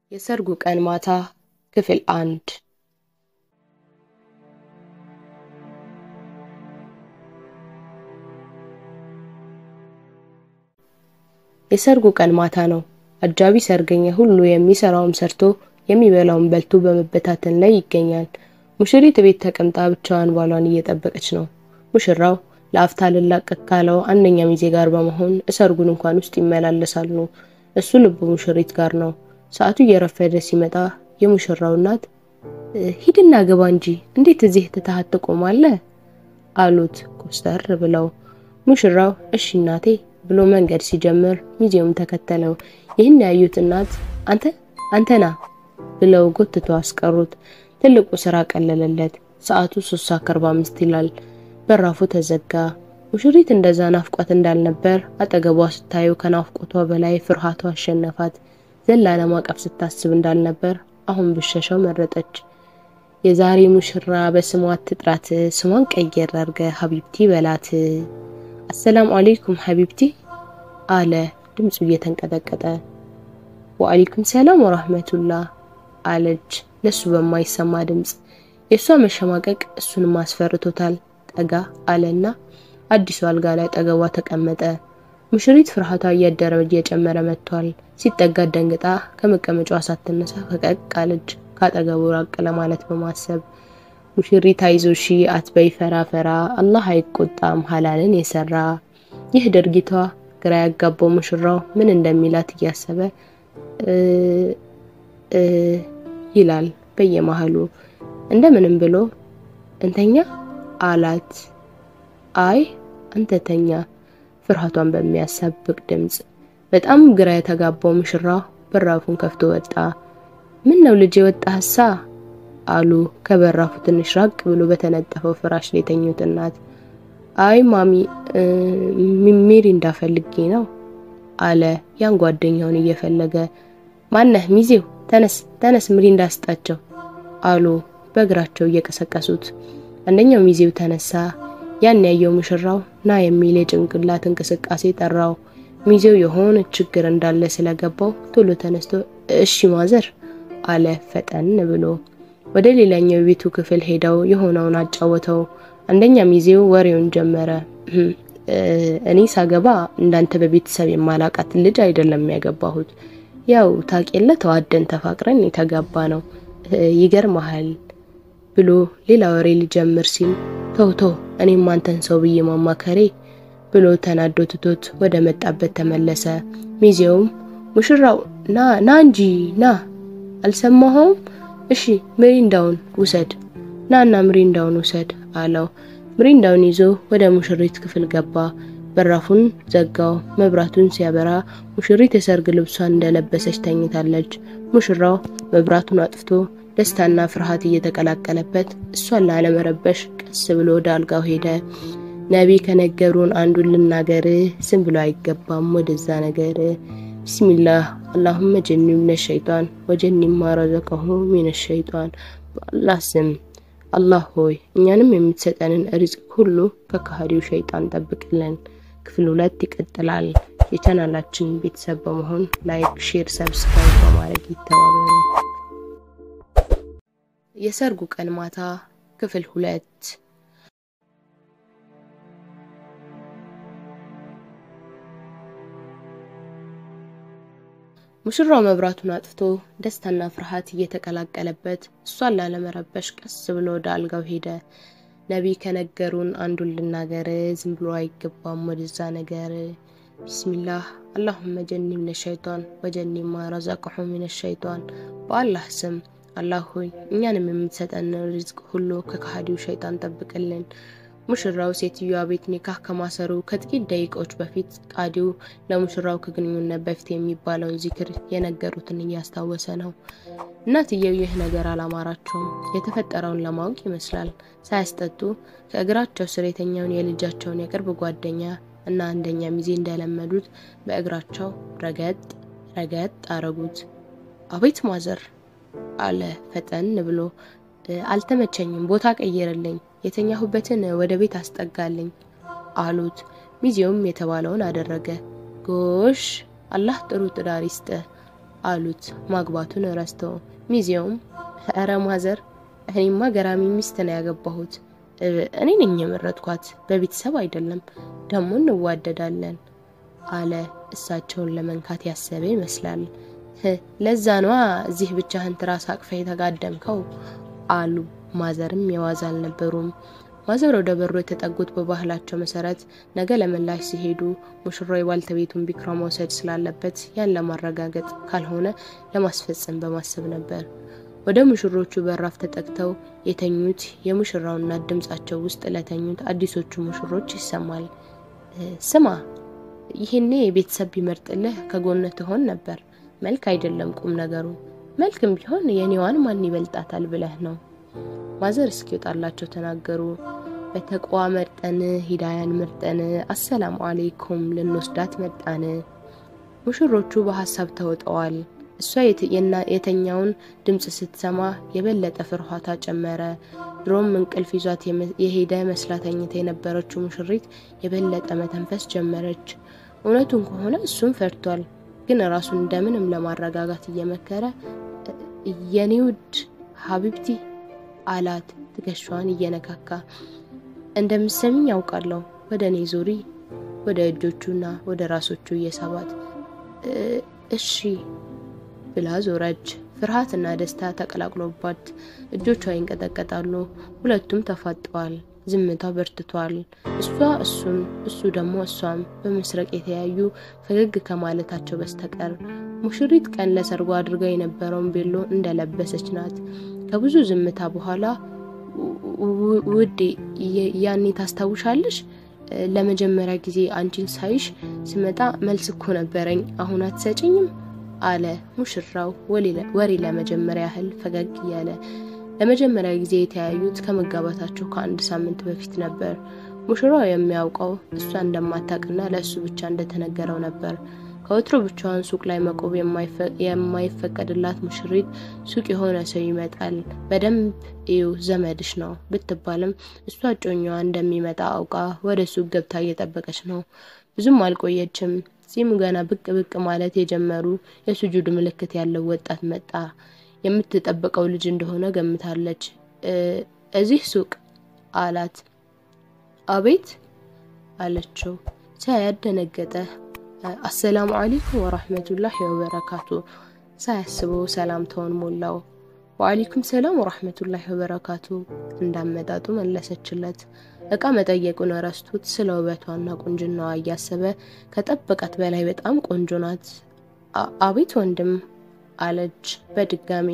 የሰርጉ ቀን ማታ ክፍል አንድ የሰርጉ ቀን ማታ ነው። አጃቢ ሰርገኛ ሁሉ የሚሰራውን ሰርቶ የሚበላውን በልቶ በመበታተን ላይ ይገኛል። ሙሽሪት ቤት ተቀምጣ ብቻዋን ባሏን እየጠበቀች ነው። ሙሽራው ለአፍታ ልላቀቅ ካለው አንደኛ ሚዜ ጋር በመሆን እሰርጉን እንኳን ውስጥ ይመላለሳሉ። እሱ ልቡ ሙሽሪት ጋር ነው። ሰዓቱ እየረፈደ ሲመጣ የሙሽራው እናት ሂድና ግባ እንጂ እንዴት እዚህ ትተሃት ትቆማለህ? አሉት ኮስተር ብለው። ሙሽራው እሺ እናቴ ብሎ መንገድ ሲጀምር ሚዜውም ተከተለው። ይህን ያዩት እናት አንተ አንተና ብለው ጎትቶ አስቀሩት። ትልቁ ስራ ቀለለለት። ሰዓቱ ሶስት ሰዓት ከአርባ አምስት ይላል። በራፉ ተዘጋ። ሙሽሪት እንደዛ ናፍቋት እንዳልነበር አጠገቧ ስታየው ከናፍቆቷ በላይ ፍርሃቷ አሸነፋት። ዘላ ለማቀፍ ስታስብ እንዳልነበር አሁን ብሸሻው መረጠች። የዛሬ ሙሽራ በስሟ አትጥራት፣ ስሟን ቀየር አርገ ሀቢብቲ በላት። አሰላሙ አለይኩም ሀቢብቲ አለ ድምፁ እየተንቀጠቀጠ። ወአለይኩም ሰላም ወራህመቱላህ አለች ለሱ በማይሰማ ድምፅ። የእሷ መሸማቀቅ እሱንም አስፈርቶታል። ጠጋ አለና አዲሱ አልጋ ላይ አጠገቧ ተቀመጠ። ሙሽሪት ፍርሃቷ እያደረ እየጨመረ መጥቷል። ሲጠጋት ደንግጣ ከመቀመጫዋ ሳትነሳ ፈቀቅ አለች፣ ካጠገቡ ራቅ ለማለት በማሰብ ሙሽሪት አይዞሺ አትበይ ፈራ ፈራ፣ አላህ አይቆጣም ሀላልን የሰራ። ይህ ድርጊቷ ግራ ያጋባው ሙሽራው ምን እንደሚላት እያሰበ ይላል በየመሃሉ። እንደምንም ብሎ እንተኛ አላት። አይ አንተ ተኛ ፍርሃቷን በሚያሳብቅ ድምፅ። በጣም ግራ የተጋባው ሙሽራው በራፉን ከፍቶ ወጣ። ምን ነው ልጅ የወጣህሳ አሉ ከበራፉ ትንሽ ራቅ ብሎ በተነጠፈው ፍራሽ ላይ የተኙት እናት። አይ ማሚ ሚሪ እንዳፈልጌ ነው አለ ያን ጓደኛውን እየፈለገ። ማነህ ሚዜው? ተነስ ተነስ ምሪ እንዳስጣቸው አሉ በእግራቸው እየቀሰቀሱት። አንደኛው ሚዜው ተነሳ። ያን ያየው ሙሽራው ና የሚል የጭንቅላት እንቅስቃሴ ጠራው። ሚዜው የሆነ ችግር እንዳለ ስለገባው ቶሎ ተነስቶ እሺ ማዘር አለ ፈጠን ብሎ። ወደ ሌላኛው የቤቱ ክፍል ሄደው የሆነውን አጫወተው። አንደኛ ሚዜው ወሬውን ጀመረ። እኔ ሳገባ እንዳንተ በቤተሰብ የማላቃት ልጅ አይደለም ያገባሁት። ያው ታቄለ ተዋደን ተፋቅረን የተጋባ ነው። ይገርመሃል ብሎ ሌላ ወሬ ሊጀምር ሲል ተው ተው እኔም አንተን ሰው ብዬ ማማከሬ ብሎ ተናዶ ትቶት ወደ መጣበት ተመለሰ። ሚዜውም ሙሽራው ና ና እንጂ ና አልሰማኸውም? እሺ ምሪንዳውን ውሰድ ናና ምሪንዳውን ውሰድ አለው። ምሪንዳውን ይዞ ወደ ሙሽሪት ክፍል ገባ። በራፉን ዘጋው። መብራቱን ሲያበራ ሙሽሪት የሰርግ ልብሷን እንደለበሰች ተኝታለች። ሙሽራው መብራቱን አጥፍቶ ደስታና ፍርሃት እየተቀላቀለበት እሷን ላለመረበሽ ቀስ ብሎ ወደ አልጋው ሄደ። ነቢ ከነገሩን አንዱን ልናገር፣ ዝም ብሎ አይገባም ወደዛ ነገር። ቢስሚላህ አላሁመ ጀኒ ሚነ ሸይጣን ወጀኒ ማ ረዘቀሁ ሚነ ሸይጣን። በአላህ ስም አላህ ሆይ እኛንም የምትሰጠንን ሪዝቅ ሁሉ ከካሃዲው ሸይጣን ጠብቅልን። ክፍል ሁለት ይቀጥላል። የቻናላችን ቤተሰብ በመሆን ላይክ፣ ሼር፣ ሰብስክራይብ በማድረግ ይተባበሩ። የሰርጉ ቀን ማታ ክፍል ሁለት ሙሽራው መብራቱን አጥፍቶ ደስታና ፍርሃት እየተቀላቀለበት እሷን ላለመረበሽ ቀስ ብሎ ወደ አልጋው ሄደ። ነቢይ ከነገሩን አንዱን ልናገር፣ ዝም ብሎ አይገባም ወደዛ ነገር። ቢስሚላህ አላሁመ ጀኒ ሚነ ሸይጣን ወጀኒ ማ ረዘቅሁ ሚነ ሸይጣን። በአላህ ስም አላህ ሆይ እኛንም የምትሰጠን ሪዝቅ ሁሉ ከካሃዲው ሸይጣን ጠብቅልን። ሙሽራው ሴትዮዋ ቤት ኒካህ ከማሰሩ ከጥቂት ደቂቃዎች በፊት ቃዲው ለሙሽራው ከግንኙነት በፊት የሚባለውን ዚክር የነገሩትን እያስታወሰ ነው። እናትየው ይህ ነገር አላማራቸውም። የተፈጠረውን ለማወቅ ይመስላል ሳያስጠጡ ከእግራቸው ስር የተኛውን የልጃቸውን የቅርብ ጓደኛ እና አንደኛ ሚዜ እንደለመዱት በእግራቸው ረገጥ ረገጥ አረጉት። አቤት ማዘር አለ ፈጠን ብሎ። አልተመቸኝም፣ ቦታ ቀይርልኝ፣ የተኛሁበትን ወደ ቤት አስጠጋልኝ አሉት። ሚዜውም የተባለውን አደረገ። ጎሽ አላህ ጥሩ ትዳር ይስጥ አሉት ማግባቱን ረስተው። ሚዜውም እረ ማዘር፣ እኔማ ገራሚ ሚስት ነው ያገባሁት። እኔ ነኝ የመረጥኳት፣ በቤተሰብ አይደለም። ደግሞ እንዋደዳለን አለ እሳቸውን ለመንካት ያሰበ ይመስላል። ለዛ ነዋ እዚህ ብቻህን ትራስ አቅፈህ የተጋደምከው አሉ። ማዘርም የዋዛ አልነበሩም። ማዘር ወደ በሩ የተጠጉት በባህላቸው መሰረት ነገ ለምላሽ ሲሄዱ ሙሽራው የባልተቤቱን ቢክራ መውሰድ ስላለበት ያን ለማረጋገጥ ካልሆነ ለማስፈጸም በማሰብ ነበር። ወደ ሙሽሮቹ በራፍ ተጠግተው የተኙት የሙሽራው እናት ድምጻቸው ውስጥ ለተኙት አዲሶቹ ሙሽሮች ይሰማል። ስማ ይህኔ ቤተሰብ ቢመርጥልህ ከጎነ ትሆን ነበር። መልክ አይደለም ቁም ነገሩ። መልክም ቢሆን የኔዋን ማን ይበልጣታል ብለህ ነው። ማዘር እስኪወጣላቸው ተናገሩ። በተቋ መርጠን ሂዳያን መርጠን አሰላሙ አሌይኩም ልንወስዳት መጣን። ሙሽሮቹ በሀሳብ ተውጠዋል። እሷ የተኛውን ድምፅ ስትሰማ የበለጠ ፍርሃቷ ጨመረ። ድሮም እንቅልፍ ይዟት የሄደ መስላ ተኝታ የነበረችው ሙሽሪት የበለጠ መተንፈስ ጀመረች። እውነቱን ከሆነ እሱም ፈርቷል፣ ግን ራሱን እንደምንም ለማረጋጋት እየመከረ የኔ ውድ ሀቢብቲ አላት ትከሻዋን እየነካካ። እንደምሰሚኝ ያውቃለሁ። ወደ እኔ ዞሪ፣ ወደ እጆቹና ወደ ራሶቹ እየሳባት እሺ ብላ ዞረች። ፍርሃትና ደስታ ተቀላቅሎባት እጆቿ ይንቀጠቀጣሉ። ሁለቱም ተፋጠዋል። ዝምታው በርትቷል። እሷ እሱን እሱ ደግሞ እሷም በመስረቅ የተያዩ ፈገግ ከማለታቸው በስተቀር ሙሽሪት ቀን ለሰርጓ አድርገው የነበረውን ቤሎ እንደለበሰች ናት። ከብዙ ዝምታ በኋላ ውዴ፣ ያኔ ታስታውሻለሽ? ለመጀመሪያ ጊዜ አንቺን ሳይሽ ስመጣ መልስ እኮ ነበረኝ፣ አሁን አትሰጭኝም? አለ ሙሽራው ወሬ ለመጀመሪያ ያህል ፈገግ እያለ። ለመጀመሪያ ጊዜ የተያዩት ከመጋባታቸው ከአንድ ሳምንት በፊት ነበር። ሙሽራው የሚያውቀው እሷ እንደማታውቅና ለእሱ ብቻ እንደተነገረው ነበር። ከወትሮ ብቻዋን ሱቅ ላይ መቆብ የማይፈቀድላት ሙሽሪት ሱቅ የሆነ ሰው ይመጣል፣ በደንብ እዩ ዘመድሽ ነው ብትባልም እሷ እጮኛዋ እንደሚመጣ አውቃ ወደ ሱቅ ገብታ እየጠበቀች ነው። ብዙም አልቆየችም። ጺሙ ገና ብቅ ብቅ ማለት የጀመሩ የሱጁድ ምልክት ያለው ወጣት መጣ። የምትጠብቀው ልጅ እንደሆነ ገምታለች። እዚህ ሱቅ አላት። አቤት አለችው። ሳያት ደነገጠ። አሰላሙ አለይኩም ወራህመቱላሂ ወበረካቱ። ሳያስበው ሰላምታውን ሞላው። ወአለይኩም ሰላም ወራህመቱላሂ ወበረካቱ እንዳመጣጡ መለሰችለት። እቃ መጠየቁን ረስቶት ስለ ውበቷና ቁንጅናዋ እያሰበ ከጠበቃት በላይ በጣም ቆንጆ ናት። አቤት ወንድም አለች በድጋሚ።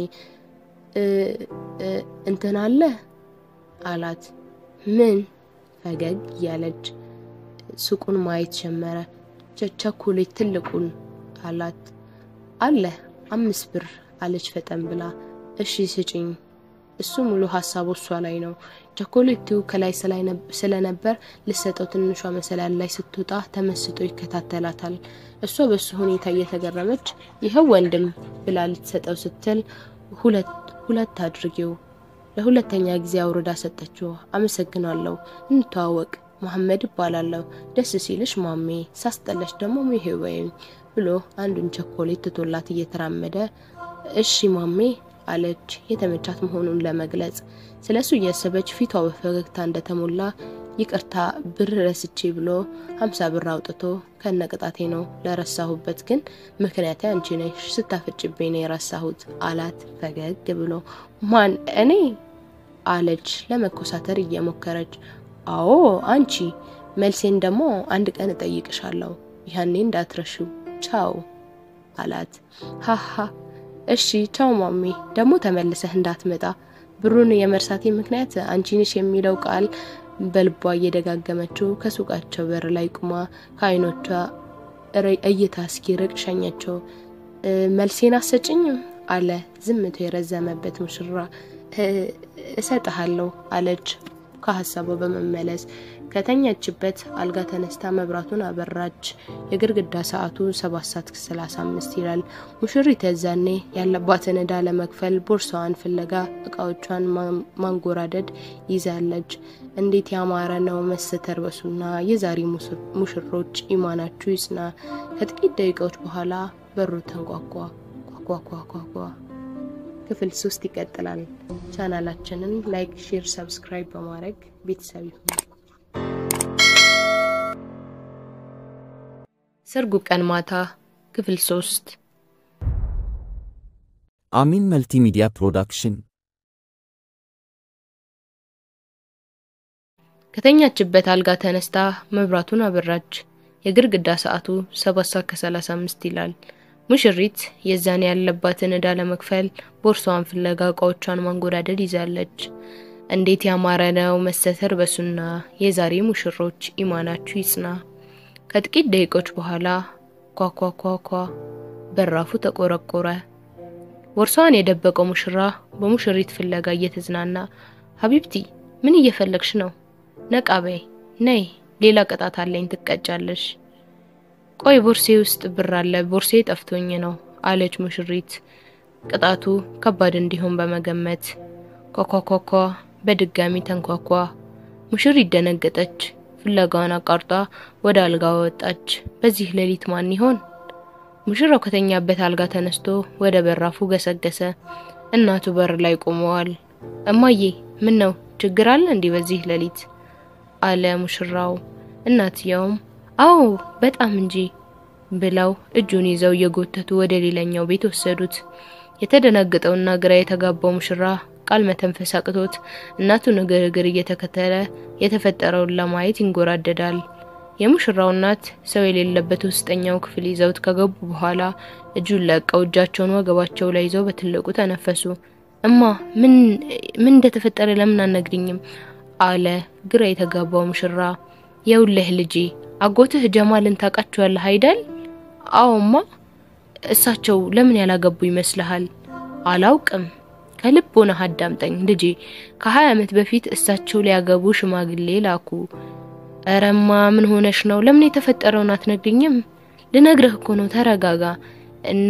እንትን አለ አላት። ምን? ፈገግ እያለች ሱቁን ማየት ጀመረ። ቸኮሌት ትልቁን አላት። አለ አምስት ብር አለች ፈጠን ብላ። እሺ ስጭኝ። እሱ ሙሉ ሀሳቡ እሷ ላይ ነው። ቸኮሌቱ ከላይ ስለነበር ልሰጠው ትንሿ መሰላል ላይ ስትወጣ ተመስጦ ይከታተላታል። እሷ በሱ ሁኔታ እየተገረመች ይኸው ወንድም ብላ ልትሰጠው ስትል ሁለት ሁለት አድርጌው ለሁለተኛ ጊዜ አውርዳ ሰጠችው። አመሰግናለሁ፣ እንተዋወቅ፣ መሐመድ እባላለሁ። ደስ ሲልሽ ማሜ፣ ሳስጠለሽ ደግሞ ይሄ ወይም ብሎ አንዱን ቸኮሌት ትቶላት እየተራመደ እሺ ማሜ አለች የተመቻት መሆኑን ለመግለጽ። ስለሱ እያሰበች ፊቷ በፈገግታ እንደተሞላ ይቅርታ ብር ረስቼ ብሎ ሀምሳ ብር አውጥቶ ከነቅጣቴ ነው ለረሳሁበት፣ ግን ምክንያት አንቺ ነሽ፣ ስታፈጭብኝ ነው የረሳሁት አላት ፈገግ ብሎ። ማን እኔ አለች ለመኮሳተር እየሞከረች። አዎ አንቺ፣ መልሴን ደግሞ አንድ ቀን እጠይቅሻለሁ፣ ያኔ እንዳትረሺው፣ ቻው አላት። ሀሀ እሺ ቻው ማሜ፣ ደግሞ ተመልሰህ እንዳትመጣ። ብሩን የመርሳቴ ምክንያት አንቺ ነሽ የሚለው ቃል በልቧ እየደጋገመችው ከሱቃቸው በር ላይ ቁማ ከዓይኖቿ እይታ እስኪርቅ ሸኘችው። መልሴን አሰጭኝም አለ ዝምቶ የረዘመበት ሙሽራ። እሰጥሃለሁ አለች ከሀሳቧ በመመለስ ከተኛችበት አልጋ ተነስታ መብራቱን አበራች። የግድግዳ ሰዓቱ ሰባት ሰዓት ከሰላሳ አምስት ይላል። ሙሽሪት የዛኔ ያለባትን ዕዳ ለመክፈል ቦርሳዋን ፍለጋ እቃዎቿን ማንጎራደድ ይዛለች። እንዴት ያማረ ነው መስተርበሱና የዛሬ ሙሽሮች ኢማናችሁ ይጽና። ከጥቂት ደቂቃዎች በኋላ በሩ ተንኳኳ። ኳኳኳኳ ክፍል ሶስት ይቀጥላል። ቻናላችንን ላይክ፣ ሼር፣ ሰብስክራይብ በማድረግ ቤተሰብ ይሁኑ። ሰርጉ ቀን ማታ ክፍል ሶስት አሚን መልቲሚዲያ ፕሮዳክሽን ከተኛችበት አልጋ ተነስታ መብራቱን አበራች። የግድግዳ ሰዓቱ ሰባት ሰዓት ከሰላሳ አምስት ይላል። ሙሽሪት የዛን ያለባትን ዕዳ ለመክፈል ቦርሳዋን ፍለጋ እቃዎቿን ማንጎዳደድ ይዛለች። እንዴት ያማረ ነው መሰተር በሱና የዛሬ ሙሽሮች ኢማናችሁ ይጽና። ከጥቂት ደቂቆች በኋላ ኳኳኳኳ በራፉ ተቆረቆረ። ቦርሳዋን የደበቀው ሙሽራ በሙሽሪት ፍለጋ እየተዝናና ሀቢብቲ ምን እየፈለግሽ ነው? ነቃ በይ ነይ፣ ሌላ ቅጣት አለኝ ትቀጫለሽ። ቆይ ቦርሴ ውስጥ ብር አለ፣ ቦርሴ ጠፍቶኝ ነው አለች ሙሽሪት ቅጣቱ ከባድ እንዲሆን በመገመት። ኳኳኳኳ በድጋሚ ተንኳኳ። ሙሽሪት ደነገጠች። ፍለጋዋን አቋርጣ ወደ አልጋ ወጣች። በዚህ ሌሊት ማን ይሆን? ሙሽራው ከተኛበት አልጋ ተነስቶ ወደ በራፉ ገሰገሰ። እናቱ በር ላይ ቆመዋል። እማዬ ምን ነው ችግር አለ እንዲህ በዚህ ሌሊት አለ ሙሽራው። እናትየውም አዎ በጣም እንጂ ብለው እጁን ይዘው እየጎተቱ ወደ ሌላኛው ቤት ወሰዱት። የተደናገጠውና ግራ የተጋባው ሙሽራ ቃል መተንፈስ አቅቶት እናቱን እግር እግር እየተከተለ የተፈጠረውን ለማየት ይንጎራደዳል። የሙሽራው እናት ሰው የሌለበት ውስጠኛው ክፍል ይዘውት ከገቡ በኋላ እጁን ለቀው እጃቸውን ወገባቸው ላይ ይዘው በትልቁ ተነፈሱ። እማ ምን ምን እንደተፈጠረ ለምን አነግሪኝም? አለ ግራ የተጋባው ሙሽራ። የውልህ ልጄ አጎትህ ጀማልን ታውቃቸዋለህ አይደል? አዎማ። እሳቸው ለምን ያላገቡ ይመስልሃል? አላውቅም። ከልብ ሆነህ አዳምጠኝ ልጄ። ከሀያ ዓመት በፊት እሳቸው ሊያገቡ ሽማግሌ ላኩ። እረማ ምን ሆነሽ ነው? ለምን የተፈጠረውን አትነግሪኝም? ልነግርህ እኮ ነው። ተረጋጋ እና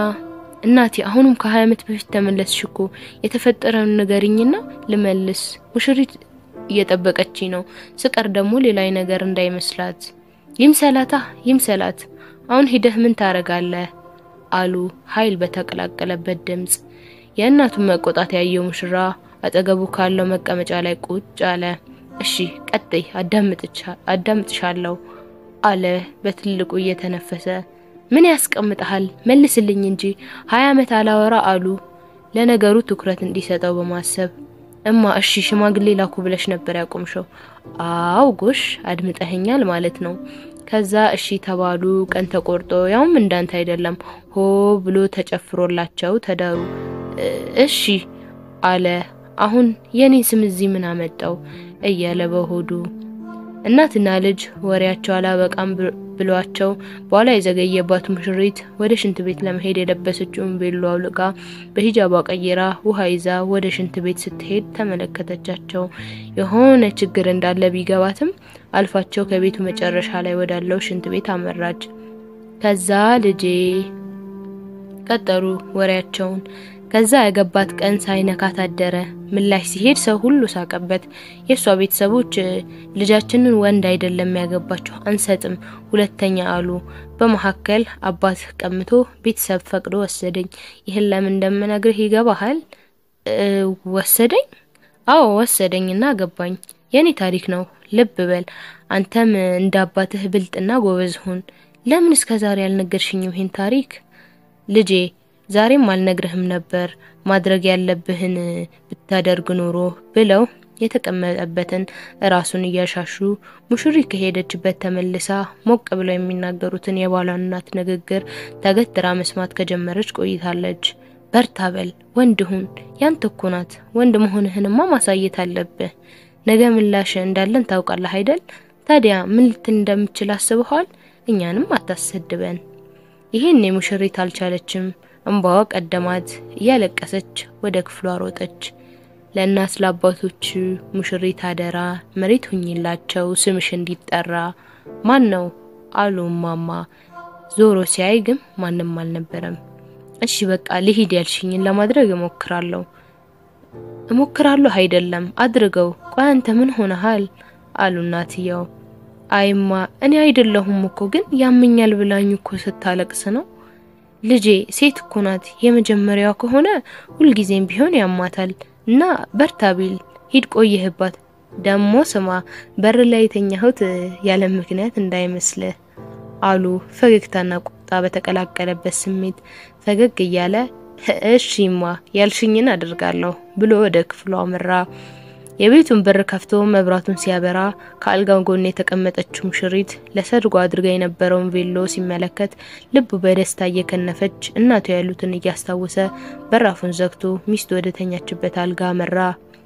እናቴ አሁንም ከሀያ ዓመት በፊት ተመለስሽ እኮ የተፈጠረውን ንገሪኝና ልመልስ። ሙሽሪት እየጠበቀችኝ ነው። ስቀር ደግሞ ሌላ ነገር እንዳይመስላት። ይምሰላታ ይምሰላት። አሁን ሂደህ ምን ታረጋለህ? አሉ ኃይል በተቀላቀለበት ድምጽ። የእናቱን መቆጣት ያየው ሙሽራ አጠገቡ ካለው መቀመጫ ላይ ቁጭ አለ። እሺ ቀጥይ፣ አዳምጥሻለሁ አለ በትልቁ እየተነፈሰ። ምን ያስቀምጠሃል? መልስልኝ እንጂ ሀያ ዓመት አላወራ አሉ ለነገሩ ትኩረት እንዲሰጠው በማሰብ እማ እሺ ሽማግሌ ላኩ ብለሽ ነበር ያቆምሽው? አው ጎሽ አድምጠኸኛል ማለት ነው። ከዛ እሺ ተባሉ። ቀን ተቆርጦ ያውም እንዳንተ አይደለም ሆ ብሎ ተጨፍሮላቸው ተዳሩ። እሺ አለ። አሁን የኔን ስም እዚህ ምን አመጣው እያለ በሆዱ እናትና ልጅ ወሬያቸው አላበቃም ብሏቸው በኋላ የዘገየባት ሙሽሪት ወደ ሽንት ቤት ለመሄድ የለበሰችውን ቤሎ አውልቃ በሂጃቧ ቀይራ ውሃ ይዛ ወደ ሽንት ቤት ስትሄድ ተመለከተቻቸው። የሆነ ችግር እንዳለ ቢገባትም አልፋቸው ከቤቱ መጨረሻ ላይ ወዳለው ሽንት ቤት አመራች። ከዛ ልጄ ቀጠሩ ወሬያቸውን። ከዛ ያገባት ቀን ሳይነካት አደረ። ምላሽ ሲሄድ ሰው ሁሉ ሳቀበት። የእሷ ቤተሰቦች ልጃችንን ወንድ አይደለም ያገባቸው አንሰጥም ሁለተኛ አሉ። በመካከል አባት ቀምቶ ቤተሰብ ፈቅዶ ወሰደኝ። ይህን ለምን እንደምነግርህ ይገባሃል? ወሰደኝ? አዎ ወሰደኝና አገባኝ። የኔ ታሪክ ነው። ልብ በል። አንተም እንደ አባትህ ብልጥና ጎበዝ ሁን። ለምን እስከ ዛሬ አልነገርሽኝም ይህን ታሪክ ልጄ? ዛሬም አልነግርህም ነበር ማድረግ ያለብህን ብታደርግ ኖሮ ብለው የተቀመጠበትን ራሱን እያሻሹ ሙሽሪት ከሄደችበት ተመልሳ ሞቅ ብለው የሚናገሩትን የባሏን እናት ንግግር ተገትራ መስማት ከጀመረች ቆይታለች። በርታ በል ወንድ ሁን፣ ያንተ እኮ ናት። ወንድ መሆንህንማ ማሳየት አለብህ። ነገ ምላሽ እንዳለን ታውቃለህ አይደል? ታዲያ ምን ልትል እንደምችል አስበኋል? እኛንም አታሰድበን። ይህን ሙሽሪት አልቻለችም። እንባዋ ቀደማት። እያለቀሰች ወደ ክፍሏ ሮጠች። ለእናት ለአባቶች ሙሽሪት አደራ መሬት ሁኝላቸው ስምሽ እንዲጠራ። ማን ነው አሉ ማማ። ዞሮ ሲያይ ግን ማንም አልነበረም። እሺ በቃ ልሂድ ያልሽኝን ለማድረግ እሞክራለሁ። እሞክራለሁ አይደለም አድርገው። ቆይ አንተ ምን ሆነሃል? አሉ እናትየው። አይማ እኔ አይደለሁም እኮ ግን ያመኛል ብላኝ እኮ ስታለቅስ ነው። ልጄ ሴት እኮ ናት። የመጀመሪያዋ ከሆነ ሁልጊዜም ቢሆን ያማታል እና በርታ ቢል ሂድ ቆየህባት። ደሞ ስማ በር ላይ የተኛሁት ያለ ምክንያት እንዳይመስልህ አሉ ፈገግታና ቁጣ በተቀላቀለበት ስሜት ፈገግ እያለ እሺማ ያልሽኝን አድርጋለሁ ብሎ ወደ ክፍሉ አመራ። የቤቱን በር ከፍቶ መብራቱን ሲያበራ ከአልጋው ጎን የተቀመጠችው ሙሽሪት ለሰርጉ አድርጋ የነበረውን ቬሎ ሲመለከት ልቡ በደስታ እየከነፈች እናቱ ያሉትን እያስታወሰ በራፉን ዘግቶ ሚስቱ ወደ ተኛችበት አልጋ አመራ።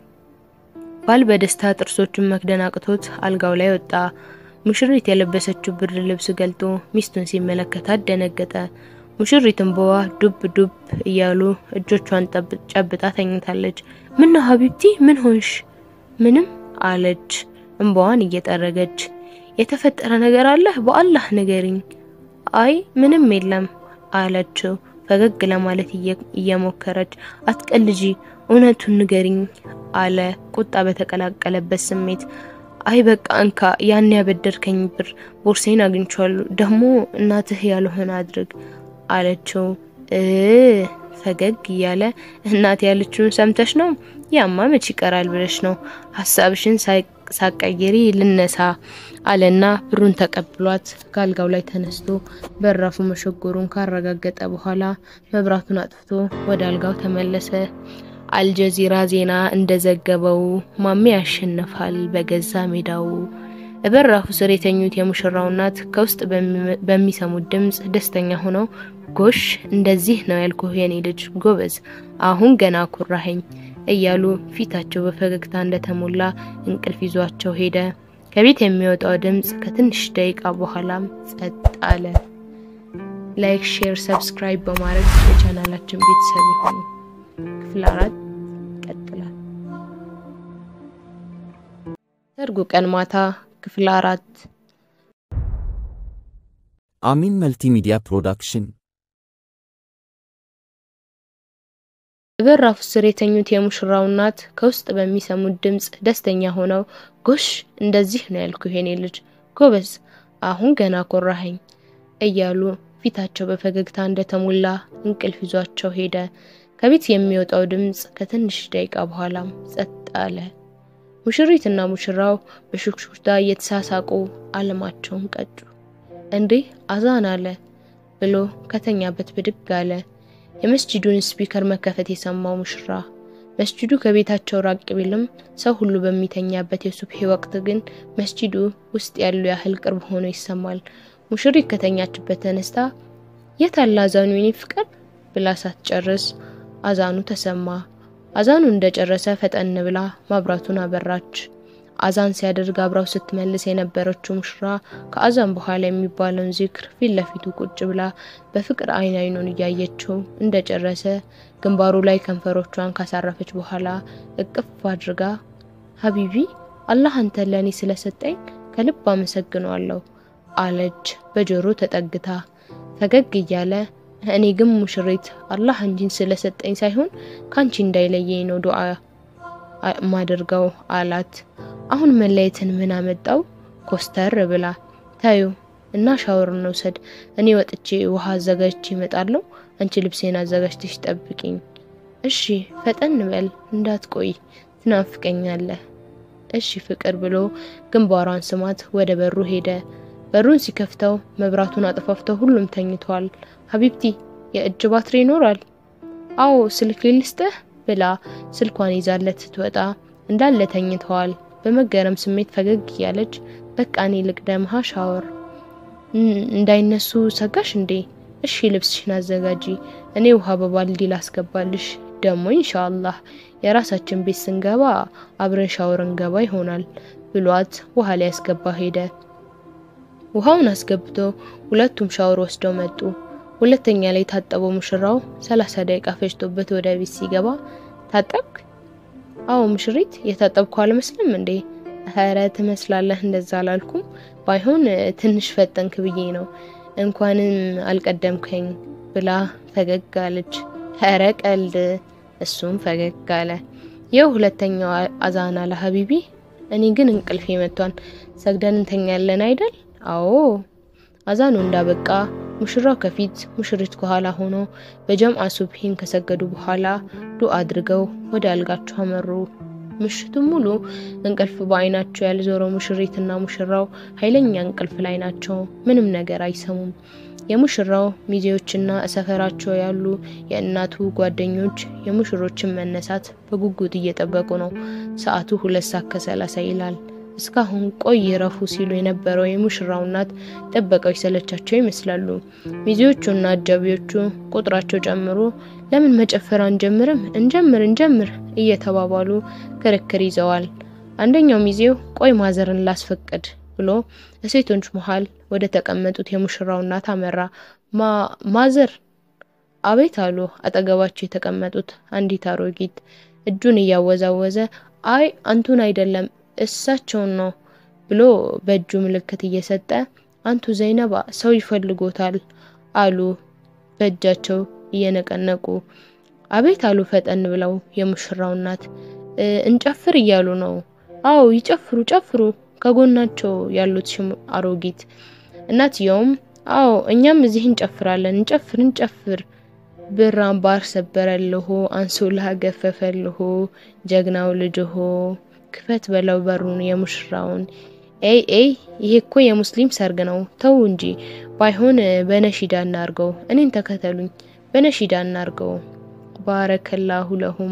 ባል በደስታ ጥርሶቹን መክደን አቅቶት አልጋው ላይ ወጣ። ሙሽሪት የለበሰችው ብርድ ልብስ ገልጦ ሚስቱን ሲመለከታት ደነገጠ። ሙሽሪት እንባዋ ዱብ ዱብ እያሉ እጆቿን ጨብጣ ተኝታለች። ምን ነው ሀቢብቲ ምን ሆንሽ? ምንም አለች እንባዋን እየጠረገች። የተፈጠረ ነገር አለ? በአላህ ንገሪኝ። አይ ምንም የለም አለችው ፈገግ ለማለት እየሞከረች። አትቀልጂ፣ እውነቱን ንገሪኝ አለ ቁጣ በተቀላቀለበት ስሜት። አይ በቃ እንካ፣ ያን ያበደርከኝ ብር ቦርሴን አግኝቻለሁ፣ ደግሞ እናትህ ያልሆነ አድርግ አለችው። እ ፈገግ እያለ እናት ያለችውን ሰምተሽ ነው? ያማ መች ይቀራል ብለሽ ነው? ሀሳብሽን ሳቀይሪ ልነሳ አለና ብሩን ተቀብሏት ከአልጋው ላይ ተነስቶ በራፉ መሸጎሩን ካረጋገጠ በኋላ መብራቱን አጥፍቶ ወደ አልጋው ተመለሰ። አልጀዚራ ዜና እንደዘገበው ማሜ ያሸንፋል በገዛ ሜዳው። በራፉ ስር የተኙት የሙሽራው እናት ከውስጥ በሚሰሙት ድምጽ ደስተኛ ሆነው ጎሽ እንደዚህ ነው ያልኩህ የኔ ልጅ ጎበዝ፣ አሁን ገና ኩራኸኝ እያሉ ፊታቸው በፈገግታ እንደተሞላ እንቅልፍ ይዟቸው ሄደ። ከቤት የሚወጣው ድምጽ ከትንሽ ደቂቃ በኋላም ጸጥ አለ። ላይክ፣ ሼር፣ ሰብስክራይብ በማድረግ የቻናላችን ቤተሰብ ይሁኑ። ክፍል አራት ይቀጥላል። ሰርጉ ቀን ማታ ክፍል አራት አሚን መልቲሚዲያ ፕሮዳክሽን በራፉ ስር የተኙት የሙሽራው እናት ከውስጥ በሚሰሙት ድምጽ ደስተኛ ሆነው ጎሽ እንደዚህ ነው ያልኩህ የኔ ልጅ ጎበዝ፣ አሁን ገና ኮራኸኝ እያሉ ፊታቸው በፈገግታ እንደተሞላ እንቅልፍ ይዟቸው ሄደ። ከቤት የሚወጣው ድምጽ ከትንሽ ደቂቃ በኋላም ጸጥ አለ። ሙሽሪትና ሙሽራው በሹክሹክታ እየተሳሳቁ አለማቸውን ቀጩ። እንዴ አዛን አለ ብሎ ከተኛበት ብድግ አለ። የመስጂዱን ስፒከር መከፈት የሰማው ሙሽራ መስጂዱ ከቤታቸው ራቅ ቢልም ሰው ሁሉ በሚተኛበት የሱብሂ ወቅት ግን መስጂዱ ውስጥ ያሉ ያህል ቅርብ ሆኖ ይሰማል። ሙሽሪት ከተኛችበት ተነስታ የት አለ አዛኑ የኔ ፍቅር ብላ ሳትጨርስ አዛኑ ተሰማ። አዛኑ እንደጨረሰ ፈጠን ብላ ማብራቱን አበራች። አዛን ሲያደርግ አብራው ስትመልስ የነበረችው ሙሽራ ከአዛን በኋላ የሚባለውን ዚክር ፊት ለፊቱ ቁጭ ብላ በፍቅር አይን አይኑን እያየችው እንደጨረሰ ግንባሩ ላይ ከንፈሮቿን ካሳረፈች በኋላ እቅፍ አድርጋ ሀቢቢ አላህ አንተን ለእኔ ስለሰጠኝ ከልብ አመሰግነዋለሁ አለች በጆሮ ተጠግታ ፈገግ እያለ እኔ ግን ሙሽሪት አላህ አንቺን ስለሰጠኝ ሳይሆን ካንቺ እንዳይለየኝ ነው ዱዓ ማደርገው አላት። አሁን መለየትን ምን አመጣው? ኮስተር ብላ ታዩ እና ሻወር እንውሰድ። እኔ ወጥቼ ውሃ አዘጋጅቼ እመጣለሁ። አንቺ ልብሴን አዘጋጅተሽ ጠብቂኝ። እሺ፣ ፈጠን በል እንዳትቆይ፣ ትናፍቀኛለህ። እሺ ፍቅር ብሎ ግንባሯን ስማት ወደ በሩ ሄደ። በሩን ሲከፍተው መብራቱን አጥፋፍተው ሁሉም ተኝተዋል። ሀቢብቲ የእጅ ባትሪ ይኖራል? አዎ ስልክ ልስጥህ ብላ ስልኳን ይዛለት ስትወጣ እንዳለ ተኝተዋል። በመገረም ስሜት ፈገግ እያለች በቃ እኔ ልቅደምሃ ሻወር እንዳይነሱ ሰጋሽ እንዴ? እሺ ልብስሽን አዘጋጂ፣ እኔ ውሃ በባልዲ ላስገባልሽ። ደግሞ ኢንሻአላህ የራሳችን ቤት ስንገባ አብረን ሻወር እንገባ ይሆናል ብሏት ውሃ ላይ ያስገባ ሄደ። ውሃውን አስገብቶ ሁለቱም ሻወር ወስደው መጡ። ሁለተኛ ላይ ታጠበው ሙሽራው ሰላሳ ደቂቃ ፈጅቶበት ወደ ቤት ሲገባ ታጠብክ? አዎ ሙሽሪት የታጠብኩ አልመስልም እንዴ? ኧረ ትመስላለህ። እንደዛ አላልኩም። ባይሆን ትንሽ ፈጠንክ ብዬ ነው። እንኳንም አልቀደምከኝ ብላ ፈገግ አለች። ኧረ ቀልድ። እሱም ፈገግ አለ። ይኸው ሁለተኛው አዛን አለ ሀቢቢ። እኔ ግን እንቅልፌ መጥቷል። ሰግደን እንተኛለን አይደል? አዎ። አዛኑ እንዳበቃ ሙሽራው ከፊት ሙሽሪት ከኋላ ሆኖ በጀምዓ ሱብሂን ከሰገዱ በኋላ ዱዓ አድርገው ወደ አልጋቸው አመሩ። ምሽቱን ሙሉ እንቅልፍ በአይናቸው ያልዞረው ሙሽሪትና ሙሽራው ኃይለኛ እንቅልፍ ላይ ናቸው። ምንም ነገር አይሰሙም። የሙሽራው ሚዜዎችና ሰፈራቸው ያሉ የእናቱ ጓደኞች የሙሽሮችን መነሳት በጉጉት እየጠበቁ ነው። ሰዓቱ ሁለት ሰዓት ከሰላሳ ይላል። እስካሁን ቆይ ረፉ ሲሉ የነበረው የሙሽራው እናት ጥበቃው የሰለቻቸው ይመስላሉ። ሚዜዎቹና አጃቢዎቹ ቁጥራቸው ጨምሮ ለምን መጨፈር አንጀምርም? እንጀምር እንጀምር እየተባባሉ ክርክር ይዘዋል። አንደኛው ሚዜው ቆይ ማዘርን ላስፈቅድ ብሎ ሴቶች መሃል ወደ ተቀመጡት የሙሽራው እናት አመራ። ማዘር አቤት አሉ አጠገባቸው የተቀመጡት አንዲት አሮጊት እጁን እያወዛወዘ አይ አንቱን አይደለም እሳቸውን ነው ብሎ በእጁ ምልክት እየሰጠ አንቱ ዘይነባ ሰው ይፈልጎታል አሉ በእጃቸው እየነቀነቁ። አቤት አሉ ፈጠን ብለው የሙሽራው እናት እንጨፍር እያሉ ነው። አዎ ይጨፍሩ ጨፍሩ ከጎናቸው ያሉት አሮጊት እናትየውም አዎ እኛም እዚህ እንጨፍራለን እንጨፍር እንጨፍር ብር አምባር ሰበረልሆ አንሶላ ገፈፈልሆ ጀግናው ልጅሆ ክፈት በለው በሩን የሙሽራውን ኤይ ኤይ ይሄ እኮ የሙስሊም ሰርግ ነው ተው እንጂ ባይሆን በነሺዳ እናርገው እኔን ተከተሉኝ በነሺዳ እናርገው ባረከላሁ ለሁማ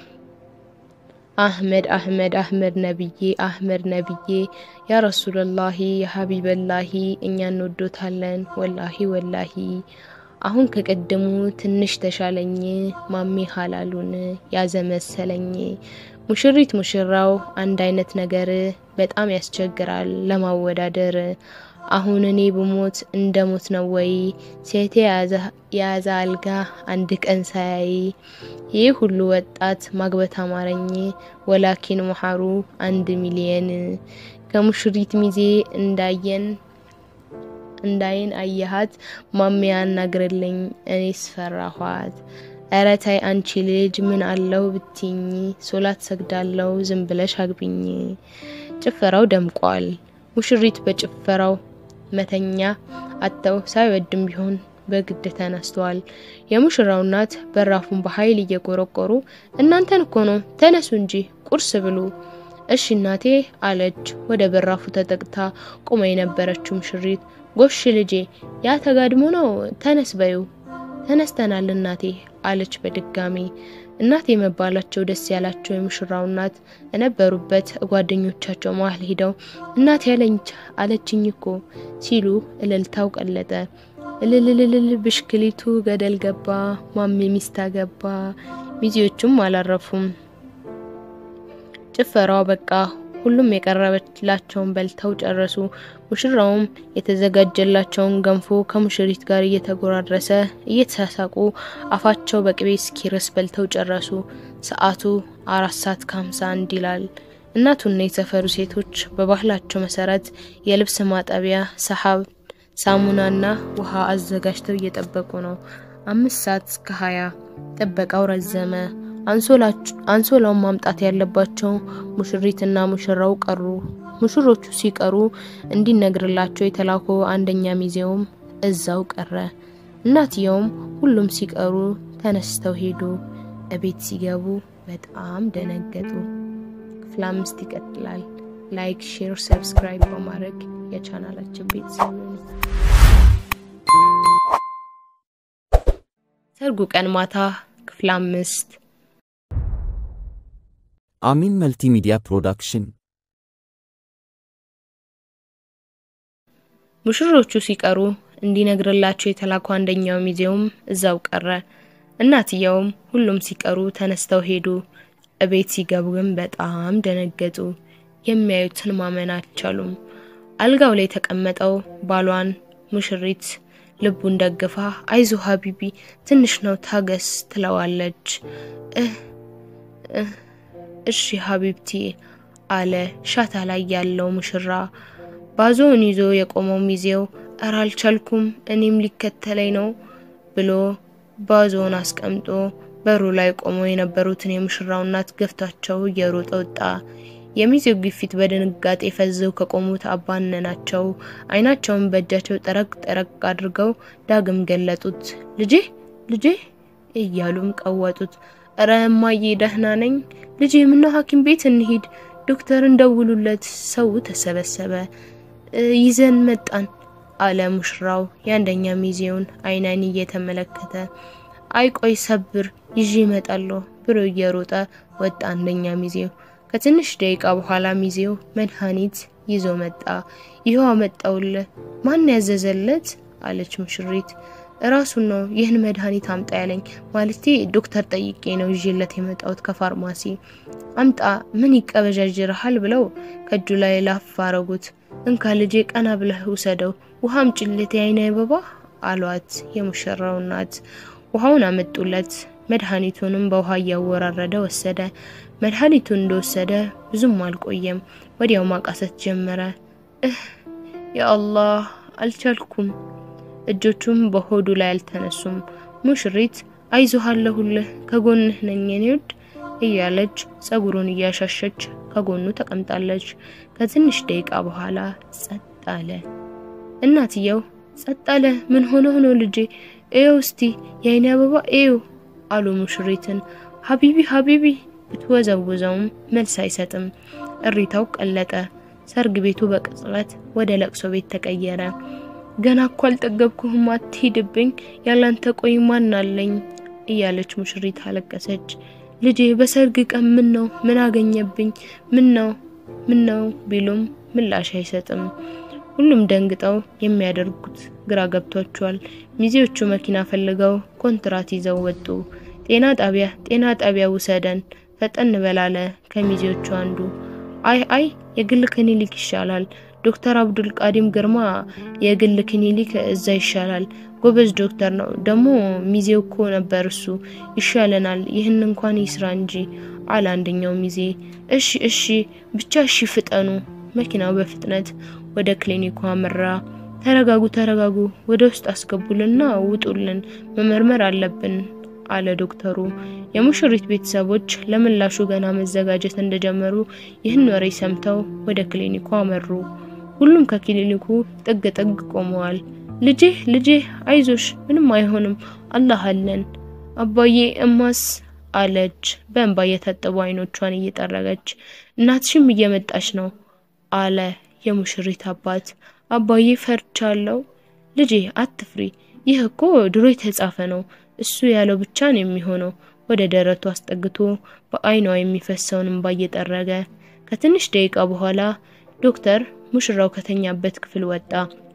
አህመድ አህመድ አህመድ ነብዬ አህመድ ነብዬ ያ ረሱልላሂ ያ ሀቢበላሂ እኛ እንወዶታለን ወላሂ ወላሂ አሁን ከቀደሙ ትንሽ ተሻለኝ ማሜ ሀላሉን ያዘ መሰለኝ ሙሽሪት ሙሽራው አንድ አይነት ነገር በጣም ያስቸግራል ለማወዳደር አሁን እኔ ብሞት እንደ ሞት ነው ወይ ሴቴ የያዘ አልጋ አንድ ቀን ሳያይ ይህ ሁሉ ወጣት ማግበት አማረኝ ወላኪን መሐሩ አንድ ሚሊየን ከሙሽሪት ሚዜ እንዳየን እንዳይን አየሃት ማሜ ያናግርልኝ እኔስ ፈራኋት ኧረ ታይ አንቺ ልጅ ምን አለው ብትኝ ሶላት ሰግዳለው ዝም ብለሽ አግቢኝ ጭፈራው ደምቋል ሙሽሪት በጭፈራው መተኛ አጥተው ሳይወድም ቢሆን በግድ ተነስተዋል። የሙሽራው እናት በራፉን በኃይል እየቆረቆሩ እናንተን እኮ ነው ተነሱ እንጂ ቁርስ ብሉ። እሺ እናቴ አለች ወደ በራፉ ተጠቅታ ቆማ የነበረችው ሙሽሪት። ጎሽ ልጄ ያ ተጋድሞ ነው ተነስ በዩ። ተነስተናል እናቴ አለች በድጋሚ። እናት የመባላቸው ደስ ያላቸው የሙሽራው እናት የነበሩበት ጓደኞቻቸው መሀል ሄደው እናት ያለኝ አለችኝ እኮ ሲሉ እልልታው ቀለጠ። እልልልልል ብሽክሊቱ ገደል ገባ፣ ማሜ ሚስት አገባ። ሚዜዎቹም አላረፉም። ጭፈራው በቃ ሁሉም የቀረበላቸውን በልተው ጨረሱ። ሙሽራውም የተዘጋጀላቸውን ገንፎ ከሙሽሪት ጋር እየተጎራረሰ እየተሳሳቁ አፋቸው በቅቤ እስኪረስ በልተው ጨረሱ። ሰዓቱ አራት ሰዓት ከሀምሳ አንድ ይላል። እናቱና የሰፈሩ ሴቶች በባህላቸው መሰረት የልብስ ማጠቢያ ሰሀብ፣ ሳሙናና ውሃ አዘጋጅተው እየጠበቁ ነው። አምስት ሰዓት እስከ ሀያ ጥበቃው ረዘመ። አንሶላውን ማምጣት ያለባቸው ሙሽሪትና ሙሽራው ቀሩ። ሙሽሮቹ ሲቀሩ እንዲነግርላቸው የተላኮ አንደኛ ሚዜውም እዛው ቀረ። እናትየውም ሁሉም ሲቀሩ ተነስተው ሄዱ። እቤት ሲገቡ በጣም ደነገጡ። ክፍል አምስት ይቀጥላል። ላይክ፣ ሼር፣ ሰብስክራይብ በማድረግ የቻናላችን ቤተሰብ ነው። ሰርጉ ቀን ማታ ክፍል አምስት አሚን መልቲሚዲያ ፕሮዳክሽን ሙሽሮቹ ሲቀሩ እንዲነግርላቸው የተላኩ አንደኛው ሚዜውም እዛው ቀረ። እናትየውም ሁሉም ሲቀሩ ተነስተው ሄዱ። እቤት ሲገቡ ግን በጣም ደነገጡ። የሚያዩትን ማመን አልቻሉም። አልጋው ላይ የተቀመጠው ባሏን ሙሽሪት ልቡን ደግፋ አይዞ ሀቢቢ ትንሽ ነው ታገስ ትለዋለች። እሺ ሀቢብቲ አለ ሻታ ላይ ያለው ሙሽራ። ባዞውን ይዞ የቆመው ሚዜው እረ አልቻልኩም እኔም ሊከተለኝ ነው ብሎ ባዞውን አስቀምጦ በሩ ላይ ቆመው የነበሩትን የሙሽራው እናት ገፍቷቸው እየሮጠ ወጣ። የሚዜው ግፊት በድንጋጤ ፈዘው ከቆሙት አባነናቸው። አይናቸውን በእጃቸው ጠረቅ ጠረቅ አድርገው ዳግም ገለጡት። ልጄ ልጄ እያሉም ቀወጡት። እረ እማዬ ደህና ነኝ ልጄ፣ ምነው ሐኪም ቤት እንሂድ፣ ዶክተር እንደውሉለት። ሰው ተሰበሰበ። ይዘን መጣን አለ ሙሽራው የአንደኛ ሚዜውን አይን አይን እየተመለከተ። አይ ቆይ ሰብር ይዤ እመጣለሁ ብሎ እየሮጠ ወጣ አንደኛ ሚዜው። ከትንሽ ደቂቃ በኋላ ሚዜው መድኃኒት ይዞ መጣ። ይኸው አመጣውልህ። ማን ያዘዘለት? አለች ሙሽሪት። እራሱን ነው ይህን መድኃኒት አምጣ ያለኝ። ማለቴ ዶክተር ጠይቄ ነው ይዤለት የመጣሁት ከፋርማሲ። አምጣ ምን ይቀበዣጅርሃል? ብለው ከእጁ ላይ ላፍ አረጉት። እንካ ልጄ ቀና ብለህ ውሰደው፣ ውሃ አምጪለት የአይነ አበባ አሏት የሙሽራው እናት። ውሃውን አመጡለት። መድኃኒቱንም በውሃ እያወራረደ ወሰደ። መድኃኒቱን እንደወሰደ ብዙም አልቆየም፣ ወዲያው ማቃሰት ጀመረ። እህ ያአላህ አልቻልኩም። እጆቹም በሆዱ ላይ አልተነሱም። ሙሽሪት አይዞህ አለሁልህ ከጎንህ ነኝ የኔ ውድ እያለች ጸጉሩን እያሻሸች ከጎኑ ተቀምጣለች። ከትንሽ ደቂቃ በኋላ ጸጥ አለ። እናትየው ጸጥ አለ። ምን ሆነ ሆኖ ልጄ እየው እስቲ የአይኔ አበባ እየው አሉ ሙሽሪትን። ሀቢቢ ሀቢቢ ብትወዘውዘውም መልስ አይሰጥም። እሪታው ቀለጠ። ሰርግ ቤቱ በቅጽበት ወደ ለቅሶ ቤት ተቀየረ። ገና እኮ አልጠገብኩህም፣ አትሂድብኝ፣ ያላንተ ቆይ ማን አለኝ እያለች ሙሽሪት አለቀሰች። ልጄ በሰርግ ቀን ምን ነው ምን አገኘብኝ? ምን ነው ምን ነው ቢሉም ምላሽ አይሰጥም። ሁሉም ደንግጠው የሚያደርጉት ግራ ገብቷቸዋል። ሚዜዎቹ መኪና ፈልገው ኮንትራት ይዘው ወጡ። ጤና ጣቢያ ጤና ጣቢያ ውሰደን ፈጠን በላለ ከሚዜዎቹ አንዱ። አይ አይ የግል ክሊኒክ ይሻላል ዶክተር አብዱል ቃዲም ግርማ የግል ክሊኒክ እዛ ይሻላል። ጎበዝ ዶክተር ነው ደግሞ ሚዜው እኮ ነበር እሱ ይሻለናል። ይህን እንኳን ይስራ እንጂ አለ አንደኛው ሚዜ። እሺ እሺ ብቻ እሺ ፍጠኑ። መኪናው በፍጥነት ወደ ክሊኒኩ አመራ። ተረጋጉ ተረጋጉ፣ ወደ ውስጥ አስገቡልና ውጡልን፣ መመርመር አለብን አለ ዶክተሩ። የሙሽሪት ቤተሰቦች ለምላሹ ገና መዘጋጀት እንደጀመሩ ይህን ወሬ ሰምተው ወደ ክሊኒኩ አመሩ። ሁሉም ከክሊኒኩ ጥግ ጥግ ቆመዋል። ልጄ ልጄ አይዞሽ፣ ምንም አይሆንም፣ አላህ አለን። አባዬ እማስ አለች በእንባ የታጠቡ አይኖቿን እየጠረገች። እናትሽም እየመጣች ነው አለ የሙሽሪት አባት። አባዬ ፈርቻለሁ። ልጄ አትፍሪ፣ ይህ እኮ ድሮ የተጻፈ ነው። እሱ ያለው ብቻ ነው የሚሆነው። ወደ ደረቱ አስጠግቶ በአይኗ የሚፈሰውን እንባ እየጠረገ ከትንሽ ደቂቃ በኋላ ዶክተር ሙሽራው ከተኛበት ክፍል ወጣ።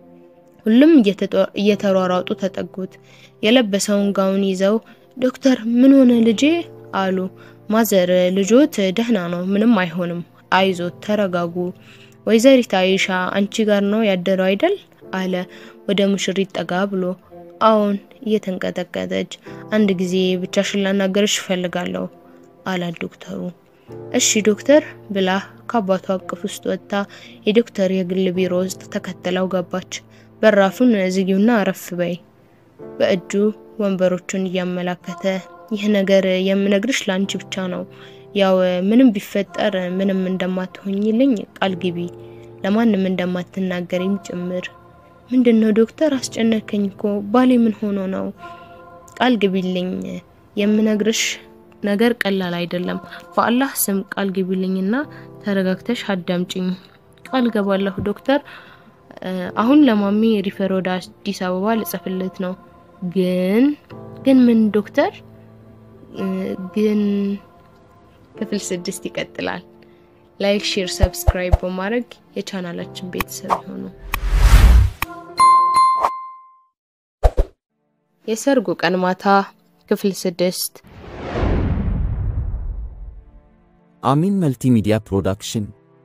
ሁሉም እየተሯሯጡ ተጠጉት። የለበሰውን ጋውን ይዘው ዶክተር ምን ሆነ ልጄ አሉ። ማዘር ልጆት ደህና ነው፣ ምንም አይሆንም፣ አይዞት፣ ተረጋጉ። ወይዘሪት አይሻ አንቺ ጋር ነው ያደረው አይደል? አለ ወደ ሙሽሪት ጠጋ ብሎ። አዎን፣ እየተንቀጠቀጠች አንድ ጊዜ ብቻሽን ላናገርሽ እፈልጋለሁ አላት ዶክተሩ። እሺ ዶክተር ብላ ከአባቷ አቅፍ ውስጥ ወጥታ የዶክተር የግል ቢሮ ውስጥ ተከትለው ገባች። በራፉን ዝጊውና አረፍ በይ። በእጁ ወንበሮቹን እያመላከተ ይህ ነገር የምነግርሽ ላንቺ ብቻ ነው። ያው ምንም ቢፈጠር ምንም እንደማትሆኝልኝ ቃል ግቢ፣ ለማንም እንደማትናገሪም ጭምር። ምንድነው ዶክተር አስጨነከኝ እኮ ባሌ ምን ሆኖ ነው? ቃል ግቢልኝ። የምነግርሽ ነገር ቀላል አይደለም። በአላህ ስም ቃል ግቢልኝና ተረጋግተሽ አዳምጪኝ። ቃል ገባለሁ ዶክተር። አሁን ለማሚ ሪፈር ወደ አዲስ አበባ ልጽፍለት ነው። ግን ግን ምን ዶክተር? ግን ክፍል ስድስት ይቀጥላል። ላይክ፣ ሼር፣ ሰብስክራይብ በማድረግ የቻናላችን ቤተሰብ ይሆኑ። የሰርጉ ቀን ማታ ክፍል ስድስት አሚን መልቲሚዲያ ፕሮዳክሽን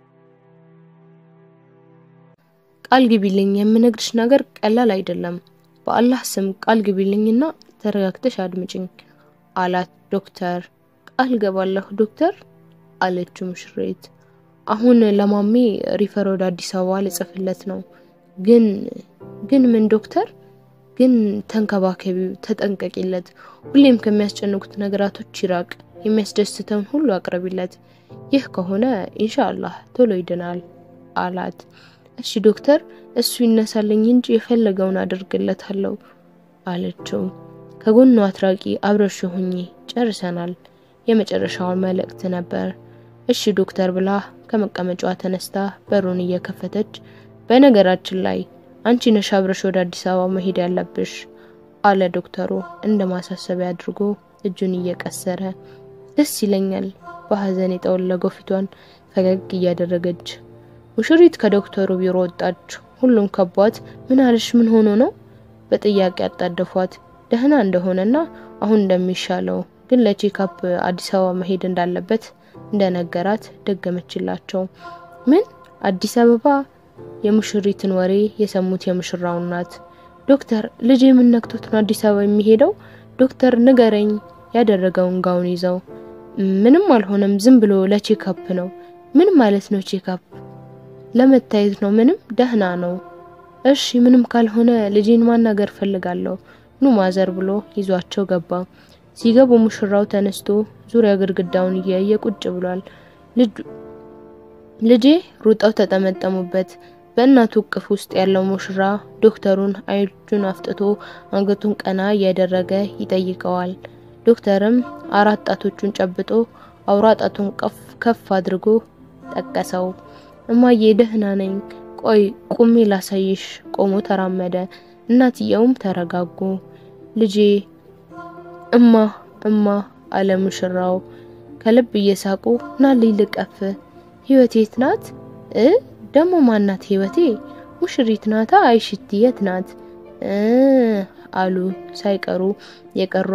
ቃል ግቢልኝ፣ የምነግርሽ ነገር ቀላል አይደለም። በአላህ ስም ቃል ግቢልኝና ተረጋግተሽ አድምጭኝ አላት ዶክተር። ቃል ገባለሁ ዶክተር አለችው ሙሽሪት። አሁን ለማሜ ሪፈር ወደ አዲስ አበባ ልጽፍለት ነው። ግን ግን ምን ዶክተር? ግን ተንከባከቢው፣ ተጠንቀቂለት። ሁሌም ከሚያስጨንቁት ነገራቶች ይራቅ። የሚያስደስተውን ሁሉ አቅርቢለት። ይህ ከሆነ ኢንሻአላህ ቶሎ ይድናል አላት። እሺ ዶክተር፣ እሱ ይነሳልኝ እንጂ የፈለገውን አድርግለታለሁ አለችው። ከጎኑ አትራቂ፣ አብረሽ ሁኚ፣ ጨርሰናል። የመጨረሻውን መልእክት ነበር። እሺ ዶክተር ብላ ከመቀመጫዋ ተነስታ በሩን እየከፈተች በነገራችን ላይ አንቺ ነሽ አብረሽ ወደ አዲስ አበባ መሄድ ያለብሽ አለ ዶክተሩ እንደ ማሳሰቢያ አድርጎ እጁን እየቀሰረ። ደስ ይለኛል በሀዘን የጠወለገው ፊቷን ፈገግ እያደረገች። ሙሽሪት ከዶክተሩ ቢሮ ወጣች። ሁሉም ከቧት ምን አለሽ? ምን ሆኖ ነው? በጥያቄ አጣደፏት። ደህና እንደሆነና አሁን እንደሚሻለው ግን ለቼካፕ አዲስ አበባ መሄድ እንዳለበት እንደነገራት ደገመችላቸው። ምን አዲስ አበባ? የሙሽሪትን ወሬ የሰሙት የሙሽራው እናት ዶክተር ልጅ የምነክቶት ነው አዲስ አበባ የሚሄደው? ዶክተር ንገረኝ። ያደረገውን ጋውን ይዘው ምንም አልሆነም፣ ዝም ብሎ ለቼካፕ ነው። ምን ማለት ነው ቼካፕ? ለመታየት ነው። ምንም ደህና ነው። እሺ ምንም ካልሆነ ልጄን ማናገር ፈልጋለሁ ኑ ማዘር ብሎ ይዟቸው ገባ። ሲገቡ ሙሽራው ተነስቶ ዙሪያ ግድግዳውን እያየ ቁጭ ብሏል። ልጄ ሩጠው ተጠመጠሙበት። በእናቱ እቅፍ ውስጥ ያለው ሙሽራ ዶክተሩን አይኑን አፍጥቶ አንገቱን ቀና እያደረገ ይጠይቀዋል። ዶክተርም አራት ጣቶቹን ጨብጦ አውራ ጣቱን ከፍ ከፍ አድርጎ ጠቀሰው። እማዬ ደህና ነኝ፣ ቆይ ቁሜ ላሳይሽ። ቆሞ ተራመደ። እናትየውም ተረጋጉ። ልጄ እማ እማ አለ ሙሽራው ከልብ እየሳቁ ናልኝ ልቀፍ። ህይወቴ የት ናት እ ደሞ ማናት ህይወቴ? ሙሽሪት ናታ። አይሽቲ የት ናት እ አሉ ሳይቀሩ የቀሩ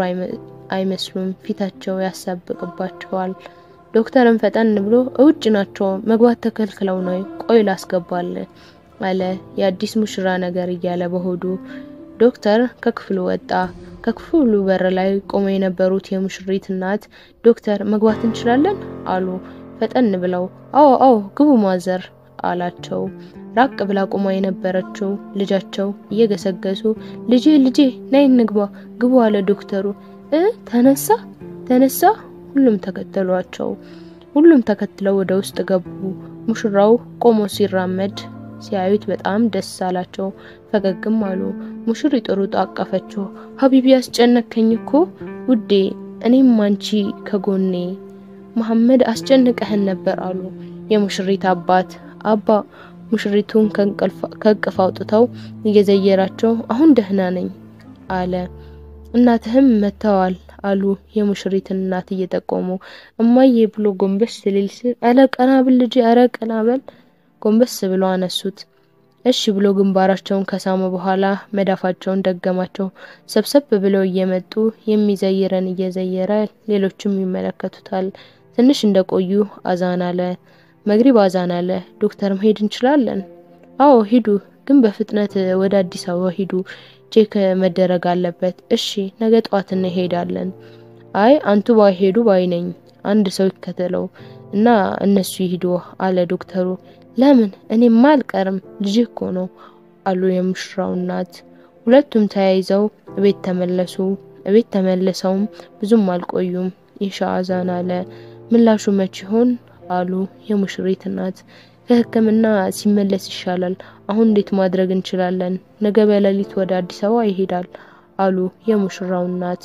አይመስሉም። ፊታቸው ያሳብቅባቸዋል። ዶክተርን ፈጠን ብሎ እውጭ ናቸው መግባት ተከልክለው ነው፣ ቆይ ላስገባል አለ የአዲስ ሙሽራ ነገር እያለ በሆዱ። ዶክተር ከክፍሉ ወጣ። ከክፍሉ በር ላይ ቆመው የነበሩት የሙሽሪት እናት ዶክተር መግባት እንችላለን አሉ ፈጠን ብለው። አዎ አዎ ግቡ ማዘር አላቸው። ራቅ ብላ ቆማ የነበረችው ልጃቸው እየገሰገሱ ልጄ ልጄ ነይ እንግባ ግቡ አለ ዶክተሩ። እ ተነሳ ተነሳ ሁሉም ተከተሏቸው። ሁሉም ተከትለው ወደ ውስጥ ገቡ። ሙሽራው ቆሞ ሲራመድ ሲያዩት በጣም ደስ አላቸው። ፈገግም አሉ። ሙሽሪት ሩጣ አቀፈችው። ሀቢቢ ያስጨነከኝ እኮ ውዴ፣ እኔም አንቺ ከጎኔ መሐመድ አስጨንቀህን ነበር አሉ የሙሽሪት አባት። አባ ሙሽሪቱን ከእቅፍ አውጥተው እየዘየራቸው አሁን ደህና ነኝ አለ። እናትህም መጥተዋል አሉ የሙሽሪትን እናት እየጠቆሙ። እማዬ ብሎ ጎንበስ ሲል አረ ቀና ብል ልጄ፣ አረ ቀና በል ጎንበስ ብሎ አነሱት። እሺ ብሎ ግንባራቸውን ከሳሙ በኋላ መዳፋቸውን ደገማቸው። ሰብሰብ ብለው እየመጡ የሚዘይረን እየዘየረ ሌሎችም ይመለከቱታል። ትንሽ እንደቆዩ አዛን አለ። መግሪብ አዛን አለ። ዶክተር መሄድ እንችላለን? አዎ ሂዱ፣ ግን በፍጥነት ወደ አዲስ አበባ ሂዱ። ቼክ መደረግ አለበት። እሺ ነገ ጠዋት እንሄዳለን። አይ አንቱ ባይሄዱ ባይ ነኝ። አንድ ሰው ይከተለው እና እነሱ ይሂዱ አለ ዶክተሩ። ለምን እኔማ አልቀርም ልጅ እኮ ነው አሉ የሙሽራው እናት። ሁለቱም ተያይዘው እቤት ተመለሱ። እቤት ተመልሰውም ብዙም አልቆዩም። ኢሻ አዛን አለ። ምላሹ መቼ ይሆን አሉ የሙሽሪት እናት። ከሕክምና ሲመለስ ይሻላል። አሁን እንዴት ማድረግ እንችላለን? ነገ በሌሊት ወደ አዲስ አበባ ይሄዳል አሉ የሙሽራው እናት።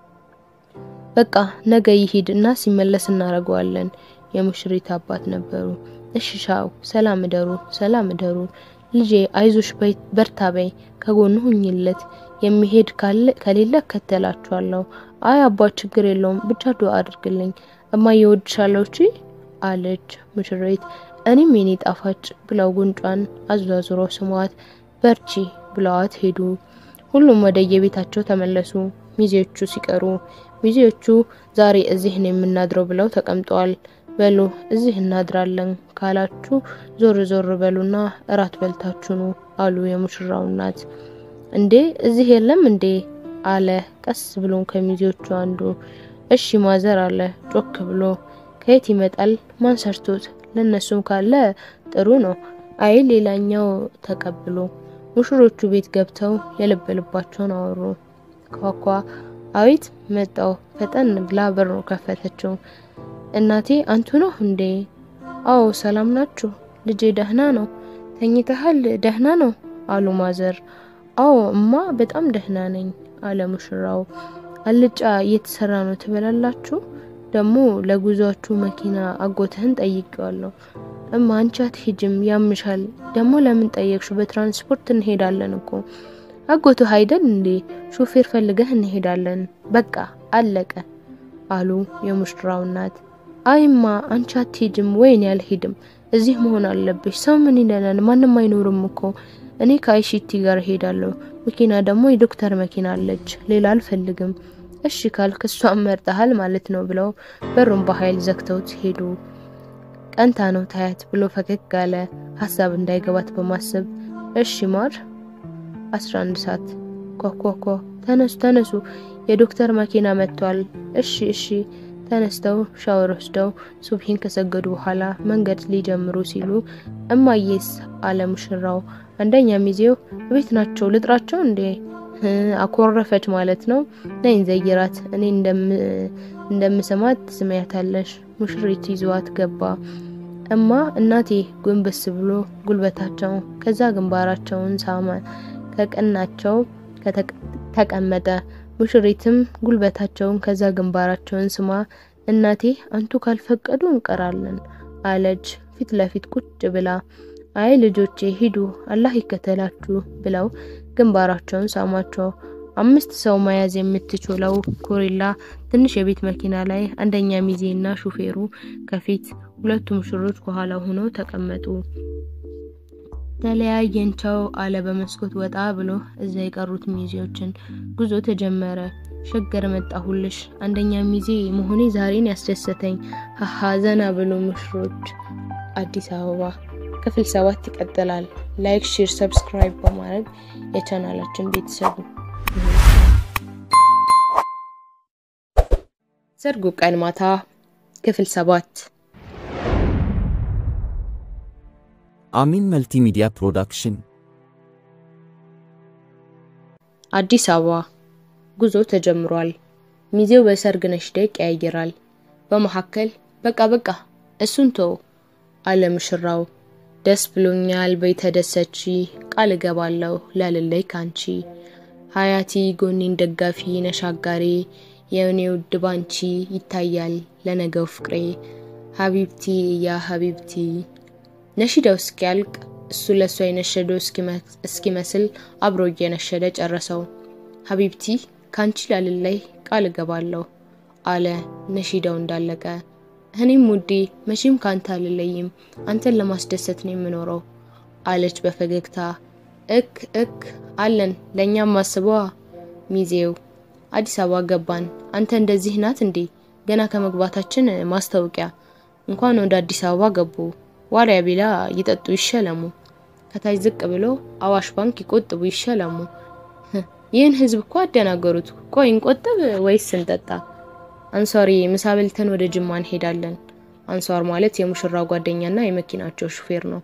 በቃ ነገ ይሂድ እና ሲመለስ እናደርገዋለን። የሙሽሪት አባት ነበሩ። እሺ ሻው፣ ሰላም እደሩ፣ ሰላም እደሩ። ልጄ አይዞሽ፣ በርታ በይ፣ ከጎኑ ሁኝለት። የሚሄድ ከሌለ እከተላችኋለሁ። አይ አባ ችግር የለውም ብቻ ዱአ አድርግልኝ። እማዬ እወድሻለሁ እቺ አለች ሙሽሪት። እኔም የኔ ጣፋጭ ብለው ጉንጯን አዟዙሮ ስሟት በርቺ ብለዋት ሄዱ። ሁሉም ወደ የቤታቸው ተመለሱ። ሚዜዎቹ ሲቀሩ ሚዜዎቹ ዛሬ እዚህ ነው የምናድረው ብለው ተቀምጠዋል። በሉ እዚህ እናድራለን ካላችሁ ዞር ዞር በሉና እራት በልታችሁ ኑ አሉ የሙሽራው እናት። እንዴ እዚህ የለም እንዴ አለ ቀስ ብሎ ከሚዜዎቹ አንዱ። እሺ ማዘር አለ ጮክ ብሎ። ከየት ይመጣል? ማን ሰርቶት? ለነሱም ካለ ጥሩ ነው። አይ ሌላኛው ተቀብሎ። ሙሽሮቹ ቤት ገብተው የልብ ልባቸውን አወሩ። ኳኳ አዊት መጣው። ፈጠን ብላ በሩ ከፈተችው። እናቴ አንቱ ነው እንዴ? አዎ ሰላም ናችሁ? ልጄ ደህና ነው። ተኝተሃል? ደህና ነው አሉ ማዘር። አዎ እማ በጣም ደህና ነኝ አለ ሙሽራው። አልጫ እየተሰራ ነው ትበላላችሁ? ደግሞ ለጉዟችሁ መኪና አጎትህን ጠይቄዋለሁ። እማ አንቺ አትሄጂም ያምሻል። ደግሞ ለምን ጠየቅሹ? በትራንስፖርት እንሄዳለን እኮ አጎትህ አይደል እንዴ? ሾፌር ፈልገህ እንሄዳለን። በቃ አለቀ አሉ የሙሽራው እናት። አይማ አንቺ አትሄጂም። ወይኔ አልሄድም። እዚህ መሆን አለብሽ። ሰው ምን ይለናል? ማንም አይኖርም እኮ እኔ ከአይሺቲ ጋር እሄዳለሁ። መኪና ደግሞ የዶክተር መኪና አለች። ሌላ አልፈልግም። እሺ ካልክ እሷን መርጠሃል ማለት ነው ብለው በሩን በኃይል ዘግተውት ሄዱ። ቀንታ ነው ታያት ብሎ ፈገግ አለ፣ ሀሳብ እንዳይገባት በማሰብ እሺ ማር 11 ሰዓት ኮኮኮ ተነሱ ተነሱ፣ የዶክተር መኪና መጥቷል። እሺ እሺ ተነስተው ሻወር ወስደው ሱብሂን ከሰገዱ በኋላ መንገድ ሊጀምሩ ሲሉ እማዬስ አለ ሙሽራው። አንደኛ ሚዜው ቤት ናቸው ልጥራቸው እንዴ? አኮረፈች ማለት ነው። ነይን ዘይራት፣ እኔ እንደምሰማት ስሜያታለሽ። ሙሽሪት ይዟት ገባ። እማ እናቴ ጎንበስ ብሎ ጉልበታቸው ከዛ ግንባራቸውን ሳመ። ከቀናቸው ተቀመጠ። ሙሽሪትም ጉልበታቸውን ከዛ ግንባራቸውን ስማ እናቴ አንቱ ካልፈቀዱ እንቀራለን አለች ፊት ለፊት ቁጭ ብላ። አይ ልጆቼ ሂዱ አላህ ይከተላችሁ ብለው ግንባራቸውን ሳሟቸው። አምስት ሰው መያዝ የምትችለው ኮሪላ ትንሽ የቤት መኪና ላይ አንደኛ ሚዜና ሹፌሩ ከፊት ሁለቱ ሙሽሮች ከኋላ ሆነው ተቀመጡ። ተለያየንቸው አለ በመስኮት ወጣ ብሎ እዛ የቀሩት ሚዜዎችን። ጉዞ ተጀመረ። ሸገር መጣሁልሽ አንደኛ ሚዜ መሆኔ ዛሬን ያስደሰተኝ ሀሀ ዘና ብሎ ሙሽሮች አዲስ አበባ ክፍል ሰባት ይቀጥላል። ላይክ፣ ሼር፣ ሰብስክራይብ በማድረግ የቻናላችን ቤተሰቡ ሰርጉ ቀን ማታ ክፍል ሰባት አሚን መልቲሚዲያ ፕሮዳክሽን አዲስ አበባ ጉዞ ተጀምሯል። ሚዜው በሰርግ ነሽዳ ይቀያይራል። በመካከል በቃ በቃ እሱን ተው አለ ሙሽራው። ደስ ብሎኛል በይ ተደሰቺ፣ ቃል እገባለሁ ላልለይ ካንቺ ሀያቲ ጎኔን ደጋፊ ነሻጋሬ የእኔ ውድ ባንቺ ይታያል ለነገው ፍቅሬ ሀቢብቲ ያ ሀቢብቲ። ነሺዳው እስኪያልቅ እሱ ለእሷ የነሸደው እስኪመስል አብሮ እየነሸደ ጨረሰው። ሀቢብቲ ካንቺ ላልለይ ቃል እገባለሁ አለ ነሺዳው እንዳለቀ። እኔም ውዴ መቼም ካንተ አልለይም፣ አንተን ለማስደሰት ነው የምኖረው አለች በፈገግታ። እክ እክ አለን ለእኛም አስበዋ። ሚዜው አዲስ አበባ ገባን። አንተ እንደዚህ ናት እንዴ? ገና ከመግባታችን ማስታወቂያ እንኳን ወደ አዲስ አበባ ገቡ። ዋልያ ቢላ ይጠጡ ይሸለሙ፣ ከታች ዝቅ ብሎ አዋሽ ባንክ ይቆጥቡ ይሸለሙ። ይህን ህዝብ እኮ አደናገሩት። ቆይ እንቆጥብ ወይስ እንጠጣ? አንሷሪ ምሳ በልተን ወደ ጅማ እንሄዳለን። አንሷር ማለት የሙሽራ ጓደኛና የመኪናቸው ሹፌር ነው።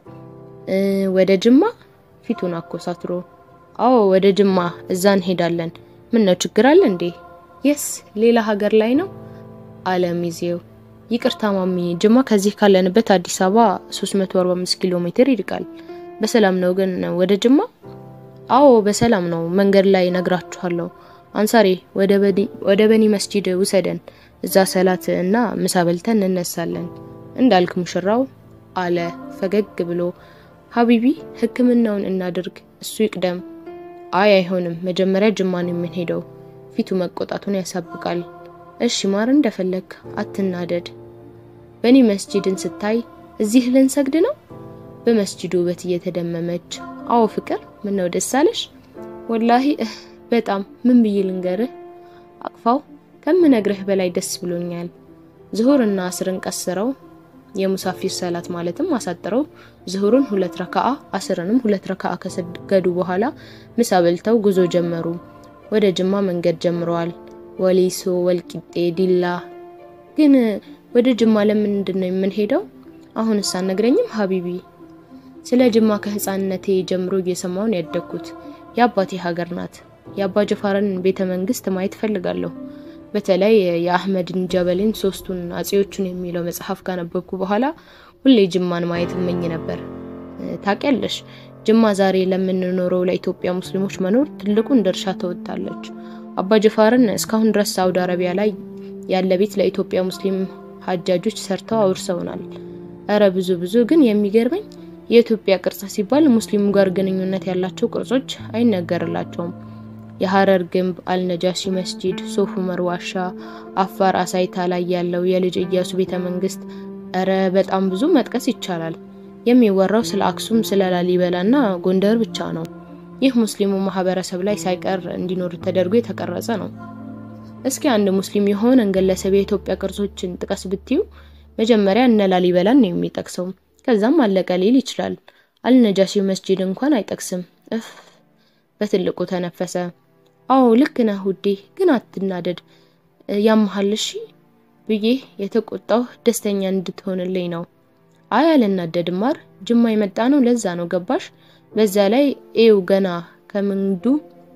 ወደ ጅማ ፊቱን አኮሳትሮ አዎ ወደ ጅማ እዛ እንሄዳለን። ምን ነው ችግር አለ እንዴ? የስ ሌላ ሀገር ላይ ነው አለ ሚዜው። ይቅርታ ማሚ፣ ጅማ ከዚህ ካለንበት አዲስ አበባ 345 ኪሎ ሜትር ይርቃል። በሰላም ነው ግን ወደ ጅማ? አዎ በሰላም ነው። መንገድ ላይ ነግራችኋለሁ። አንሳሪ ወደ በኒ መስጂድ ውሰደን፣ እዛ ሰላት እና ምሳ በልተን እንነሳለን እንዳልክ ሙሽራው አለ ፈገግ ብሎ። ሀቢቢ ሕክምናውን እናድርግ፣ እሱ ይቅደም። አይ አይሆንም፣ መጀመሪያ ጅማን የምንሄደው። ፊቱ መቆጣቱን ያሳብቃል። እሺ ማር እንደፈለግ አትናደድ። በኒ መስጂድን ስታይ እዚህ ልንሰግድ ነው? በመስጂዱ ውበት እየተደመመች አዎ ፍቅር፣ ምን ነው ደስ አለሽ? ወላሂ በጣም ምን ብዬ ልንገርህ? አቅፋው ከምነግርህ በላይ ደስ ብሎኛል። ዝሁርና አስርን ቀስረው የሙሳፊር ሰላት ማለትም አሳጥረው ዝሁርን ሁለት ረካዓ አስርንም ሁለት ረካዓ ከሰገዱ በኋላ ምሳ በልተው ጉዞ ጀመሩ። ወደ ጅማ መንገድ ጀምረዋል። ወሊሶ፣ ወልቂጤ፣ ዲላ። ግን ወደ ጅማ ለምንድን ነው የምንሄደው? አሁንስ አትነግረኝም ሀቢቢ? ስለ ጅማ ከህፃንነቴ ጀምሮ እየሰማውን ያደግኩት የአባቴ ሀገር ናት። የአባ ጀፋርን ቤተ መንግስት ማየት ፈልጋለሁ። በተለይ የአህመድን ጀበልን ሶስቱን አጼዎቹን የሚለው መጽሐፍ ካነበብኩ በኋላ ሁሌ ጅማን ማየት እመኝ ነበር። ታውቂያለሽ፣ ጅማ ዛሬ ለምንኖረው ለኢትዮጵያ ሙስሊሞች መኖር ትልቁን ድርሻ ተወጥታለች። አባ ጅፋርን እስካሁን ድረስ ሳውዲ አረቢያ ላይ ያለ ቤት ለኢትዮጵያ ሙስሊም ሀጃጆች ሰርተው አውርሰውናል። እረ ብዙ ብዙ። ግን የሚገርመኝ የኢትዮጵያ ቅርጽ ሲባል ሙስሊሙ ጋር ግንኙነት ያላቸው ቅርጾች አይነገርላቸውም። የሀረር ግንብ፣ አልነጃሺ መስጂድ፣ ሶፍ ዑመር ዋሻ፣ አፋር አሳይታ ላይ ያለው የልጅ እያሱ ቤተ መንግስት፣ እረ በጣም ብዙ መጥቀስ ይቻላል። የሚወራው ስለ አክሱም፣ ስለ ላሊበላ እና ጎንደር ብቻ ነው። ይህ ሙስሊሙ ማህበረሰብ ላይ ሳይቀር እንዲኖር ተደርጎ የተቀረጸ ነው። እስኪ አንድ ሙስሊም የሆነን ግለሰብ የኢትዮጵያ ቅርሶችን ጥቀስ ብትዩ መጀመሪያ እነ ላሊበላን ነው የሚጠቅሰው። ከዛም አለቀ ሊል ይችላል። አልነጃሺ መስጂድ እንኳን አይጠቅስም። እፍ በትልቁ ተነፈሰ። አዎ ልክ ነህ ውዴ፣ ግን አትናደድ። ያመሃል እሺ ብዬ የተቆጣው ደስተኛ እንድትሆንልኝ ነው። አይ አልናደድም ማር፣ ጅማ የመጣ ነው ለዛ ነው ገባሽ? በዛ ላይ ኤው ገና ከምንዱ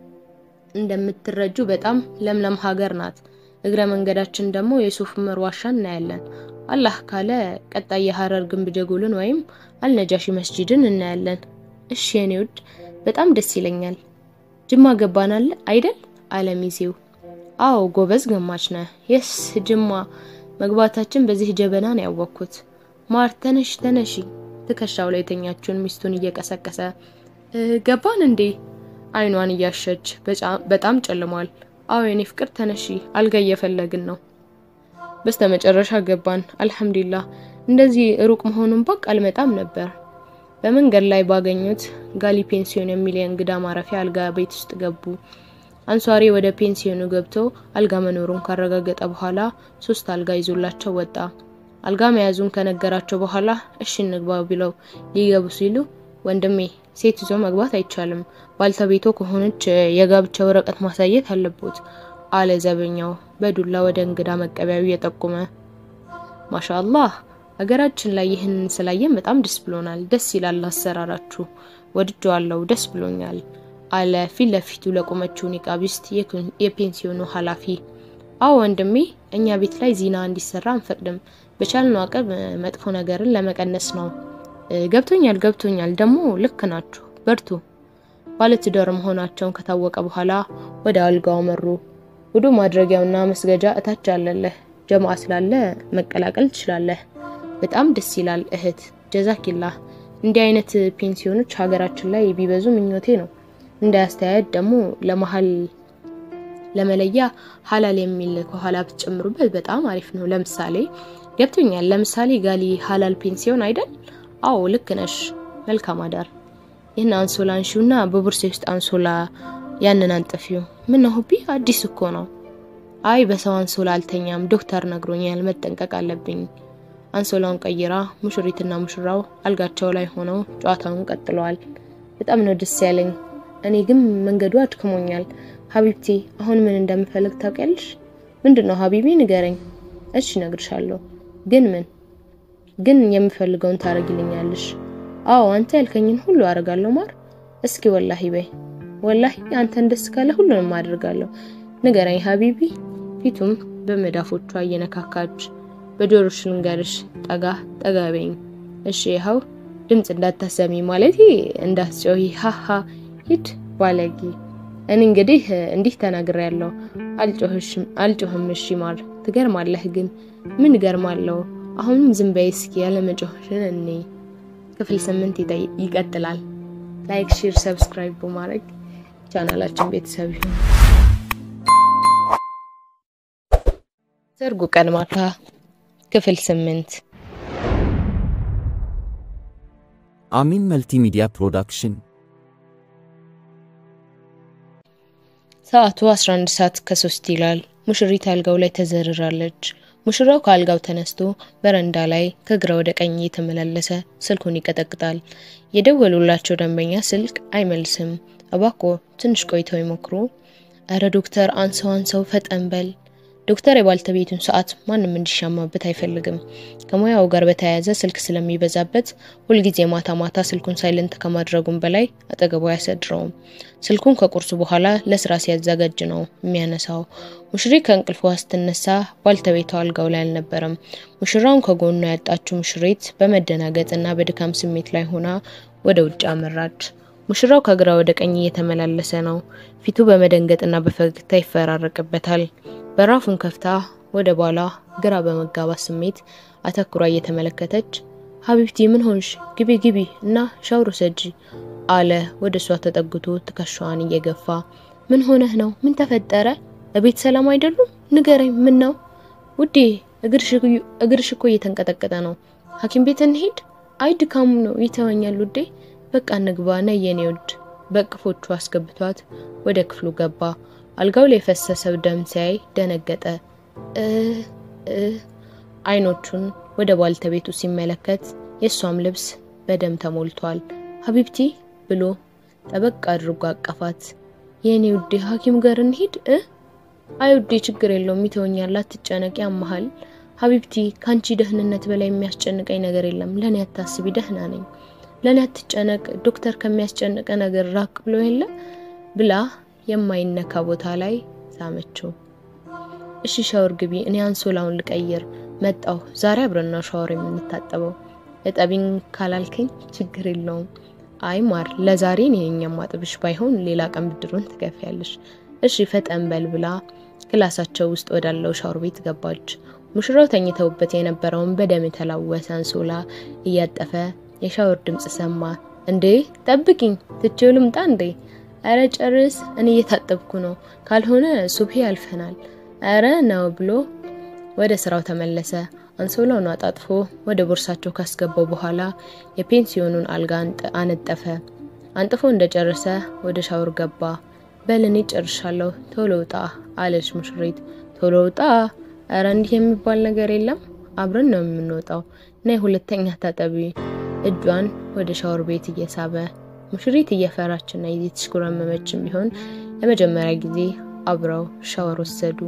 እንደምትረጁ በጣም ለምለም ሀገር ናት። እግረ መንገዳችን ደግሞ የሶፍ ዑመር ዋሻ እናያለን። አላህ ካለ ቀጣይ የሀረር ግንብ ጀጎልን ወይም አልነጃሺ መስጂድን እናያለን። እሺ የኔ ውድ በጣም ደስ ይለኛል። ጅማ ገባናል አይደል? አለሚዜው አዎ ጎበዝ ገማች ነህ። የስ ጅማ መግባታችን በዚህ ጀበና ነው ያወቅኩት። ማር ተነሽ ተነሺ፣ ትከሻው ላይ የተኛችውን ሚስቱን እየቀሰቀሰ ገባን እንዴ? አይኗን እያሸች በጣም ጨልሟል። አዎ የኔ ፍቅር ተነሺ፣ አልጋ እየፈለግን ነው። በስተመጨረሻ ገባን። አልሐምዱሊላህ። እንደዚህ ሩቅ መሆኑን ባቅ አልመጣም ነበር። በመንገድ ላይ ባገኙት ጋሊ ፔንሲዮን የሚል የእንግዳ ማረፊያ አልጋ ቤት ውስጥ ገቡ። አንሷሪ ወደ ፔንሲዮኑ ገብቶ አልጋ መኖሩን ካረጋገጠ በኋላ ሶስት አልጋ ይዞላቸው ወጣ። አልጋ መያዙን ከነገራቸው በኋላ እሺ እንግባ ብለው ሊገቡ ሲሉ ወንድሜ ሴት ይዞ መግባት አይቻልም፣ ባልተቤቶ ከሆነች የጋብቻ ወረቀት ማሳየት አለቦት አለ ዘበኛው በዱላ ወደ እንግዳ መቀበያው እየጠቆመ። ማሻአላህ ሀገራችን ላይ ይህንን ስላየን በጣም ደስ ብሎናል። ደስ ይላል አሰራራችሁ፣ ወድጀዋለሁ፣ ደስ ብሎኛል አለ ፊት ለፊቱ ለቆመችው ኒቃቢስት የፔንሲዮኑ ኃላፊ። አዎ ወንድሜ፣ እኛ ቤት ላይ ዚና እንዲሰራ አንፈቅድም። በቻልነው አቅም መጥፎ ነገርን ለመቀነስ ነው። ገብቶኛል ገብቶኛል። ደግሞ ልክ ናችሁ፣ በርቱ። ባለትዳር መሆናቸውን ከታወቀ በኋላ ወደ አልጋው መሩ። ውዱ ማድረጊያውና መስገጃ እታች አለለህ። ጀማዓ ስላለ መቀላቀል ትችላለህ። በጣም ደስ ይላል እህት፣ ጀዛኪላህ። እንዲህ አይነት ፔንሲዮኖች ሀገራችን ላይ ቢበዙ ምኞቴ ነው። እንደ አስተያየት ደግሞ ለመሀል ለመለያ ሀላል የሚል ከኋላ ብትጨምሩበት በጣም አሪፍ ነው። ለምሳሌ ገብቶኛል። ለምሳሌ ጋሊ ሀላል ፔንሲዮን አይደል? አዎ ልክ ነሽ። መልካም አዳር። ይህን አንሶላ አንሺውና በቡርሴ ውስጥ አንሶላ ያንን አንጥፊው። ምን ነው ሁቢ አዲስ እኮ ነው። አይ በሰው አንሶላ አልተኛም፣ ዶክተር ነግሮኛል፣ መጠንቀቅ አለብኝ። አንሶላውን ቀይራ ሙሽሪትና ሙሽራው አልጋቸው ላይ ሆነው ጨዋታውን ቀጥለዋል። በጣም ነው ደስ ያለኝ። እኔ ግን መንገዱ አድክሞኛል። ሀቢብቲ አሁን ምን እንደምፈልግ ታውቂያለሽ? ምንድን ነው ሀቢቢ ንገረኝ። እሺ እነግርሻለሁ። ግን ምን ግን የምፈልገውን ታረጊልኛለሽ? አዎ አንተ ያልከኝን ሁሉ አደርጋለሁ ማር። እስኪ ወላሂ በይ። ወላሂ አንተን ደስ ካለ ሁሉንም አደርጋለሁ። ንገረኝ ሀቢቢ። ፊቱም በመዳፎቿ እየነካካች በጆሮሽ ንገርሽ፣ ጠጋ ጠጋ በይኝ። እሺ ይኸው ድምፅ እንዳታሰሚ ማለት እንዳትጮሂ። ሀሀ ሂድ ባለጊ። እኔ እንግዲህ እንዲህ ተናግሬያለሁ። አልጮህሽም አልጮህም። እሺ ማር። ትገርማለህ ግን ምን ገርማለሁ? አሁንም ዝም በይ እስኪ ያለመጮህሽን እኔ ክፍል ስምንት ይቀጥላል። ላይክ፣ ሼር፣ ሰብስክራይብ በማድረግ ቻናላችን ቤተሰብ ይሁን። ሰርጉ ቀን ማታ ክፍል ስምንት አሚን መልቲሚዲያ ፕሮዳክሽን ሰዓቱ 11 ሰዓት ከሶስት ይላል። ሙሽሪት አልጋው ላይ ተዘርራለች። ሙሽራው ከአልጋው ተነስቶ በረንዳ ላይ ከግራ ወደ ቀኝ እየተመላለሰ ስልኩን ይቀጠቅጣል። የደወሉላቸው ደንበኛ ስልክ አይመልስም። እባክዎ ትንሽ ቆይተው ይሞክሩ። እረ ዶክተር አንሰው አንሰው ፈጠን በል። ዶክተር የባልተቤቱን ሰዓት ማንም እንዲሻማበት አይፈልግም። ከሙያው ጋር በተያያዘ ስልክ ስለሚበዛበት ሁልጊዜ ማታ ማታ ስልኩን ሳይለንት ከማድረጉም በላይ አጠገቡ አያሰድረውም። ስልኩን ከቁርሱ በኋላ ለስራ ሲያዘጋጅ ነው የሚያነሳው። ሙሽሪ ከእንቅልፏ ስትነሳ ባልተቤቷ አልጋው ላይ አልነበረም። ሙሽራውን ከጎኗ ያጣችው ሙሽሪት በመደናገጥና በድካም ስሜት ላይ ሆና ወደ ውጭ አመራች። ሙሽራው ከግራ ወደ ቀኝ እየተመላለሰ ነው። ፊቱ በመደንገጥና በፈገግታ ይፈራረቅበታል። በራፉን ከፍታ ወደ ባሏ ግራ በመጋባት ስሜት አተኩራ እየተመለከተች ሀቢብቲ ምን ሆንሽ? ግቢ ግቢ እና ሻውር ሰጂ አለ ወደ እሷ ተጠግቶ ትከሻዋን እየገፋ ምን ሆነህ ነው? ምን ተፈጠረ? እቤት ሰላም አይደሉም? ንገረኝ። ምን ነው ውዴ? እግርሽ እኮ እየተንቀጠቀጠ ነው። ሐኪም ቤት እንሄድ? አይ ድካሙ ነው ይተወኛል ውዴ። በቃ እንግባ ነይ የኔ ውድ። በቅፎቹ አስገብቷት ወደ ክፍሉ ገባ። አልጋው ላይ የፈሰሰው ደም ሲያይ ደነገጠ። አይኖቹን ወደ ባልተቤቱ ሲመለከት የእሷም ልብስ በደም ተሞልቷል። ሀቢብቲ ብሎ ጠበቅ አድርጎ አቀፋት። የእኔ ውዴ ሐኪም ጋር እንሂድ እ አይ ውዴ ችግር የለውም ይተወኛል፣ አትጨነቂ፣ ያመሃል። ሀቢብቲ ከአንቺ ደህንነት በላይ የሚያስጨንቀኝ ነገር የለም። ለእኔ አታስቢ፣ ደህና ነኝ። ለእኔ አትጨነቅ፣ ዶክተር ከሚያስጨንቀ ነገር ራቅ ብሎ የለ ብላ የማይነካ ቦታ ላይ ሳመችው። እሺ ሻወር ግቢ፣ እኔ አንሶላውን ልቀይር መጣሁ። ዛሬ አብረን ነው ሻወር የምንታጠበው። እጠቢኝ ካላልከኝ ችግር የለውም። አይ ማር፣ ለዛሬ እኔ ነኝ የማጥብሽ፣ ባይሆን ሌላ ቀን ብድሩን ትከፍያለሽ። እሺ ፈጠን በል ብላ ክላሳቸው ውስጥ ወዳለው ሻወር ቤት ገባች። ሙሽራው ተኝተውበት የነበረውን በደም የተላወሰ አንሶላ እያጠፈ የሻወር ድምፅ ሰማ። እንዴ ጠብቂኝ፣ ትቼው ልምጣ እንዴ? አረ ጨርስ፣ እኔ እየታጠብኩ ነው፣ ካልሆነ ሱብሄ ያልፈናል። አረ ነው ብሎ ወደ ስራው ተመለሰ። አንሶላውን አጣጥፎ ወደ ቦርሳቸው ካስገባው በኋላ የፔንሲዮኑን አልጋ አነጠፈ። አንጥፎ እንደጨረሰ ወደ ሻወር ገባ። በል እኔ ጨርሻለሁ፣ ቶሎ ውጣ አለች ሙሽሪት። ቶሎ ውጣ? አረ እንዲህ የሚባል ነገር የለም፣ አብረን ነው የምንወጣው። ነይ ሁለተኛ ታጠቢ። እጇን ወደ ሻወር ቤት እየሳበ ሙሽሪት እየፈራችና እየተሽኮረመመችም ቢሆን ለመጀመሪያ ጊዜ አብረው ሻወር ወሰዱ።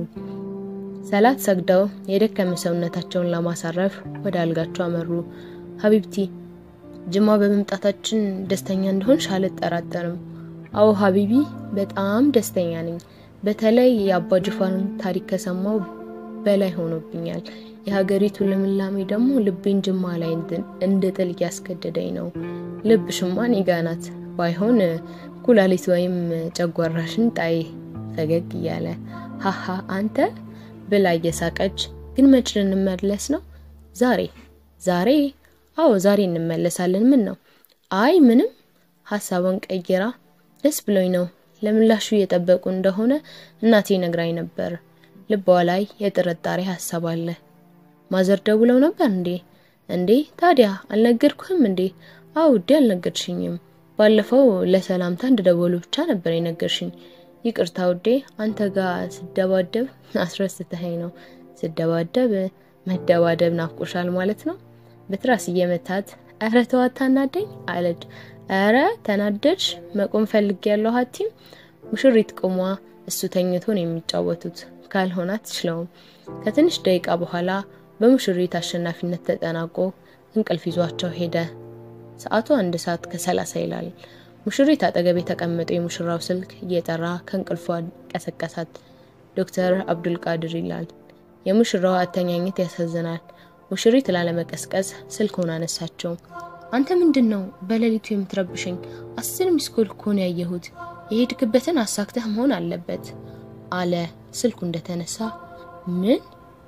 ሰላት ሰግደው የደከመ ሰውነታቸውን ለማሳረፍ ወደ አልጋቸው አመሩ። ሀቢብቲ ጅማ በመምጣታችን ደስተኛ እንደሆንሽ አልጠራጠርም። አዎ ሀቢቢ በጣም ደስተኛ ነኝ። በተለይ የአባ ጅፋርን ታሪክ ከሰማው በላይ ሆኖብኛል። የሀገሪቱ ልምላሜ ደግሞ ልቤን ጅማ ላይ እንድጥል እያስገደደኝ ነው። ልብ ሽማን ይጋናት ባይሆን ኩላሊት ወይም ጨጓራሽን ጣይ ፈገግ እያለ ሀሀ አንተ ብላ እየሳቀች ግን መች ልንመለስ ነው? ዛሬ ዛሬ? አዎ ዛሬ እንመለሳለን። ምን ነው? አይ ምንም። ሀሳቧን ቀይራ ደስ ብሎኝ ነው። ለምላሹ እየጠበቁ እንደሆነ እናቴ ነግራኝ ነበር። ልቧ ላይ የጥርጣሬ ሀሳብ አለ። ማዘር ደውለው ነበር እንዴ? እንዴ ታዲያ አልነገርኩህም እንዴ? አዎ ውዴ አልነገርሽኝም። ባለፈው ለሰላምታ እንደደወሉ ብቻ ነበር የነገርሽኝ። ይቅርታ ውዴ፣ አንተ ጋር ስደባደብ አስረስተኸኝ ነው። ስደባደብ መደባደብ ናፍቆሻል ማለት ነው። በትራስ እየመታት ኧረ ተው አታናደኝ አለች። ኧረ ተናደድሽ? መቆም ፈልግ ያለው ሀቲም ሙሽሪት ቆሟ፣ እሱ ተኝቶ ነው የሚጫወቱት። ካልሆነ አትችለውም። ከትንሽ ደቂቃ በኋላ በሙሽሪት አሸናፊነት ተጠናቆ እንቅልፍ ይዟቸው ሄደ። ሰዓቱ አንድ ሰዓት ከሰላሳ ይላል። ሙሽሪት አጠገብ የተቀመጠው የሙሽራው ስልክ እየጠራ ከእንቅልፏ ቀሰቀሳት። ዶክተር አብዱልቃድር ይላል። የሙሽራው አተኛኘት ያሳዝናል። ሙሽሪት ላለመቀስቀስ ስልኩን አነሳቸው። አንተ ምንድን ነው በሌሊቱ የምትረብሸኝ? አስር ሚስኮል እኮ ነው ያየሁት። የሄድክበትን አሳክተህ መሆን አለበት አለ ስልኩ እንደተነሳ። ምን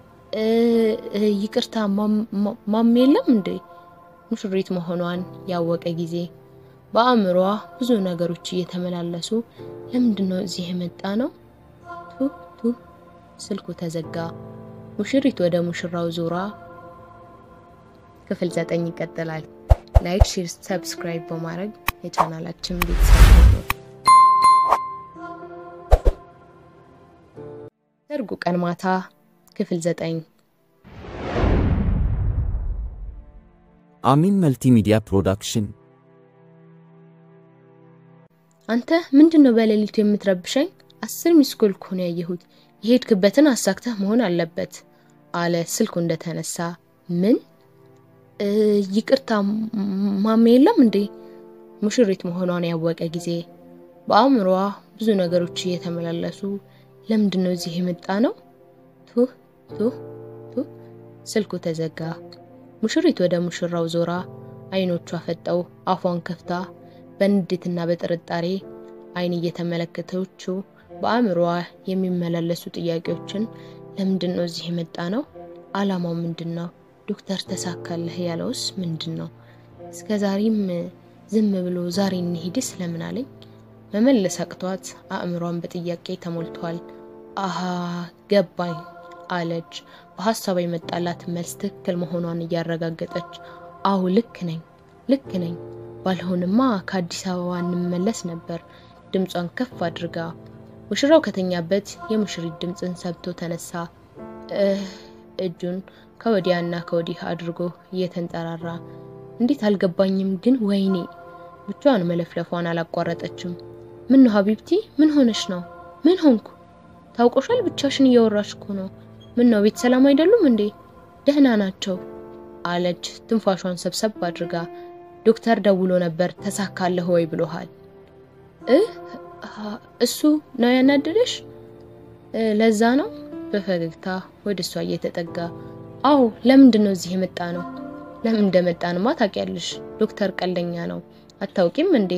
ይቅርታ ማም የለም እንዴ? ሙሽሪት መሆኗን ያወቀ ጊዜ በአእምሯ ብዙ ነገሮች እየተመላለሱ ለምንድን ነው እዚህ የመጣ ነው? ቱ ቱ ስልኩ ተዘጋ። ሙሽሪት ወደ ሙሽራው ዞራ ክፍል ዘጠኝ ይቀጥላል። ላይክ፣ ሼር፣ ሰብስክራይብ በማድረግ የቻናላችን ቤተሰብ ነው። ሰርጉ ቀን ማታ ክፍል ዘጠኝ አሚን መልቲሚዲያ ፕሮዳክሽን አንተ ምንድን ነው በሌሊቱ የምትረብሸኝ? አስር ሚስኮል እኮ ነው ያየሁት። የሄድክበትን አሳክተህ መሆን አለበት አለ ስልኩ እንደተነሳ። ምን ይቅርታ ማሜ የለም እንዴ? ሙሽሪት መሆኗን ያወቀ ጊዜ በአእምሮዋ ብዙ ነገሮች እየተመላለሱ ለምንድን ነው እዚህ የመጣ ነው? ቱ ቱ ቱ ስልኩ ተዘጋ። ሙሽሪት ወደ ሙሽራው ዞራ አይኖቿ ፈጠው አፏን ከፍታ በንዴትና በጥርጣሬ አይን እየተመለከተችው በአእምሮዋ የሚመላለሱ ጥያቄዎችን ለምንድን ነው እዚህ የመጣ ነው? አላማው ምንድን ነው? ዶክተር ተሳካለህ ያለውስ ምንድን ነው? እስከ ዛሬም ዝም ብሎ ዛሬ እንሂድ ስለምን አለኝ? መመለስ አቅቷት አእምሯን በጥያቄ ተሞልቷል። አሃ ገባኝ አለች። በሀሳቧ የመጣላት መልስ ትክክል መሆኗን እያረጋገጠች አሁ ልክ ነኝ ልክ ነኝ፣ ባልሆንማ ከአዲስ አበባ እንመለስ ነበር። ድምጿን ከፍ አድርጋ ሙሽራው ከተኛበት የሙሽሪት ድምፅን ሰብቶ ተነሳ። እጁን ከወዲያና ከወዲህ አድርጎ እየተንጠራራ እንዴት አልገባኝም፣ ግን ወይኔ ብቻዋን መለፍለፏን አላቋረጠችም። ምን ነው ሀቢብቲ፣ ምን ሆነሽ ነው? ምን ሆንኩ? ታውቆሻል፣ ብቻሽን እያወራሽ እኮ ነው። ምን ነው ቤት ሰላም አይደሉም እንዴ? ደህና ናቸው አለች ትንፋሿን ሰብሰብ አድርጋ። ዶክተር ደውሎ ነበር ተሳካለህ ወይ ብሎሃል? እህ እሱ ነው ያናደደሽ? ለዛ ነው በፈገግታ ወደ እሷ እየተጠጋ አዎ፣ ለምንድን ነው እዚህ የመጣ ነው? ለምን እንደመጣንማ ታውቂያለሽ። ዶክተር ቀልደኛ ነው። አታውቂም እንዴ?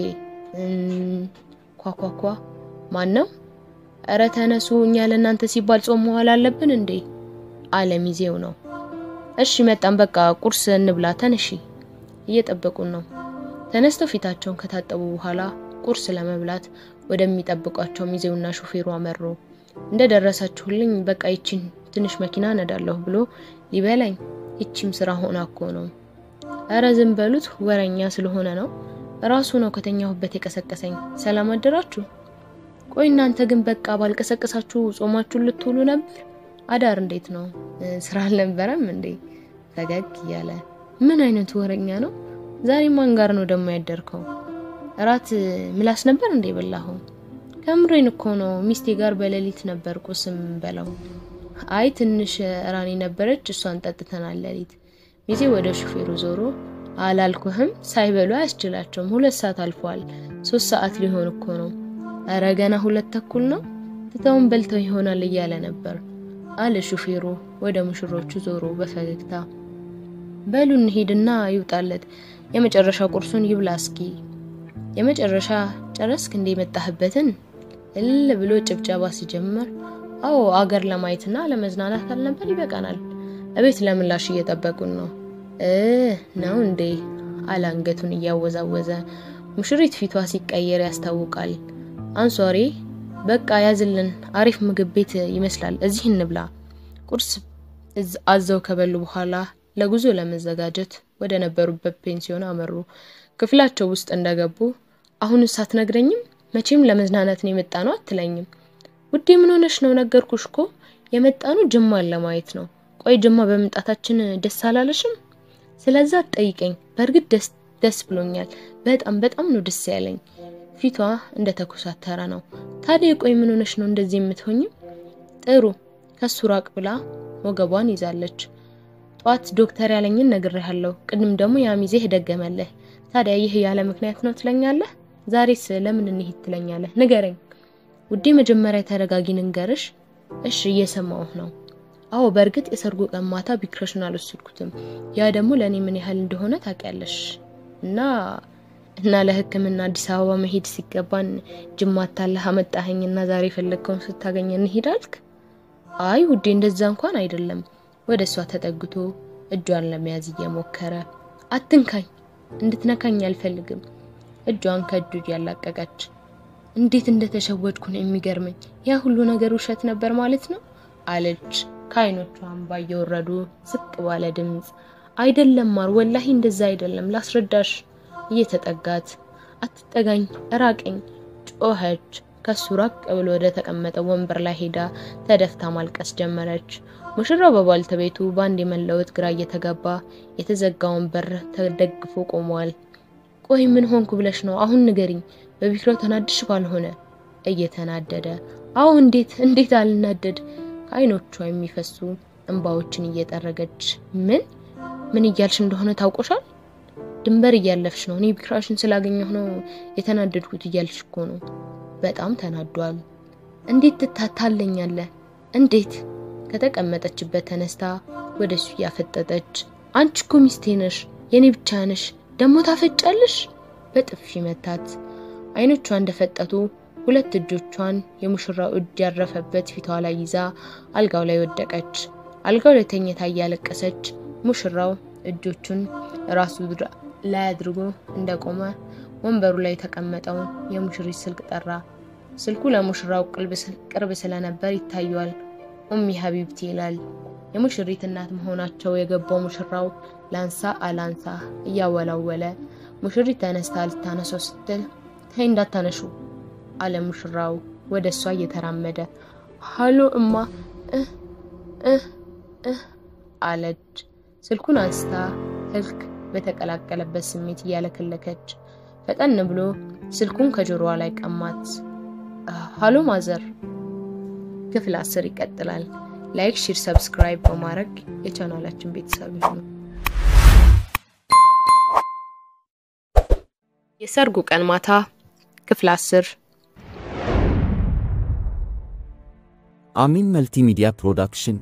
ኳኳኳ ማን ነው? እረ ተነሱ፣ እኛ ለእናንተ ሲባል ጾም መዋል አለብን እንዴ? አለ ሚዜው ነው። እሺ መጣን፣ በቃ ቁርስ እንብላ፣ ተነሺ። እየጠበቁን ነው። ተነስተው ፊታቸውን ከታጠቡ በኋላ ቁርስ ለመብላት ወደሚጠብቋቸው ሚዜውና ሹፌሩ አመሩ። እንደ ደረሳችሁልኝ በቃ ይቺን ትንሽ መኪና ነዳለሁ ብሎ ሊበላኝ፣ ይቺም ስራ ሆና እኮ ነው። እረ ዝም በሉት፣ ወረኛ ስለሆነ ነው። ራሱ ነው ከተኛሁበት የቀሰቀሰኝ። ሰላም አደራችሁ። ቆይ እናንተ ግን በቃ ባልቀሰቀሳችሁ ጾማችሁን ልትውሉ ነበር? አዳር እንዴት ነው? ስራ አልነበረም እንዴ? ፈገግ እያለ ምን አይነቱ ወረኛ ነው? ዛሬ ማን ጋር ነው ደግሞ ያደርከው? እራት ምላስ ነበር እንዴ በላኸው? ከምሬን እኮ ነው። ሚስቴ ጋር በሌሊት ነበር ቁስም በላው። አይ ትንሽ ራኔ ነበረች፣ እሷን ጠጥተናል ሌሊት። ሚዜ ወደ ሹፌሩ ዞሮ አላልኩህም? ሳይበሉ አያስችላቸውም። ሁለት ሰዓት አልፏል። ሶስት ሰዓት ሊሆን እኮ ነው። እረ ገና ሁለት ተኩል ነው። ትተውን በልተው ይሆናል እያለ ነበር አለ ሹፌሩ ወደ ሙሽሮቹ ዞሮ በፈገግታ በሉ እንሂድና ይውጣለት የመጨረሻ ቁርሱን ይብላ እስኪ። የመጨረሻ ጨረስክ እንደ የመጣህበትን እልል ብሎ ጭብጨባ ሲጀምር፣ አዎ አገር ለማየትና ለመዝናናት አልነበር? ይበቃናል። እቤት ለምላሽ እየጠበቁን ነው እ ነው እንዴ አለ አንገቱን እያወዛወዘ። ሙሽሪት ፊቷ ሲቀየር ያስታውቃል። አንሷሪ በቃ ያዝልን፣ አሪፍ ምግብ ቤት ይመስላል፣ እዚህ እንብላ። ቁርስ አዘው ከበሉ በኋላ ለጉዞ ለመዘጋጀት ወደ ነበሩበት ፔንሲዮን አመሩ። ክፍላቸው ውስጥ እንደገቡ አሁን ሳትነግረኝም መቼም ለመዝናናት ነው የመጣ ነው አትለኝም? ውዴ ምን ሆነሽ ነው? ነገርኩሽ እኮ የመጣኑ ጅማን ለማየት ነው። ቆይ ጅማ በመምጣታችን ደስ አላለሽም? ስለዛ አትጠይቀኝ። በእርግጥ ደስ ደስ ብሎኛል። በጣም በጣም ነው ደስ ያለኝ። ፊቷ እንደ ተኮሳተረ ነው። ታዲያ ቆይ ምን ሆነሽ ነው እንደዚህ የምትሆኝም? ጥሩ ከሱ ራቅ ብላ ወገቧን ይዛለች። ጠዋት ዶክተር ያለኝን ነግሬሃለሁ። ቅድም ደግሞ ያሚዜህ ደገመለህ። ታዲያ ይህ ያለ ምክንያት ነው ትለኛለህ? ዛሬስ ለምን እንሂድ ትለኛለህ? ንገረኝ ውዴ። መጀመሪያ ተረጋጊ፣ ንገርሽ። እሺ እየሰማሁህ ነው። አዎ በእርግጥ የሰርጉ ቀን ማታ ቢክረሽን አልወሰድኩትም። ያ ደግሞ ለእኔ ምን ያህል እንደሆነ ታውቂያለሽ። እና እና ለሕክምና አዲስ አበባ መሄድ ሲገባን ጅማ ታለህ አመጣኸኝ እና ዛሬ የፈለግከውን ስታገኝ እንሂድ አልክ? አይ ውዴ እንደዛ እንኳን አይደለም። ወደ እሷ ተጠግቶ እጇን ለመያዝ እየሞከረ አትንካኝ፣ እንድትነካኝ አልፈልግም። እጇን ከእጁ ያላቀቀች እንዴት እንደተሸወድኩ ነው የሚገርመኝ። ያ ሁሉ ነገር ውሸት ነበር ማለት ነው አለች ከአይኖቿ እንባ እየወረዱ ዝቅ ባለ ድምፅ። አይደለም ማር፣ ወላሂ እንደዛ አይደለም፣ ላስረዳሽ። እየተጠጋት አትጠጋኝ፣ እራቀኝ ጮኸች። ከሱ ራቅ ብሎ ወደ ተቀመጠ ወንበር ላይ ሄዳ ተደፍታ ማልቀስ ጀመረች። ሙሽራው በባልተቤቱ በአንድ የመለወጥ ግራ እየተጋባ የተዘጋውን በር ተደግፎ ቆሟል። ቆይ ምን ሆንኩ ብለሽ ነው? አሁን ንገሪኝ። በቢክራው ተናድሽ ባልሆነ እየተናደደ አዎ እንዴት እንዴት አልናደድ ከአይኖቿ የሚፈሱ እንባዎችን እየጠረገች ምን ምን እያልሽ እንደሆነ ታውቆሻል ድንበር እያለፍሽ ነው እኔ ቢክራሽን ስላገኘሁ ነው የተናደድኩት እያልሽ እኮ ነው በጣም ተናዷል እንዴት ትታታለኛለህ እንዴት ከተቀመጠችበት ተነስታ ወደ እሱ እያፈጠጠች አንቺ እኮ ሚስቴ ነሽ የኔ ብቻ ነሽ ደግሞ ታፈጫለሽ በጥፊ መታት አይኖቿ እንደፈጠጡ ሁለት እጆቿን የሙሽራው እጅ ያረፈበት ፊቷ ላይ ይዛ አልጋው ላይ ወደቀች አልጋው ላይ ተኝታ እያለቀሰች ሙሽራው እጆቹን ራሱ ላይ አድርጎ እንደቆመ ወንበሩ ላይ የተቀመጠውን የሙሽሪት ስልክ ጠራ ስልኩ ለሙሽራው ቅርብ ስለነበር ይታየዋል ኡሚ ሀቢብቲ ይላል የሙሽሪት እናት መሆናቸው የገባው ሙሽራው ላንሳ አላንሳ እያወላወለ ሙሽሪት ተነስታ ልታነሳው ስትል ተይ እንዳታነሹ አለ ሙሽራው ወደ እሷ እየተራመደ ሀሎ እማ እህ እህ እህ አለች ስልኩን አንስታ ህልክ በተቀላቀለበት ስሜት እያለከለከች ፈጠን ብሎ ስልኩን ከጆሮዋ ላይ ቀማት ሀሎ ማዘር ክፍል አስር ይቀጥላል ላይክ ሺር ሰብስክራይብ በማድረግ የቻናላችን ቤተሰብ ይሁኑ የሰርጉ ቀን ማታ ክፍል አስር አሚን መልቲሚዲያ ፕሮዳክሽን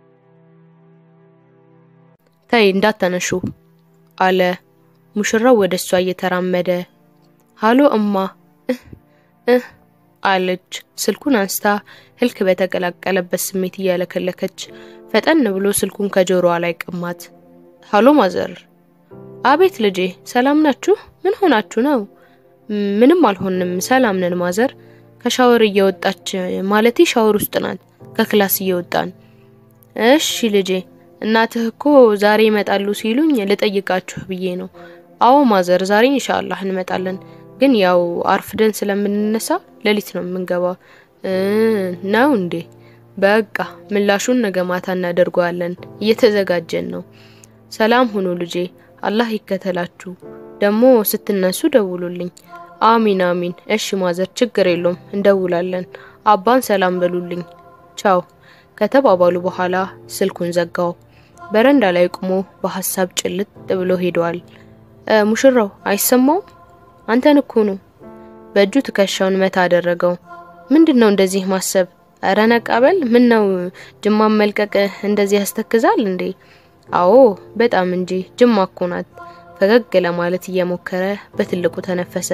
ተይ እንዳታነሹ አለ ሙሽራው ወደ እሷ እየተራመደ ሃሎ እማ እህ እህ አለች ስልኩን አንስታ ህልክ በተቀላቀለበት ስሜት እያለከለከች ፈጠን ብሎ ስልኩን ከጆሮዋ ላይ ቀማት ሃሎ ማዘር አቤት ልጄ ሰላም ናችሁ ምን ሆናችሁ ነው ምንም አልሆንም ሰላም ነን ማዘር ከሻወር እየወጣች ማለቴ ሻወር ውስጥ ናት ከክላስ እየወጣን እሺ ልጄ እናትህ እኮ ዛሬ ይመጣሉ ሲሉኝ ልጠይቃችሁ ብዬ ነው አዎ ማዘር ዛሬ ኢንሻአላህ እንመጣለን ግን ያው አርፍደን ስለምንነሳ ሌሊት ነው የምንገባው ነው እንዴ በቃ ምላሹን ነገ ማታ እናደርገዋለን እየተዘጋጀን ነው ሰላም ሁኑ ልጄ አላህ ይከተላችሁ ደግሞ ስትነሱ ደውሉልኝ አሚን አሚን እሺ ማዘር ችግር የለውም እንደውላለን አባን ሰላም በሉልኝ ቻው ከተባባሉ በኋላ ስልኩን ዘጋው በረንዳ ላይ ቆሞ በሀሳብ ጭልጥ ብሎ ሄደዋል ሙሽራው አይሰማውም አንተን እኮ ነው በእጁ ትከሻውን መታ አደረገው ምንድን ነው እንደዚህ ማሰብ እረ ነቃበል ምን ነው ጅማን መልቀቅ እንደዚህ ያስተክዛል እንዴ አዎ በጣም እንጂ ጅማ እኮ ናት ፈገግ ለማለት እየሞከረ በትልቁ ተነፈሰ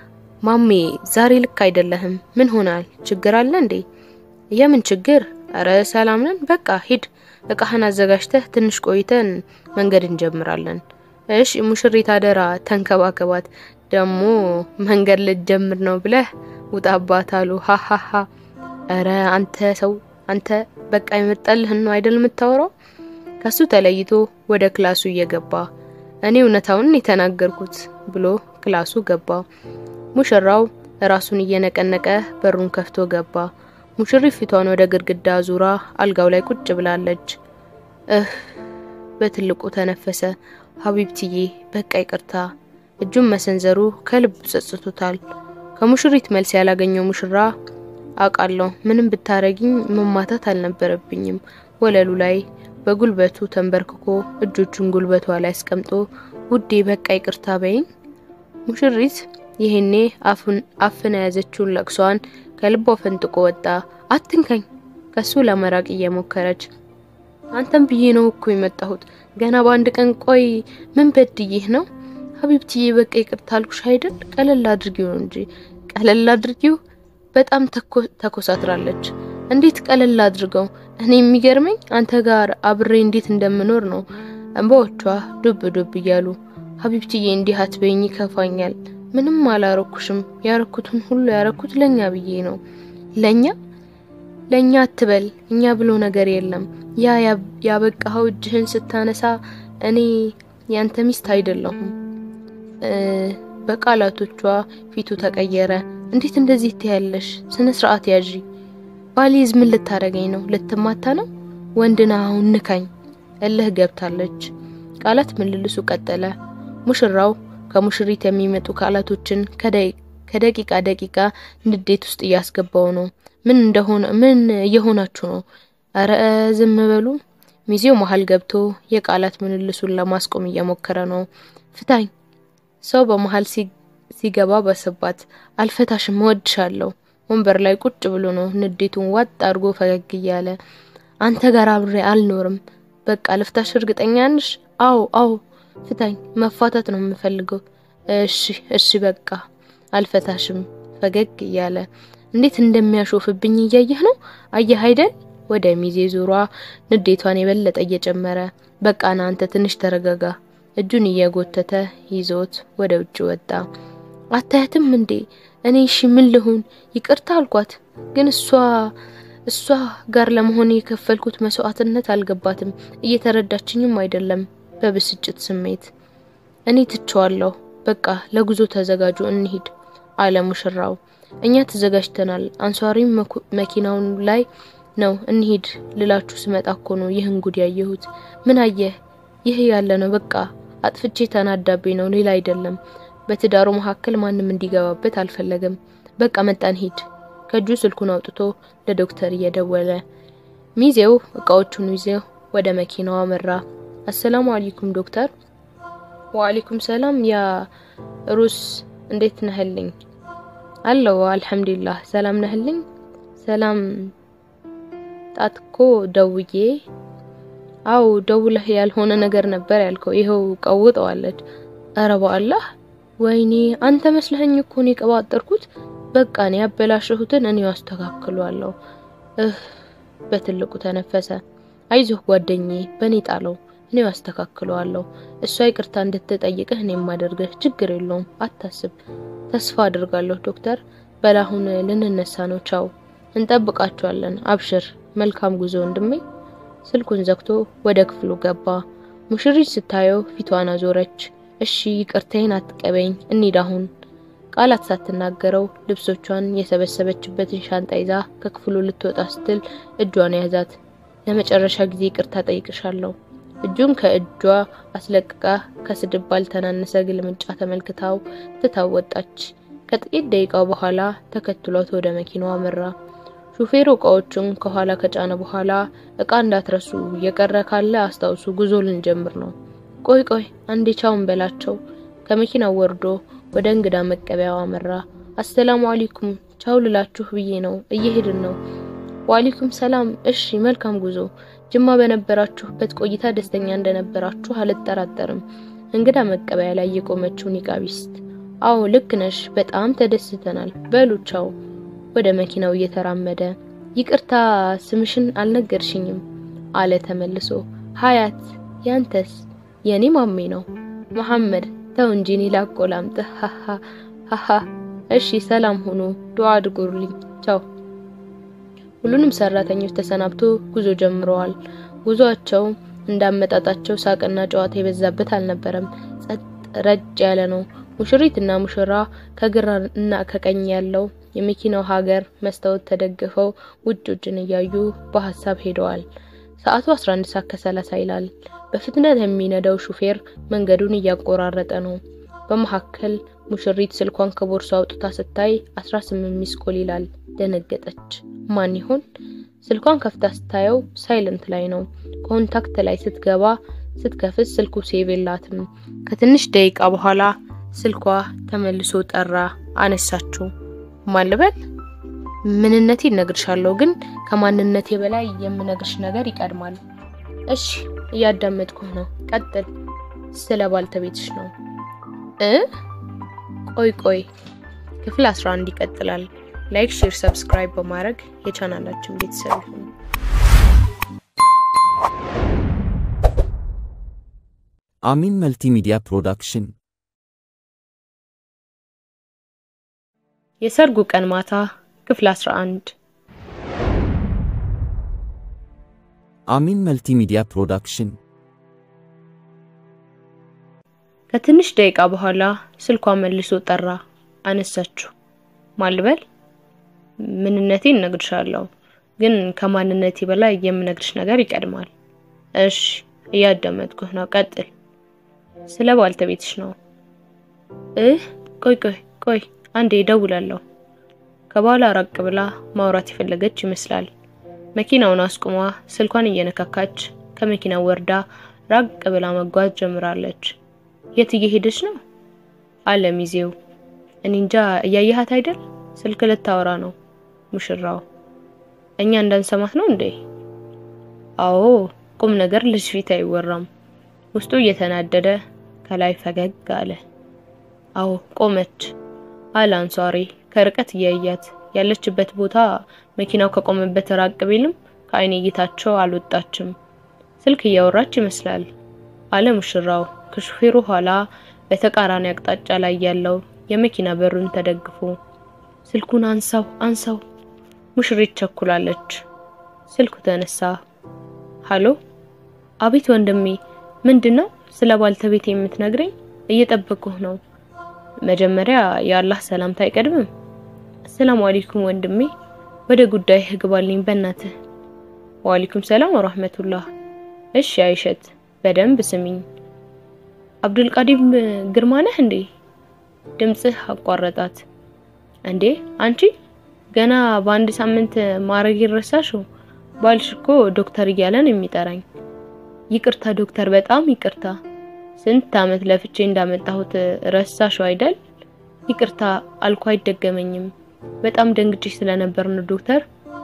ማሜ ዛሬ ልክ አይደለህም ምን ሆናል ችግር አለ እንዴ የምን ችግር እረ ሰላም ነን በቃ ሂድ እቃህን አዘጋጅተህ ትንሽ ቆይተን መንገድ እንጀምራለን እሺ ሙሽሪት አደራ ተንከባከባት ደግሞ መንገድ ልትጀምር ነው ብለህ ውጣባት አሉ ሀሀሀ እረ አንተ ሰው አንተ በቃ የመጣልህን ነው አይደል የምታወራው ከሱ ተለይቶ ወደ ክላሱ እየገባ እኔ እውነታውን የተናገርኩት ብሎ ክላሱ ገባ ሙሽራው ራሱን እየነቀነቀ በሩን ከፍቶ ገባ ሙሽሪት ፊቷን ወደ ግድግዳ ዙራ አልጋው ላይ ቁጭ ብላለች እህ በትልቁ ተነፈሰ ሀቢብትዬ በቃ ይቅርታ እጁን መሰንዘሩ ከልብ ጸጽቶታል ከሙሽሪት መልስ ያላገኘው ሙሽራ አውቃለሁ ምንም ብታረጊኝ መማታት አልነበረብኝም ወለሉ ላይ በጉልበቱ ተንበርክኮ እጆቹን ጉልበቷ ላይ አስቀምጦ ውዴ በቃ ይቅርታ በይኝ ሙሽሪት ይሄኔ አፍን የያዘችውን ለቅሷን ከልቧ ፈንጥቆ ወጣ አትንከኝ ከሱ ለመራቅ እየሞከረች አንተም ብዬ ነው እኮ የመጣሁት ገና በአንድ ቀን ቆይ ምን በድዬህ ነው ሀቢብትዬ በቃ ይቅርታ አልኩሽ አይደል ቀለል አድርጊው እንጂ ቀለል አድርጊው በጣም ተኮሳትራለች እንዴት ቀለል አድርገው እኔ የሚገርመኝ አንተ ጋር አብሬ እንዴት እንደምኖር ነው እንባዎቿ ዱብ ዱብ እያሉ ሀቢብትዬ እንዲህ አትበይኝ ይከፋኛል ምንም አላረኩሽም ያረኩትን ሁሉ ያረኩት ለኛ ብዬ ነው ለኛ ለኛ አትበል እኛ ብሎ ነገር የለም ያ ያበቃኸው እጅህን ስታነሳ እኔ ያንተ ሚስት አይደለሁም በቃላቶቿ ፊቱ ተቀየረ እንዴት እንደዚህ ትያለሽ ስነ ስርዓት ያዢ ባሊዝ ምን ልታረገኝ ነው ልትማታ ነው ወንድና አሁን ንካኝ እልህ ገብታለች ቃላት ምልልሱ ቀጠለ ሙሽራው ከሙሽሪት የሚመጡ ቃላቶችን ከደቂቃ ደቂቃ ንዴት ውስጥ እያስገባው ነው። ምን እንደሆነ ምን እየሆናችሁ ነው? እረ ዝም በሉ። ሚዜው መሀል ገብቶ የቃላት ምልልሱን ለማስቆም እየሞከረ ነው። ፍታኝ። ሰው በመሀል ሲገባ በስባት። አልፈታሽም፣ እወድሻለሁ። ወንበር ላይ ቁጭ ብሎ ነው ንዴቱን ዋጥ አድርጎ ፈገግ እያለ አንተ ጋር አብሬ አልኖርም። በቃ ልፍታሽ። እርግጠኛ ነሽ? አዎ አዎ፣ ፍታኝ። መፋታት ነው የምፈልገው። እሺ እሺ፣ በቃ አልፈታሽም። ፈገግ እያለ እንዴት እንደሚያሾፍብኝ እያየህ ነው። አየህ አይደል? ወደ ሚዜ ዙሯ ንዴቷን የበለጠ እየጨመረ በቃ ና አንተ ትንሽ ተረጋጋ። እጁን እየጎተተ ይዞት ወደ ውጭ ወጣ። አታያትም እንዴ? እኔ እሺ ምን ልሁን? ይቅርታ አልኳት፣ ግን እሷ እሷ ጋር ለመሆን የከፈልኩት መስዋዕትነት አልገባትም። እየተረዳችኝም አይደለም። በብስጭት ስሜት እኔ ትቸዋለሁ። በቃ ለጉዞ ተዘጋጁ፣ እንሂድ አለ ሙሽራው። እኛ ተዘጋጅተናል። አንሷሪም መኪናውን ላይ ነው። እንሂድ ልላችሁ ስመጣ እኮ ነው ይህን ጉድ ያየሁት። ምን አየህ? ይህ ያለ ነው። በቃ አጥፍቼ ተናዳቤ ነው፣ ሌላ አይደለም። በትዳሩ መካከል ማንም እንዲገባበት አልፈለገም። በቃ መጣን፣ ሂድ። ከእጁ ስልኩን አውጥቶ ለዶክተር እየደወለ ሚዜው እቃዎቹን ይዘው ወደ መኪናው አመራ። አሰላሙ አለይኩም ዶክተር። ወአለይኩም ሰላም። ያ ሩስ እንዴት ነህልኝ? አለው አልሐምዱሊላህ። ሰላም ነህልኝ? ሰላም ጣትኮ ደውዬ አው ደውለህ ያልሆነ ነገር ነበር ያልከው። ይኸው ቀውጠዋለች። ኧረ በአላህ ወይኔ አንተ መስለኸኝ እኮ ነው የቀባጠርኩት። በቃ ነው ያበላሸሁትን እኔው አስተካክሏለሁ። እህ በትልቁ ተነፈሰ። አይዞህ ጓደኛዬ፣ በኔ ጣለው፣ እኔው አስተካክለዋለሁ። እሷ ይቅርታ እንድትጠይቅህ እኔ የማደርግህ ችግር የለውም፣ አታስብ። ተስፋ አድርጋለሁ ዶክተር። በላሁን ልንነሳ ነው። ቻው፣ እንጠብቃቸዋለን። አብሽር፣ መልካም ጉዞ ወንድሜ። ስልኩን ዘግቶ ወደ ክፍሉ ገባ። ሙሽሪት ስታየው ፊቷን አዞረች። እሺ ይቅርታዬን አትቀበኝ፣ እንሂድ አሁን። ቃላት ሳትናገረው ልብሶቿን የሰበሰበችበትን ሻንጣ ይዛ ከክፍሉ ልትወጣ ስትል እጇን ያዛት። ለመጨረሻ ጊዜ ይቅርታ ጠይቅሻለሁ። እጁን ከእጇ አስለቅቃ ከስድብ ባልተናነሰ ግልምጫ ተመልክታው ትታው ወጣች። ከጥቂት ደቂቃው በኋላ ተከትሏት ወደ መኪናው አመራ። ሹፌሩ እቃዎቹን ከኋላ ከጫነ በኋላ እቃ እንዳትረሱ፣ የቀረ ካለ አስታውሱ፣ ጉዞ ልንጀምር ነው። ቆይ ቆይ አንዴ ቻውን በላቸው። ከመኪናው ወርዶ ወደ እንግዳ መቀበያው አመራ። አሰላሙ አለይኩም ቻው ልላችሁ ብዬ ነው፣ እየሄድን ነው። ወአለይኩም ሰላም። እሺ መልካም ጉዞ። ጅማ በነበራችሁበት ቆይታ ደስተኛ እንደነበራችሁ አልጠራጠርም። እንግዳ መቀበያ ላይ የቆመችው ኒቃቢስት፣ አዎ ልክ ነሽ፣ በጣም ተደስተናል። በሉ ቻው። ወደ መኪናው እየተራመደ ይቅርታ ስምሽን አልነገርሽኝም አለ ተመልሶ። ሀያት ያንተስ? የኔ ማሜ ነው መሐመድ። ተው እንጂ እኔ ላቆላምጥህ። ሀሀ ሀሀ። እሺ ሰላም ሁኑ፣ ዱዓ አድርጉልኝ። ቻው። ሁሉንም ሰራተኞች ተሰናብቶ ጉዞ ጀምረዋል። ጉዞአቸው እንዳመጣጣቸው ሳቅና ጨዋታ የበዛበት አልነበረም። ጸጥ ረጭ ያለ ነው። ሙሽሪትና ሙሽራ ከግራ እና ከቀኝ ያለው የመኪናው ሀገር መስታወት ተደግፈው ውጭ ውጭን እያዩ በሀሳብ ሄደዋል። ሰዓቱ 11 ሰዓት ከሰላሳ ይላል። በፍጥነት የሚነዳው ሹፌር መንገዱን እያቆራረጠ ነው። በመካከል ሙሽሪት ስልኳን ከቦርሷ አውጥታ ስታይ 18 ሚስ ኮል ይላል። ደነገጠች። ማን ይሆን? ስልኳን ከፍታ ስታየው ሳይለንት ላይ ነው። ኮንታክት ላይ ስትገባ ስትከፍት ስልኩ ሴቭ የላትም። ከትንሽ ደቂቃ በኋላ ስልኳ ተመልሶ ጠራ። አነሳችው። ማልበል ምንነቴ እነግርሻለሁ፣ ግን ከማንነቴ በላይ የምነግርሽ ነገር ይቀድማል። እሺ እያዳመጥኩህ ነው፣ ቀጥል። ስለ ባልተቤትሽ ነው እ ቆይ ቆይ ክፍል 11 ይቀጥላል። ላይክ፣ ሼር፣ ሰብስክራይብ በማድረግ የቻናላችን ቤተሰብ ይሁኑ። አሚን መልቲሚዲያ ፕሮዳክሽን የሰርጉ ቀን ማታ ክፍል 11 አሚን መልቲሚዲያ ፕሮዳክሽን ከትንሽ ደቂቃ በኋላ ስልኳ መልሶ ጠራ። አነሳችሁ። ማልበል ምንነቴን እነግርሻለሁ፣ ግን ከማንነቴ በላይ የምነግርሽ ነገር ይቀድማል። እሺ እያዳመጥኩህ ነው፣ ቀጥል። ስለ ባልተቤትሽ ነው። እህ ቆይ ቆይ ቆይ አንዴ እደውላለሁ። ከባሏ ራቅ ብላ ማውራት የፈለገች ይመስላል። መኪናውን አስቁማ ስልኳን እየነካካች ከመኪናው ወርዳ ራቅ ብላ መጓዝ ጀምራለች። የት እየሄደች ነው? አለ ሚዜው። እኔ እንጃ እያየሃት አይደል? ስልክ ልታወራ ነው። ሙሽራው እኛ እንዳንሰማት ነው እንዴ? አዎ፣ ቁም ነገር ልጅ ፊት አይወራም። ውስጡ እየተናደደ ከላይ ፈገግ አለ። አዎ ቆመች አለ አንሷሪ ከርቀት እያያት ያለችበት ቦታ መኪናው ከቆመበት ራቅ ቢልም ከአይን እይታቸው አልወጣችም። ስልክ እያወራች ይመስላል አለ ሙሽራው ከሹፌሩ ኋላ በተቃራኒ አቅጣጫ ላይ ያለው የመኪና በሩን ተደግፎ። ስልኩን አንሳው አንሳው፣ ሙሽሪት ቸኩላለች። ስልኩ ተነሳ። ሃሎ፣ አቤት ወንድሜ፣ ምንድነው? ስለ ባልተቤት የምትነግረኝ? እየጠበቅኩህ ነው። መጀመሪያ የአላህ ሰላምታ አይቀድምም? አሰላሙ አለይኩም ወንድሜ፣ ወደ ጉዳይ ግባልኝ በእናትህ። ወአለይኩም ሰላም ወራህመቱላህ። እሺ አይሸት፣ በደንብ ስሚኝ። አብዱልቃዲም ግርማ ነህ እንዴ? ድምጽህ አቋረጣት። እንዴ አንቺ ገና በአንድ ሳምንት ማረግ ይረሳሽው? ባልሽ እኮ ዶክተር እያለ ነው የሚጠራኝ። ይቅርታ ዶክተር፣ በጣም ይቅርታ። ስንት አመት ለፍቼ እንዳመጣሁት ረሳሽው አይደል? ይቅርታ አልኩ፣ አይደገመኝም። በጣም ደንግጬ ስለነበር ነው ዶክተር።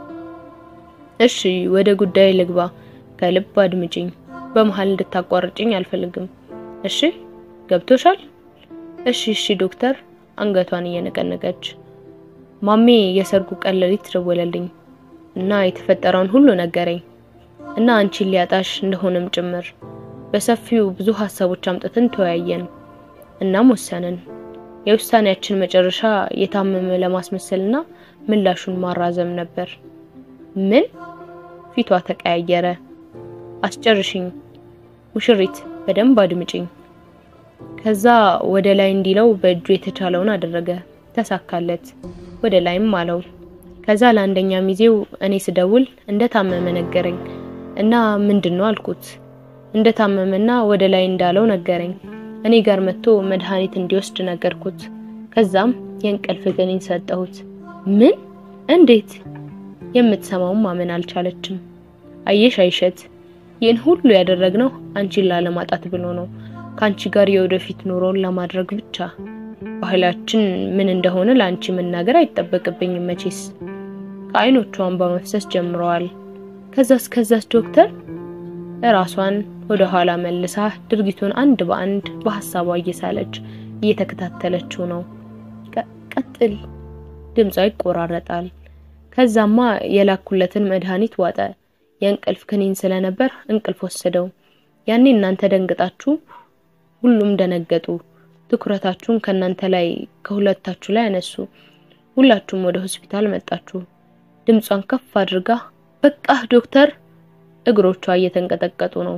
እሺ ወደ ጉዳይ ልግባ። ከልብ አድምጪኝ። በመሃል እንድታቋርጭኝ አልፈልግም። እሺ ገብቶሻል? እሺ እሺ ዶክተር አንገቷን እየነቀነቀች ማሜ የሰርጉ ቀን ሌሊት ደወለልኝ እና የተፈጠረውን ሁሉ ነገረኝ እና አንቺን ሊያጣሽ እንደሆነም ጭምር በሰፊው ብዙ ሀሳቦች አምጥተን ተወያየን። እናም ወሰንን። የውሳኔያችን መጨረሻ የታመመ ለማስመሰልና ምላሹን ማራዘም ነበር። ምን? ፊቷ ተቀያየረ። አስጨርሽኝ ሙሽሪት፣ በደንብ አድምጪኝ። ከዛ ወደ ላይ እንዲለው በእጁ የተቻለውን አደረገ። ተሳካለት። ወደ ላይም አለው። ከዛ ለአንደኛ ሚዜው እኔ ስደውል እንደታመመ ነገረኝ እና ምንድን ነው አልኩት። እንደታመመና ወደ ላይ እንዳለው ነገረኝ። እኔ ጋር መጥቶ መድኃኒት እንዲወስድ ነገርኩት። ከዛም የእንቅልፍ ክኒን ሰጠሁት። ምን? እንዴት? የምትሰማውን ማመን አልቻለችም። አየሽ አይሸት፣ ይህን ሁሉ ያደረግነው አንቺን ላለማጣት ብሎ ነው ከአንቺ ጋር የወደፊት ኑሮን ለማድረግ ብቻ። ባህላችን ምን እንደሆነ ለአንቺ መናገር አይጠበቅብኝም መቼስ። ከአይኖቿ እንባ መፍሰስ ጀምረዋል። ከዛስ ከዛስ ዶክተር ራሷን ወደ ኋላ መልሳ ድርጊቱን አንድ በአንድ በሀሳቧ እየሳለች እየተከታተለችው ነው። ቀጥል፣ ድምጿ ይቆራረጣል። ከዛማ የላኩለትን መድኃኒት ዋጠ። የእንቅልፍ ክኒን ስለነበር እንቅልፍ ወሰደው። ያኔ እናንተ ደንግጣችሁ ሁሉም ደነገጡ። ትኩረታችሁን ከእናንተ ላይ ከሁለታችሁ ላይ አነሱ። ሁላችሁም ወደ ሆስፒታል መጣችሁ። ድምጿን ከፍ አድርጋ በቃ ዶክተር፣ እግሮቿ እየተንቀጠቀጡ ነው።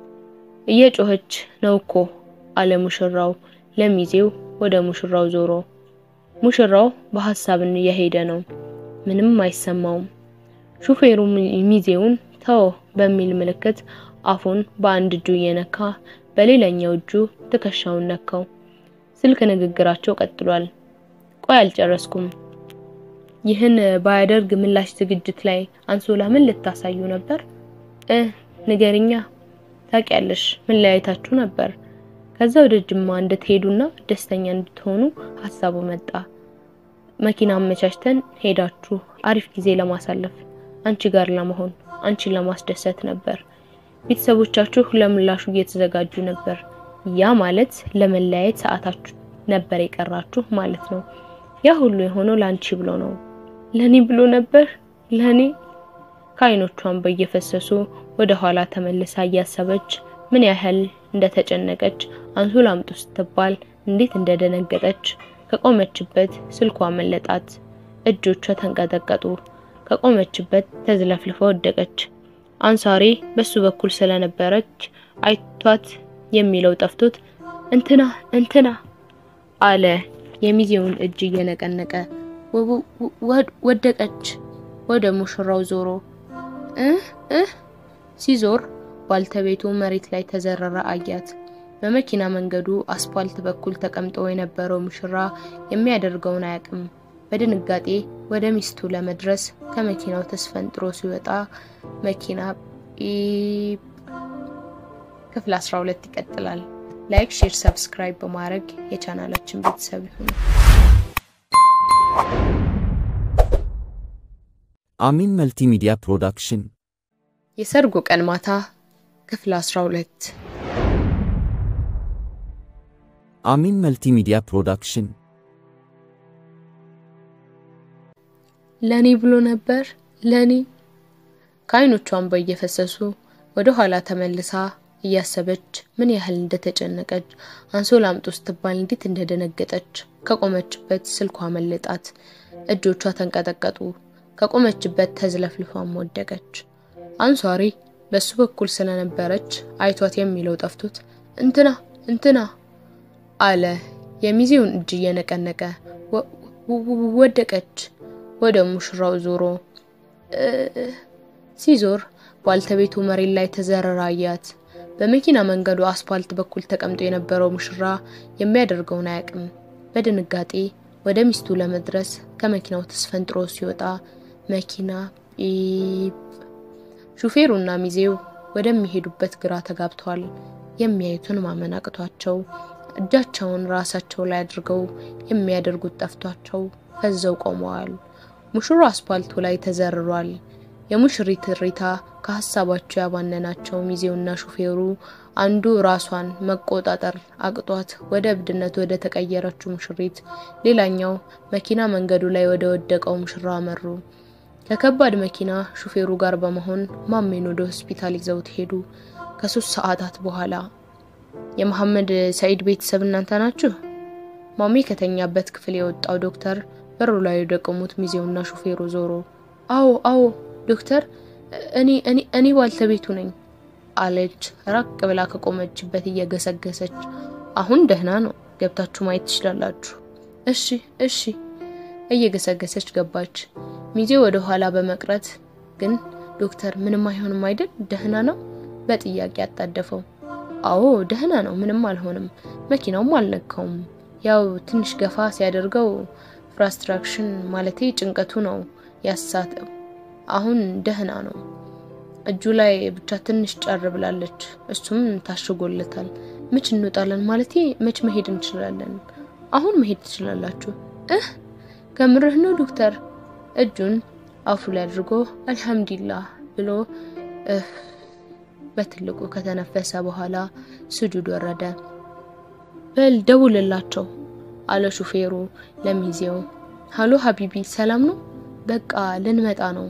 እየጮኸች ነው እኮ አለ ሙሽራው ለሚዜው ወደ ሙሽራው ዞሮ። ሙሽራው በሀሳብን እየሄደ ነው። ምንም አይሰማውም። ሹፌሩ ሚዜውን ተው በሚል ምልክት አፉን በአንድ እጁ እየነካ በሌላኛው እጁ ትከሻውን ነካው። ስልክ ንግግራቸው ቀጥሏል። ቆይ አልጨረስኩም። ይህን ባያደርግ ምላሽ ዝግጅት ላይ አንሶላ ምን ልታሳዩ ነበር? እ ንገርኛ። ታውቂያለሽ መለያየታችሁ ነበር። ከዛ ወደ ጅማ እንድትሄዱና ደስተኛ እንድትሆኑ ሀሳቡ መጣ። መኪና አመቻችተን ሄዳችሁ አሪፍ ጊዜ ለማሳለፍ አንቺ ጋር ለመሆን አንቺን ለማስደሰት ነበር። ቤተሰቦቻችሁ ለምላሹ እየተዘጋጁ ነበር። ያ ማለት ለመለያየት ሰዓታችሁ ነበር የቀራችሁ ማለት ነው። ያ ሁሉ የሆነው ለአንቺ ብሎ ነው። ለኔ ብሎ ነበር ለኔ። ከአይኖቿን በየፈሰሱ ወደ ኋላ ተመልሳ እያሰበች ምን ያህል እንደተጨነቀች አንሶላ አምጡ ስትባል እንዴት እንደደነገጠች ከቆመችበት ስልኳ መለጣት። እጆቿ ተንቀጠቀጡ። ከቆመችበት ተዝለፍልፋ ወደቀች። አንሳሪ በሱ በኩል ስለነበረች አይቷት የሚለው ጠፍቶት እንትና እንትና አለ የሚዜውን እጅ እየነቀነቀ ወደቀች። ወደ ሙሽራው ዞሮ እህ እህ ሲዞር ባልተቤቱ መሬት ላይ ተዘረረ አያት። በመኪና መንገዱ አስፓልት በኩል ተቀምጦ የነበረው ሙሽራ የሚያደርገውን አያውቅም። በድንጋጤ ወደ ሚስቱ ለመድረስ ከመኪናው ተስፈንጥሮ ሲወጣ መኪና ጲፕ። ክፍል 12 ይቀጥላል። ላይክ፣ ሼር፣ ሰብስክራይብ በማድረግ የቻናላችን ቤተሰብ ይሁኑ። አሚን መልቲሚዲያ ፕሮዳክሽን የሰርጉ ቀን ማታ ክፍል 12 አሚን መልቲሚዲያ ፕሮዳክሽን ለኔ ብሎ ነበር ለኔ ከአይኖቿ እንባ እየፈሰሱ ወደ ኋላ ተመልሳ እያሰበች ምን ያህል እንደተጨነቀች አንሶላ አምጡ ስትባል እንዴት እንደደነገጠች ከቆመችበት ስልኳ መለጣት፣ እጆቿ ተንቀጠቀጡ። ከቆመችበት ተዝለፍልፋም ወደቀች። አንሷሪ በሱ በኩል ስለነበረች አይቷት የሚለው ጠፍቶት እንትና እንትና አለ። የሚዜውን እጅ እየነቀነቀ ወደቀች። ወደ ሙሽራው ዞሮ ሲዞር ባልተቤቱ መሬት ላይ ተዘረራ አያት። በመኪና መንገዱ አስፓልት በኩል ተቀምጦ የነበረው ሙሽራ የሚያደርገውን አያውቅም። በድንጋጤ ወደ ሚስቱ ለመድረስ ከመኪናው ተስፈንጥሮ ሲወጣ መኪና ጲፕ። ሹፌሩና ሚዜው ወደሚሄዱበት ግራ ተጋብተዋል። የሚያዩትን ማመን አቅቷቸው እጃቸውን ራሳቸው ላይ አድርገው የሚያደርጉት ጠፍቷቸው ፈዘው ቆመዋል። ሙሽራ አስፓልቱ ላይ ተዘርሯል። የሙሽሪት እሪታ ከሀሳባቸው ያባነናቸው ሚዜውና ሹፌሩ አንዱ ራሷን መቆጣጠር አቅቷት ወደ እብድነት ወደ ተቀየረችው ሙሽሪት፣ ሌላኛው መኪና መንገዱ ላይ ወደ ወደቀው ሙሽራ አመሩ። ከከባድ መኪና ሹፌሩ ጋር በመሆን ማሜን ወደ ሆስፒታል ይዘውት ሄዱ። ከሶስት ሰዓታት በኋላ የመሐመድ ሰኢድ ቤተሰብ እናንተ ናችሁ? ማሜ ከተኛበት ክፍል የወጣው ዶክተር በሩ ላይ ወደ ቆሙት ሚዜውና ሹፌሩ ዞሮ አዎ አዎ ዶክተር እኔ እኔ እኔ ባልተቤቱ ነኝ አለች ራቅ ብላ ከቆመችበት እየገሰገሰች። አሁን ደህና ነው፣ ገብታችሁ ማየት ትችላላችሁ። እሺ እሺ። እየገሰገሰች ገባች። ሚዜው ወደ ኋላ በመቅረት ግን ዶክተር ምንም አይሆንም አይደል? ደህና ነው? በጥያቄ አጣደፈው። አዎ ደህና ነው፣ ምንም አልሆንም። መኪናውም አልነካውም። ያው ትንሽ ገፋ ሲያደርገው ፍራስትራክሽን ማለቴ ጭንቀቱ ነው ያሳተው። አሁን ደህና ነው። እጁ ላይ ብቻ ትንሽ ጨር ብላለች። እሱም ታሽጎለታል። መች እንወጣለን? ማለቴ መች መሄድ እንችላለን? አሁን መሄድ ትችላላችሁ። እህ ከምርህ ነው ዶክተር? እጁን አፉ ላይ አድርጎ አልሐምዱሊላህ ብሎ በትልቁ ከተነፈሰ በኋላ ስጁድ ወረደ። በል ደውልላቸው አለ ሹፌሩ ለሚዜው። ሀሎ ሀቢቢ ሰላም ነው? በቃ ልንመጣ ነው።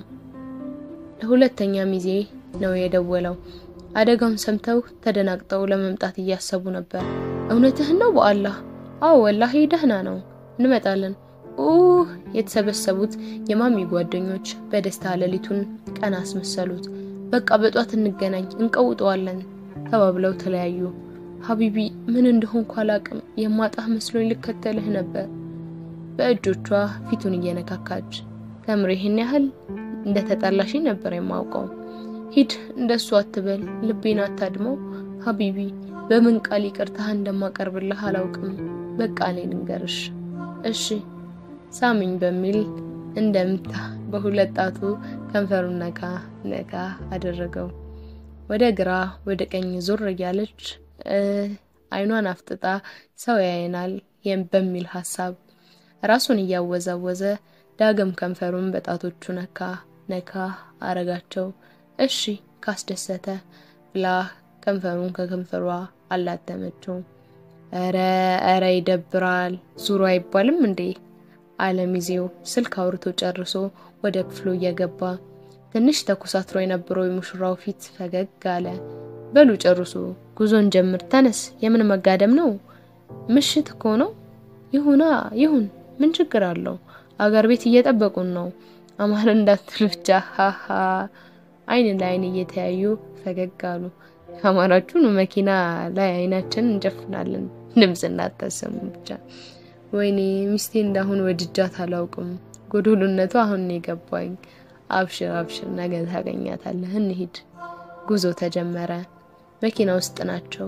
ለሁለተኛ ሚዜ ነው የደወለው። አደጋውን ሰምተው ተደናግጠው ለመምጣት እያሰቡ ነበር። እውነትህን ነው? በአላህ አዎ፣ ወላሂ ደህና ነው፣ እንመጣለን። ኡህ የተሰበሰቡት የማሚ ጓደኞች በደስታ ሌሊቱን ቀን አስመሰሉት። በቃ በጧት እንገናኝ፣ እንቀውጠዋለን ተባብለው ተለያዩ። ሀቢቢ ምን እንደሆንኩ አላቅም፣ የማጣህ መስሎኝ ልከተልህ ነበር በእጆቿ ፊቱን እየነካካች ከምር ይህን ያህል እንደ ተጣላሽኝ ነበር የማውቀው። ሂድ እንደሱ አትበል፣ ልቤን አታድመው ሀቢቢ። በምን ቃል ይቅርታህ እንደማቀርብልህ አላውቅም። በቃ እኔ ልንገርሽ እሺ። ሳሚኝ በሚል እንደምታ በሁለት ጣቱ ከንፈሩን ነካ ነካ አደረገው። ወደ ግራ ወደ ቀኝ ዞር እያለች አይኗን አፍጥጣ ሰው ያየናል በሚል ሀሳብ ራሱን እያወዛወዘ ዳግም ከንፈሩን በጣቶቹ ነካ ነካ አረጋቸው። እሺ ካስደሰተ ብላ ከንፈሩን ከከንፈሯ አላተመችው። እረ እረ ይደብራል፣ ዙሮ አይባልም እንዴ አለ ሚዜው ስልክ አውርቶ ጨርሶ ወደ ክፍሉ እየገባ ትንሽ ተኮሳትሮ የነበረው የሙሽራው ፊት ፈገግ አለ። በሉ ጨርሱ፣ ጉዞን ጀምር። ተነስ፣ የምን መጋደም ነው? ምሽት እኮ ነው። ይሁና ይሁን፣ ምን ችግር አለው? አገር ቤት እየጠበቁን ነው። አማር እንዳትሉ ብቻ ሀሀ። አይን ለአይን እየተያዩ ፈገግ አሉ። ከአማራችሁን መኪና ላይ አይናችን እንጨፍናለን። ድምፅ እናታሰሙ ብቻ። ወይኔ ሚስቴ እንዳሁን ወድጃት አላውቅም። ጎዶሎነቱ አሁን ነው የገባኝ። አብሽር አብሽር፣ ነገ ታገኛታለህ። እንሂድ። ጉዞ ተጀመረ። መኪና ውስጥ ናቸው።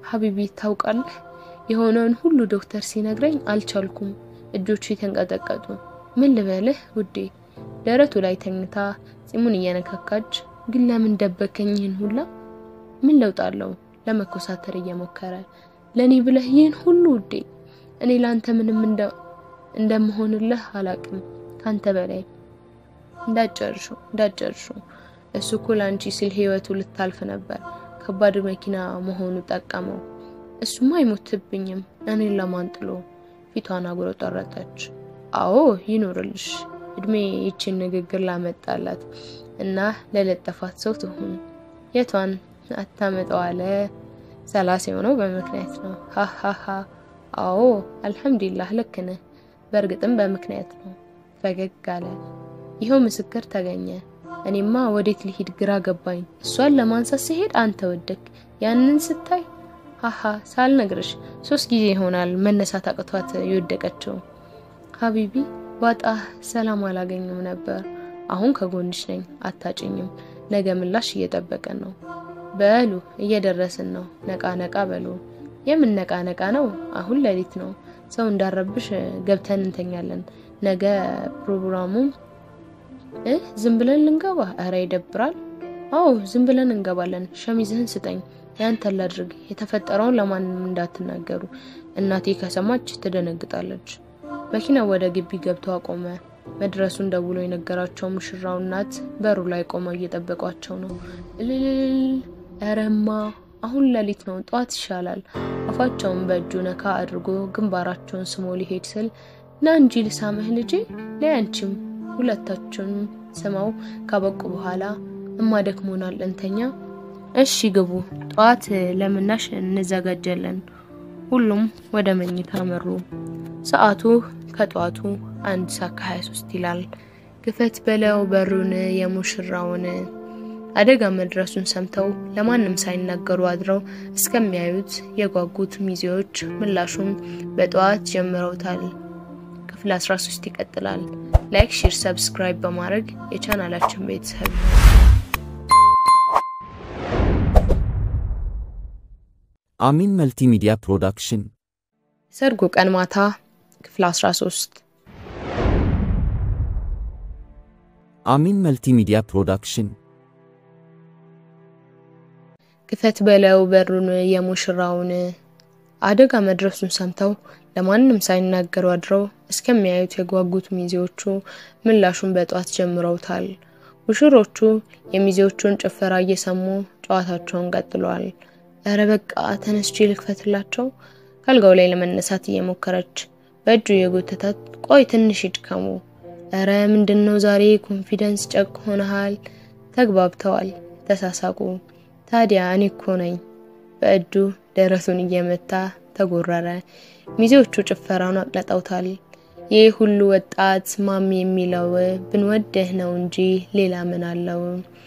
ሀቢቢ ታውቃለህ፣ የሆነውን ሁሉ ዶክተር ሲነግረኝ አልቻልኩም። እጆቹ የተንቀጠቀጡ። ምን ልበልህ ውዴ? ደረቱ ላይ ተኝታ ጺሙን እየነካካች ግን ለምን ደበከኝ ይህን ሁላ? ምን ለውጥ አለው? ለመኮሳተር እየሞከረ ለኔ ብለህ ይህን ሁሉ ውዴ፣ እኔ ላንተ ምንም እንደምሆንልህ አላቅም ካንተ በላይ እንዳጨርሹ እንዳጨርሹ። እሱ እኮ ላንቺ ሲል ህይወቱ ልታልፍ ነበር። ከባድ መኪና መሆኑ ጠቀመው። እሱማ አይሞትብኝም እኔን ለማን ጥሎ። ፊቷን አጉረጠረጠች። አዎ ይኑርልሽ። እድሜ ይችን ንግግር ላመጣላት እና ለለጠፋት ሰው ትሁን። የቷን አታመጣው አለ። ሰላሳ የሆነው በምክንያት ነው። ሀሀሀ አዎ አልሐምዱሊላህ ልክ ነህ። በእርግጥም በምክንያት ነው። ፈገግ አለ። ይኸው ምስክር ተገኘ። እኔማ ወዴት ልሂድ ግራ ገባኝ። እሷን ለማንሳት ሲሄድ አንተ ወደክ። ያንን ስታይ ሀሀ ሳልነግርሽ ሶስት ጊዜ ይሆናል መነሳት አቅቷት የወደቀችው። ሀቢቢ ባጣ ሰላም አላገኝም ነበር። አሁን ከጎንሽ ነኝ፣ አታጭኝም። ነገ ምላሽ እየጠበቀን ነው። በሉ እየደረስን ነው። ነቃ ነቃ በሉ። የምን ነቃ ነቃ ነው? አሁን ሌሊት ነው። ሰው እንዳረብሽ ገብተን እንተኛለን። ነገ ፕሮግራሙ እ ዝም ብለን ልንገባ? እረ ይደብራል። አዎ ዝም ብለን እንገባለን። ሸሚዝህን ስጠኝ፣ ያንተን ላድርግ። የተፈጠረውን ለማንም እንዳትናገሩ፣ እናቴ ከሰማች ትደነግጣለች። መኪናው ወደ ግቢ ገብቶ አቆመ። መድረሱን ደውሎ የነገራቸው ሙሽራው እናት በሩ ላይ ቆመው እየጠበቋቸው ነው። እልልል እረማ አሁን ሌሊት ነው፣ ጠዋት ይሻላል። አፋቸውን በእጁ ነካ አድርጎ ግንባራቸውን ስሞ ሊሄድ ስል ና እንጂ ልሳምህ ልጄ ለያንቺም ሁለታቸውን ስመው ካበቁ በኋላ እማ ደክሞናል እንተኛ። እሺ ግቡ፣ ጠዋት ለምናሽ እንዘጋጃለን። ሁሉም ወደ መኝታ መሩ። ሰዓቱ ከጠዋቱ አንድ ሰዓት ከ23 ይላል። ግፈት በለው በሩን የሙሽራውን አደጋ መድረሱን ሰምተው ለማንም ሳይናገሩ አድረው እስከሚያዩት የጓጉት ሚዜዎች ምላሹም በጠዋት ጀምረውታል። ክፍል 13 ይቀጥላል። ላይክ፣ ሼር፣ ሰብስክራይብ በማድረግ የቻናላችን ቤተሰብ አሚን መልቲሚዲያ ፕሮዳክሽን ሰርጉ ቀን ማታ ክፍል 13 አሚን መልቲሚዲያ ፕሮዳክሽን ክፈት በለው በሩን የሙሽራውን አደጋ መድረሱን ሰምተው ለማንም ሳይናገሩ አድረው እስከሚያዩት የጓጉት ሚዜዎቹ ምላሹን በጧት ጀምረውታል። ሙሽሮቹ የሚዜዎቹን ጭፈራ እየሰሙ ጨዋታቸውን ቀጥለዋል። እረ በቃ ተነስቼ ልክፈትላቸው። ካልጋው ላይ ለመነሳት እየሞከረች በእጁ የጎተታት ቆይ ትንሽ ይድከሙ። እረ ምንድነው ዛሬ ኮንፊደንስ ጨቅ ሆነሃል። ተግባብተዋል፣ ተሳሳቁ። ታዲያ እኔ እኮ ነኝ። በእጁ ደረቱን እየመታ ተጎረረ። ሚዜዎቹ ጭፈራውን አቅለጠውታል። ይህ ሁሉ ወጣት ማሚ የሚለው ብንወደህ ነው እንጂ ሌላ ምን አለው?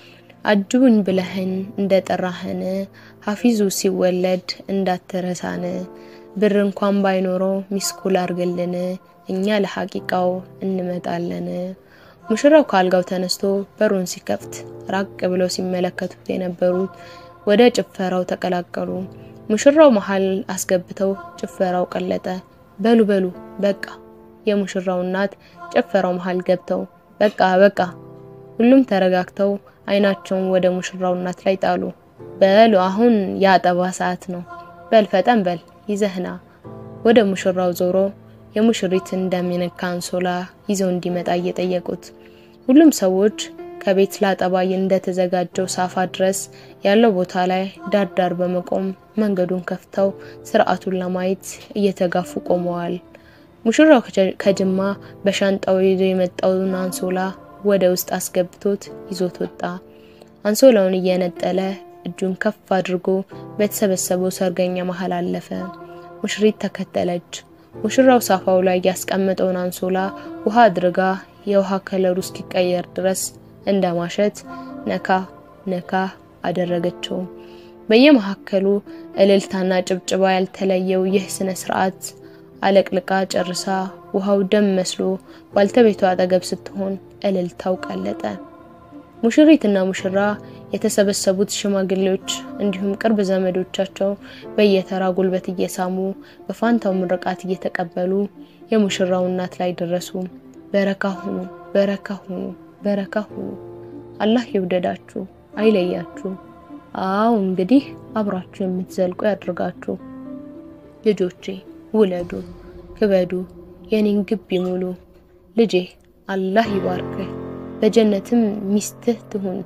አጅቡኝ ብለህን እንደ ጠራህን ሀፊዙ ሲወለድ እንዳትረሳን ብር እንኳን ባይኖረው ሚስኩል አርግልን እኛ ለሐቂቃው እንመጣለን። ሙሽራው ከአልጋው ተነስቶ በሩን ሲከፍት ራቅ ብለው ሲመለከቱት የነበሩት ወደ ጭፈራው ተቀላቀሉ። ሙሽራው መሀል አስገብተው ጭፈራው ቀለጠ። በሉ በሉ በቃ። የሙሽራው እናት ጭፈራው መሀል ገብተው በቃ በቃ። ሁሉም ተረጋግተው አይናቸውን ወደ ሙሽራው እናት ላይ ጣሉ። በሉ አሁን የአጠባ ሰዓት ነው። በል ፈጠን በል ይዘህና። ወደ ሙሽራው ዞሮ የሙሽሪትን እንደሚነካ አንሶላ ይዘው እንዲመጣ እየጠየቁት ሁሉም ሰዎች ከቤት ላጠባ እንደተዘጋጀው ሳፋ ድረስ ያለው ቦታ ላይ ዳር ዳር በመቆም መንገዱን ከፍተው ስርዓቱን ለማየት እየተጋፉ ቆመዋል። ሙሽራው ከጅማ በሻንጣው ይዞ የመጣውን አንሶላ ወደ ውስጥ አስገብቶት ይዞት ወጣ። አንሶላውን እየነጠለ እጁን ከፍ አድርጎ በተሰበሰበው ሰርገኛ መሀል አለፈ። ሙሽሪት ተከተለች። ሙሽራው ሳፋው ላይ ያስቀመጠውን አንሶላ ውሃ አድርጋ የውሃ ከለሩ እስኪቀየር ድረስ እንደ ማሸት ነካ ነካ አደረገችው። በየመካከሉ እልልታና ጭብጭባ ያልተለየው ይህ ስነ ስርዓት አለቅልቃ ጨርሳ ውሃው ደም መስሎ ባልተቤቷ አጠገብ ስትሆን እልልታው ቀለጠ። ሙሽሪትና ሙሽራ የተሰበሰቡት ሽማግሌዎች እንዲሁም ቅርብ ዘመዶቻቸው በየተራ ጉልበት እየሳሙ በፋንታው ምርቃት እየተቀበሉ የሙሽራው እናት ላይ ደረሱ። በረካ ሁኑ፣ በረካ ሁኑ፣ በረካ ሁኑ። አላህ ይውደዳችሁ፣ አይለያችሁ። አዎ እንግዲህ አብራችሁ የምትዘልቁ ያድርጋችሁ። ልጆቼ ውለዱ፣ ክበዱ፣ የኔን ግቢ ሙሉ። ልጄ አላህ ይባርክህ፣ በጀነትም ሚስትህ ትሁን።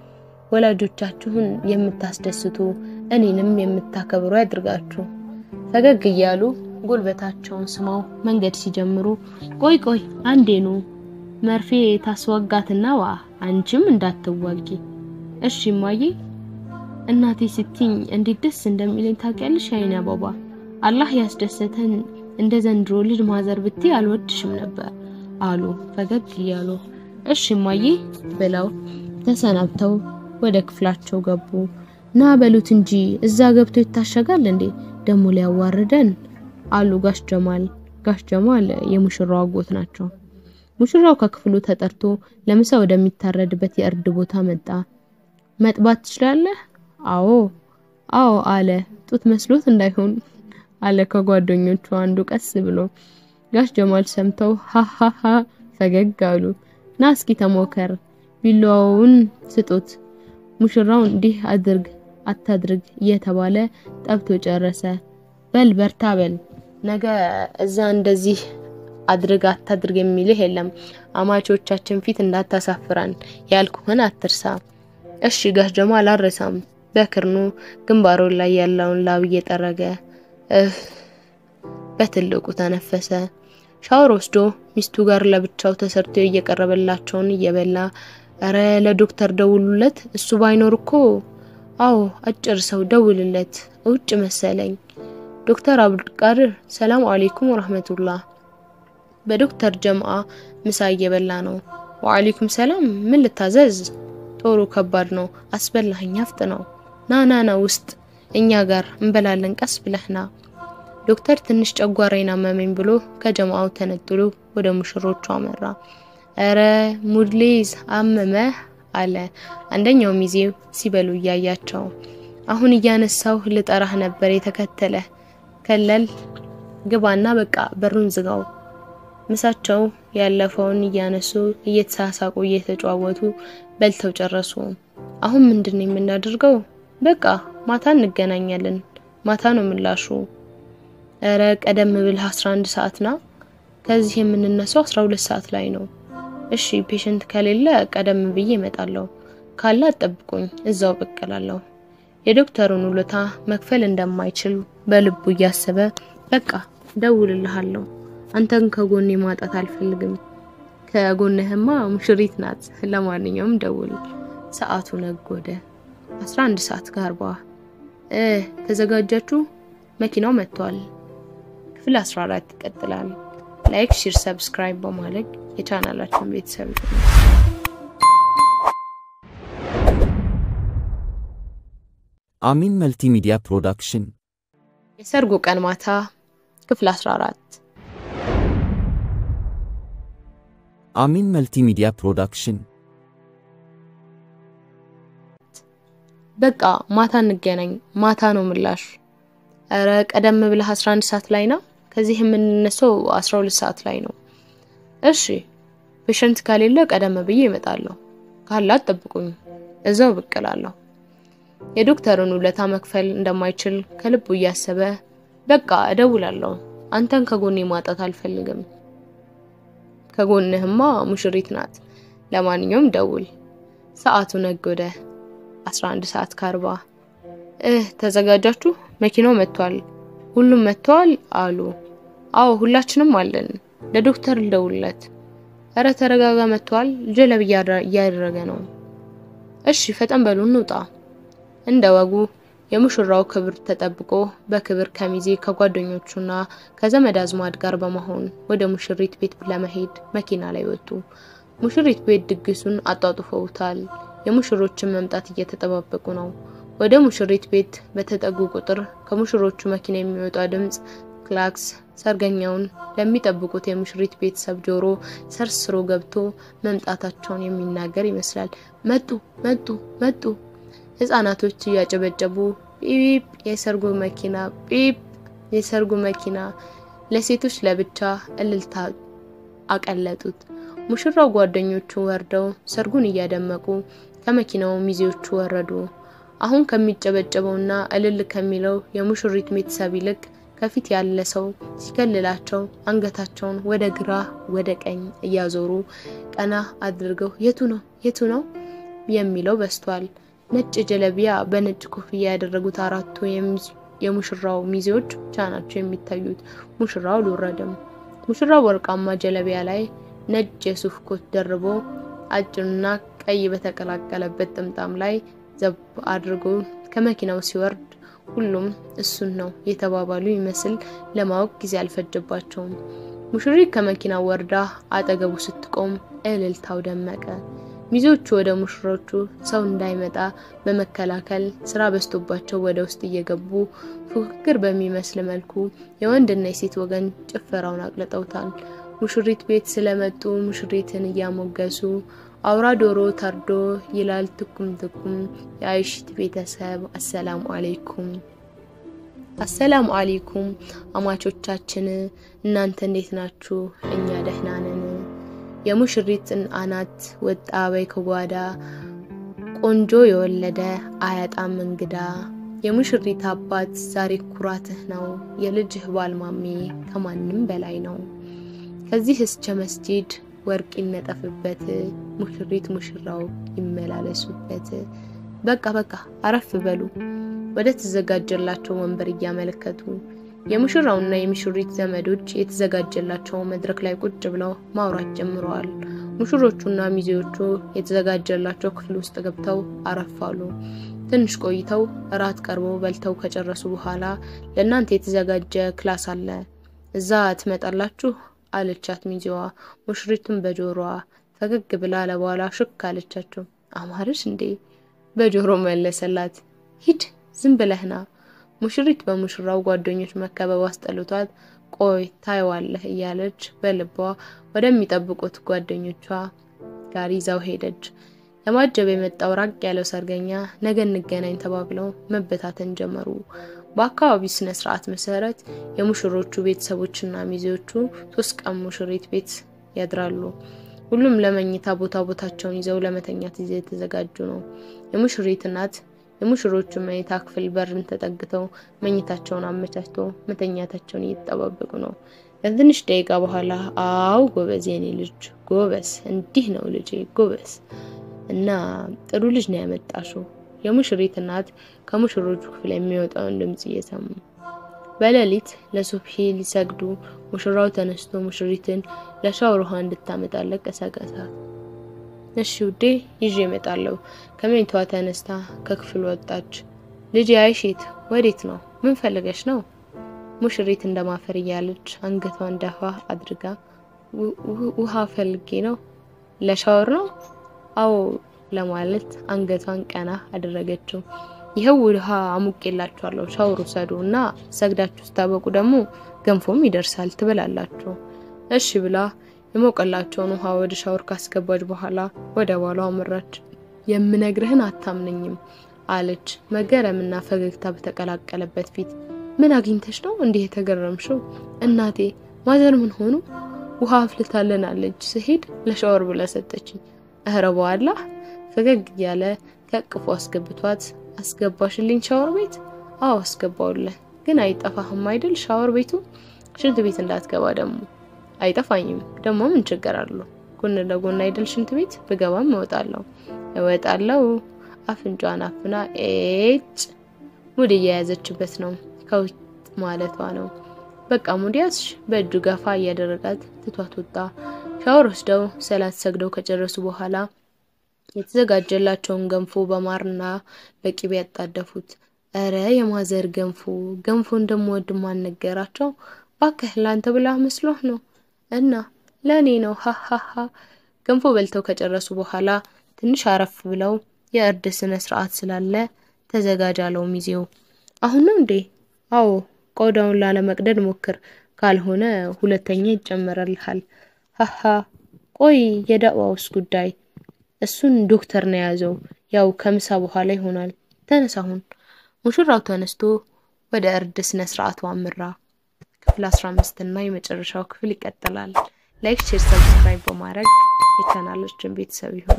ወላጆቻችሁን የምታስደስቱ እኔንም የምታከብሩ ያድርጋችሁ። ፈገግ እያሉ ጉልበታቸውን ስመው መንገድ ሲጀምሩ ቆይ ቆይ አንዴኑ መርፌ ታስወጋትና ዋ አንቺም እንዳትዋጊ እሺ እማዬ። እናቴ ስትኝ እንዴት ደስ እንደሚለኝ ታውቂያለሽ? አይኔ አበባ አላህ ያስደሰተን እንደ ዘንድሮ ልጅ ማዘር ብቴ አልወድሽም ነበር አሉ ፈገግ እያሉ። እሺ እማዬ ብለው ተሰናብተው ወደ ክፍላቸው ገቡ። ና በሉት እንጂ እዛ ገብቶ ይታሸጋል እንዴ ደሞ ሊያዋርደን አሉ ጋሽ ጀማል። ጋሽ ጀማል የሙሽራው አጎት ናቸው። ሙሽራው ከክፍሉ ተጠርቶ ለምሳ ወደሚታረድበት የእርድ ቦታ መጣ። መጥባት ትችላለህ? አዎ አዎ አለ። ጡት መስሎት እንዳይሆን አለ ከጓደኞቹ አንዱ ቀስ ብሎ። ጋሽ ጀማል ሰምተው ሃሃሃ ፈገግ አሉ። ና እስኪ ተሞከር፣ ቢላዋውን ስጡት፣ ሙሽራው እንዲህ አድርግ አታድርግ እየተባለ ጠብቶ ጨረሰ። በል በርታ በል ነገ እዛ እንደዚህ አድርግ አታድርግ የሚልህ የለም። አማቾቻችን ፊት እንዳታሳፍራን ያልኩህን አትርሳ። እሺ ጋሽ ጀማል አልረሳም። በክርኑ ግንባሩ ላይ ያለውን ላብ እየጠረገ እፍ በትልቁ ተነፈሰ። ሻወር ወስዶ ሚስቱ ጋር ለብቻው ተሰርቶ እየቀረበላቸውን እየበላ እረ ለዶክተር ደውሉለት፣ እሱ ባይኖር እኮ አዎ አጭር ሰው ደውልለት፣ ውጭ መሰለኝ። ዶክተር አብዱልቃድር ሰላም አለይኩም ወራህመቱላህ። በዶክተር ጀምአ ምሳ እየበላ ነው። ወአለይኩም ሰላም፣ ምን ልታዘዝ? ጦሩ ከባድ ነው፣ አስበላኸኝ፣ አፍጥ ነው። ና ና ና ውስጥ እኛ ጋር እንበላለን፣ ቀስ ብለህና። ዶክተር ትንሽ ጨጓራዬን አመመኝ ብሎ ከጀማአው ተነጥሎ ወደ ሙሽሮቹ አመራ። እረ ሙድሊዝ አመመህ አለ አንደኛው ሚዜው ሲበሉ እያያቸው። አሁን እያነሳው ልጠራህ ነበር የተከተለ ከለል ግባና በቃ በሩን ዝጋው። ምሳቸው ያለፈውን እያነሱ እየተሳሳቁ እየተጨዋወቱ በልተው ጨረሱ። አሁን ምንድን ነው የምናደርገው? በቃ ማታ እንገናኛለን። ማታ ነው ምላሹ። እረ ቀደም ብልህ 11 ሰዓት ና። ከዚህ የምንነሳው 12 ሰዓት ላይ ነው። እሺ ፔሸንት ከሌለ ቀደም ብዬ እመጣለሁ። ካለ አጠብቁኝ፣ እዛው በቀላለሁ። የዶክተሩን ውለታ መክፈል እንደማይችል በልቡ እያሰበ በቃ ደውልልሃለሁ፣ አንተን ከጎኔ ማጣት አልፈልግም። ከጎንህማ ሙሽሪት ናት። ለማንኛውም ደውል። ሰዓቱ ነጎደ። 11 ሰዓት ከአርባ እ ተዘጋጃችሁ? መኪናው መጥቷል። ክፍል 14 ይቀጥላል። ላይክ፣ ሼር፣ ሰብስክራይብ በማድረግ የቻናላችን ቤተሰብ አሚን መልቲሚዲያ ፕሮዳክሽን የሰርጉ ቀን ማታ ክፍል 14 አሚን መልቲሚዲያ ፕሮዳክሽን በቃ ማታ እንገናኝ። ማታ ነው ምላሽ። እረ ቀደም ብለህ 11 ሰዓት ላይ ነው። ከዚህ የምንነሳው 12 ሰዓት ላይ ነው። እሺ ፔሸንት ከሌለ ቀደም ብዬ እመጣለሁ። ካለ አጠብቁኝ፣ እዛው ብቅ እላለሁ። የዶክተሩን ውለታ መክፈል እንደማይችል ከልቡ እያሰበ በቃ እደውላለሁ፣ አንተን ከጎኔ ማጣት አልፈልግም። ከጎንህማ ሙሽሪት ናት። ለማንኛውም ደውል። ሰዓቱ ነጎደ። 11 ሰዓት ከአርባ እህ ተዘጋጃችሁ? መኪናው መጥቷል። ሁሉም መጥተዋል አሉ። አዎ ሁላችንም አለን። ለዶክተር ልደውልለት። እረ ተረጋጋ፣ መጥቷል። ጀለብ እያደረገ ነው። እሺ ፈጠን በሉ እንውጣ። እንደ ወጉ የሙሽራው ክብር ተጠብቆ በክብር ከሚዜ ከጓደኞቹና ከዘመድ አዝማድ ጋር በመሆን ወደ ሙሽሪት ቤት ለመሄድ መኪና ላይ ወጡ። ሙሽሪት ቤት ድግሱን አጧጡፈውታል። የሙሽሮችን መምጣት እየተጠባበቁ ነው። ወደ ሙሽሪት ቤት በተጠጉ ቁጥር ከሙሽሮቹ መኪና የሚወጣ ድምፅ ክላክስ ሰርገኛውን ለሚጠብቁት የሙሽሪት ቤተሰብ ጆሮ ሰርስሮ ገብቶ መምጣታቸውን የሚናገር ይመስላል። መጡ መጡ መጡ ህፃናቶች እያጨበጨቡ ጲፕ የሰርጉ መኪና ጲፕ የሰርጉ መኪና ለሴቶች ለብቻ እልልታ አቀለጡት። ሙሽራው ጓደኞቹ ወርደው ሰርጉን እያደመቁ ከመኪናው ሚዜዎቹ ወረዱ። አሁን ከሚጨበጨበውና እልል ከሚለው የሙሽሪት ቤተሰብ ይልቅ ከፊት ያለ ሰው ሲከልላቸው አንገታቸውን ወደ ግራ ወደ ቀኝ እያዞሩ ቀና አድርገው የቱ ነው የቱ ነው የሚለው በስቷል። ነጭ ጀለቢያ በነጭ ኮፍያ ያደረጉት አራቱ የሙሽራው ሚዜዎች ብቻ ናቸው የሚታዩት። ሙሽራው አልወረደም። ሙሽራው ወርቃማ ጀለቢያ ላይ ነጭ የሱፍ ኮት ደርቦ አጭርና ቀይ በተቀላቀለበት ጥምጣም ላይ ዘብ አድርጎ ከመኪናው ሲወርድ ሁሉም እሱን ነው የተባባሉ ይመስል ለማወቅ ጊዜ አልፈጀባቸውም። ሙሽሪት ከመኪናው ወርዳ አጠገቡ ስትቆም እልልታው ደመቀ። ሚዜዎቹ ወደ ሙሽሮቹ ሰው እንዳይመጣ በመከላከል ስራ በዝቶባቸው ወደ ውስጥ እየገቡ ፉክክር በሚመስል መልኩ የወንድና የሴት ወገን ጭፈራውን አቅልጠውታል። ሙሽሪት ቤት ስለመጡ ሙሽሪትን እያሞገሱ አውራ ዶሮ ታርዶ ይላል ትኩም ትኩም የአይሽት ቤተሰብ አሰላሙ አሌይኩም አሰላሙ አሌይኩም አማቾቻችን እናንተ እንዴት ናችሁ? እኛ ደህና ነን። የሙሽሪትን አናት ወጣ በይ ከጓዳ ቆንጆ የወለደ አያጣም እንግዳ። የሙሽሪት አባት ዛሬ ኩራትህ ነው የልጅህ ባልማሜ ከማንም በላይ ነው። ከዚህ እስከ መስጂድ ወርቅ ይነጠፍበት ሙሽሪት ሙሽራው ይመላለሱበት። በቃ በቃ አረፍ በሉ ወደ ተዘጋጀላቸው ወንበር እያመለከቱ የሙሽራውና የሙሽሪት ዘመዶች የተዘጋጀላቸው መድረክ ላይ ቁጭ ብለው ማውራት ጀምረዋል። ሙሽሮቹና ሚዜዎቹ የተዘጋጀላቸው ክፍል ውስጥ ገብተው አረፋሉ። ትንሽ ቆይተው እራት ቀርቦ በልተው ከጨረሱ በኋላ ለእናንተ የተዘጋጀ ክላስ አለ፣ እዛ ትመጣላችሁ አለቻት ሚዜዋ። ሙሽሪቱን በጆሮዋ ፈገግ ብላ ለበኋላ ሽክ አለቻቸው። አማርሽ እንዴ? በጆሮ መለሰላት። ሂድ ዝም ብለህና። ሙሽሪት በሙሽራው ጓደኞች መከበብ አስጠልቷት ቆይ ታይዋለህ እያለች በልቧ ወደሚጠብቁት ጓደኞቿ ጋር ይዛው ሄደች። ለማጀብ የመጣው ራቅ ያለው ሰርገኛ ነገ እንገናኝ ተባብለው መበታተን ጀመሩ። በአካባቢው ስነ ስርዓት መሰረት የሙሽሮቹ ቤተሰቦችና ሚዜዎቹ ሶስት ቀን ሙሽሪት ቤት ያድራሉ። ሁሉም ለመኝታ ቦታ ቦታቸውን ይዘው ለመተኛት ይዘው የተዘጋጁ ነው። የሙሽሪት እናት የሙሽሮቹ መኝታ ክፍል በርን ተጠግተው መኝታቸውን አመቻችቶ መተኛታቸውን እየተጠባበቁ ነው። ከትንሽ ደቂቃ በኋላ አው ጎበዝ፣ የኔ ልጅ ጎበዝ፣ እንዲህ ነው ልጄ ጎበዝ እና ጥሩ ልጅ ነው ያመጣሽው። የሙሽሪት እናት ከሙሽሮቹ ክፍል የሚወጣውን ድምጽ እየሰሙ በሌሊት ለሱብሂ ሊሰግዱ ሙሽራው ተነስቶ ሙሽሪትን ለሻወር ውሃ እንድታመጣለት ቀሰቀሳት። እሺ ውዴ ይዤ እመጣለሁ። ከመኝታዋ ተነስታ ከክፍል ወጣች። ልጅ አይሺት ወዴት ነው? ምን ፈልገሽ ነው? ሙሽሪት እንደማፈር እያለች አንገቷን ደፋ አድርጋ ውሃ ፈልጌ ነው። ለሻወር ነው? አዎ ለማለት አንገቷን ቀና አደረገችው። ይኸው ውሃ አሙቄላችኋለሁ፣ ሻወር ውሰዱ እና ሰግዳችሁ ስታበቁ ደግሞ ገንፎም ይደርሳል ትበላላችሁ። እሺ ብላ የሞቀላቸውን ውሃ ወደ ሻወር ካስገባች በኋላ ወደ ባሏ አመራች። የምነግርህን አታምነኝም አለች መገረምና ፈገግታ በተቀላቀለበት ፊት። ምን አግኝተሽ ነው እንዲህ የተገረምሽው? እናቴ ማዘር ምን ሆኑ? ውሃ አፍልታልናለች ስሄድ ለሻወር ብላ ሰጠችኝ። እህረ በኋላ ፈገግ እያለ ከቅፎ አስገብቷት አስገባሽልኝ ሻወር ቤት? አዎ አስገባውልህ። ግን አይጠፋህም አይደል ሻወር ቤቱ? ሽንት ቤት እንዳትገባ ደግሞ። አይጠፋኝም ደግሞ ምን ችግር አለው? ጎን ለጎን አይደል ሽንት ቤት? ብገባም እወጣለሁ እወጣለሁ። አፍንጫን አፍና ኤጭ ሙድ እየያዘችበት ነው። ከውጥ ማለቷ ነው። በቃ ሙድ ያዝሽ። በእጁ ገፋ እያደረጋት ትቷት ወጣ። ሻወር ወስደው ሰላት ሰግደው ከጨረሱ በኋላ የተዘጋጀላቸውን ገንፎ በማርና በቂቤ ያጣደፉት። እረ የማዘር ገንፎ ገንፎ እንደምወድ ማን ነገራቸው? ባክህ ላንተ ብላ መስሎህ ነው እና ለእኔ ነው ሀሀሀ። ገንፎ በልተው ከጨረሱ በኋላ ትንሽ አረፍ ብለው የእርድ ስነ ስርዓት ስላለ ተዘጋጅ አለው ሚዜው። አሁን ነው እንዴ? አዎ ቆዳውን ላለመቅደድ ሞክር፣ ካልሆነ ሁለተኛ ይጨመረልሃል። ሀሀ ቆይ የዳዋውስ ጉዳይ እሱን ዶክተር ነው የያዘው። ያው ከምሳ በኋላ ይሆናል። ተነስ አሁን። ሙሽራው ተነስቶ ወደ እርድ ስነ ስርዓቱ አመራ። ክፍል 15 እና የመጨረሻው ክፍል ይቀጥላል። ላይክ፣ ሼር፣ ሰብስክራይብ በማድረግ የቻናላችን ቤተሰብ ይሁኑ።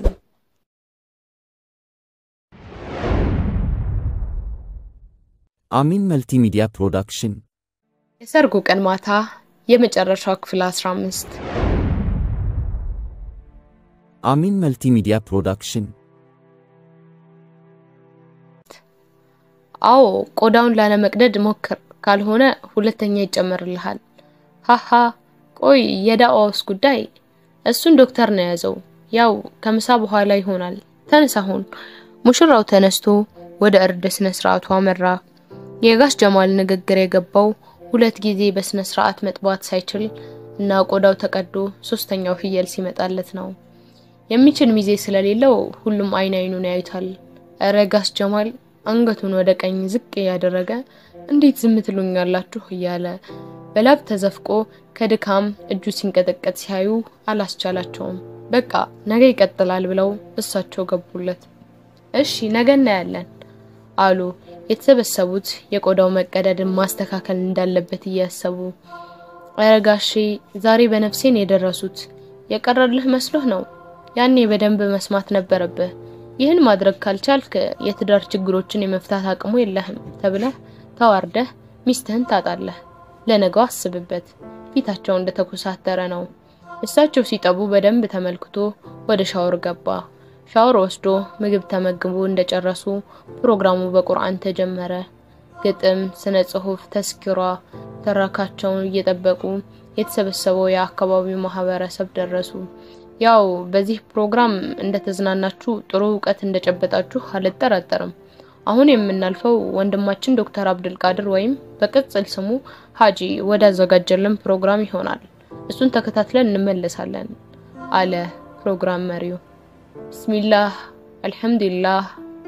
አሚን መልቲሚዲያ ፕሮዳክሽን የሰርጉ ቀን ማታ የመጨረሻው ክፍል 15 አሚን መልቲሚዲያ ፕሮዳክሽን አዎ ቆዳውን ላለመቅደድ ሞክር፣ ካልሆነ ሁለተኛ ይጨመርልሃል። ሃሃ ቆይ የዳዋውስ ጉዳይ እሱን ዶክተር ነው የያዘው። ያው ከምሳ በኋላ ይሆናል። ተነስ አሁን። ሙሽራው ተነስቶ ወደ እርድ ስነ ስርዓቱ አመራ። የጋሽ ጀማል ንግግር የገባው ሁለት ጊዜ በስነ ስርዓት መጥባት ሳይችል እና ቆዳው ተቀዶ ሶስተኛው ፍየል ሲመጣለት ነው። የሚችል ሚዜ ስለሌለው ሁሉም አይን አይኑን ያዩታል። እረ ጋሽ ጀማል አንገቱን ወደ ቀኝ ዝቅ እያደረገ እንዴት ዝም ትሉኛላችሁ እያለ በላብ ተዘፍቆ ከድካም እጁ ሲንቀጠቀጥ ሲያዩ አላስቻላቸውም። በቃ ነገ ይቀጥላል ብለው እሳቸው ገቡለት። እሺ ነገ እናያለን አሉ የተሰበሰቡት የቆዳው መቀደድን ማስተካከል እንዳለበት እያሰቡ። ኧረ ጋሼ ዛሬ በነፍሴን የደረሱት የቀረልህ መስሎህ ነው። ያኔ በደንብ መስማት ነበረብህ። ይህን ማድረግ ካልቻልክ የትዳር ችግሮችን የመፍታት አቅሙ የለህም ተብለህ ተዋርደህ ሚስትህን ታጣለህ። ለነገው አስብበት። ፊታቸው እንደተኮሳተረ ነው። እሳቸው ሲጠቡ በደንብ ተመልክቶ ወደ ሻወር ገባ። ሻወር ወስዶ ምግብ ተመግቦ እንደጨረሱ ፕሮግራሙ በቁርአን ተጀመረ። ግጥም፣ ስነ ጽሁፍ፣ ተስኪሯ ተረካቸውን እየጠበቁ የተሰበሰበው የአካባቢው ማህበረሰብ ደረሱ። ያው በዚህ ፕሮግራም እንደተዝናናችሁ ጥሩ እውቀት እንደጨበጣችሁ አልጠራጠርም። አሁን የምናልፈው ወንድማችን ዶክተር አብዱል ቃድር ወይም በቅጽል ስሙ ሀጂ ወዳዘጋጀልን ፕሮግራም ይሆናል። እሱን ተከታትለን እንመለሳለን አለ ፕሮግራም መሪው። ብስሚላህ አልሐምዱሊላህ።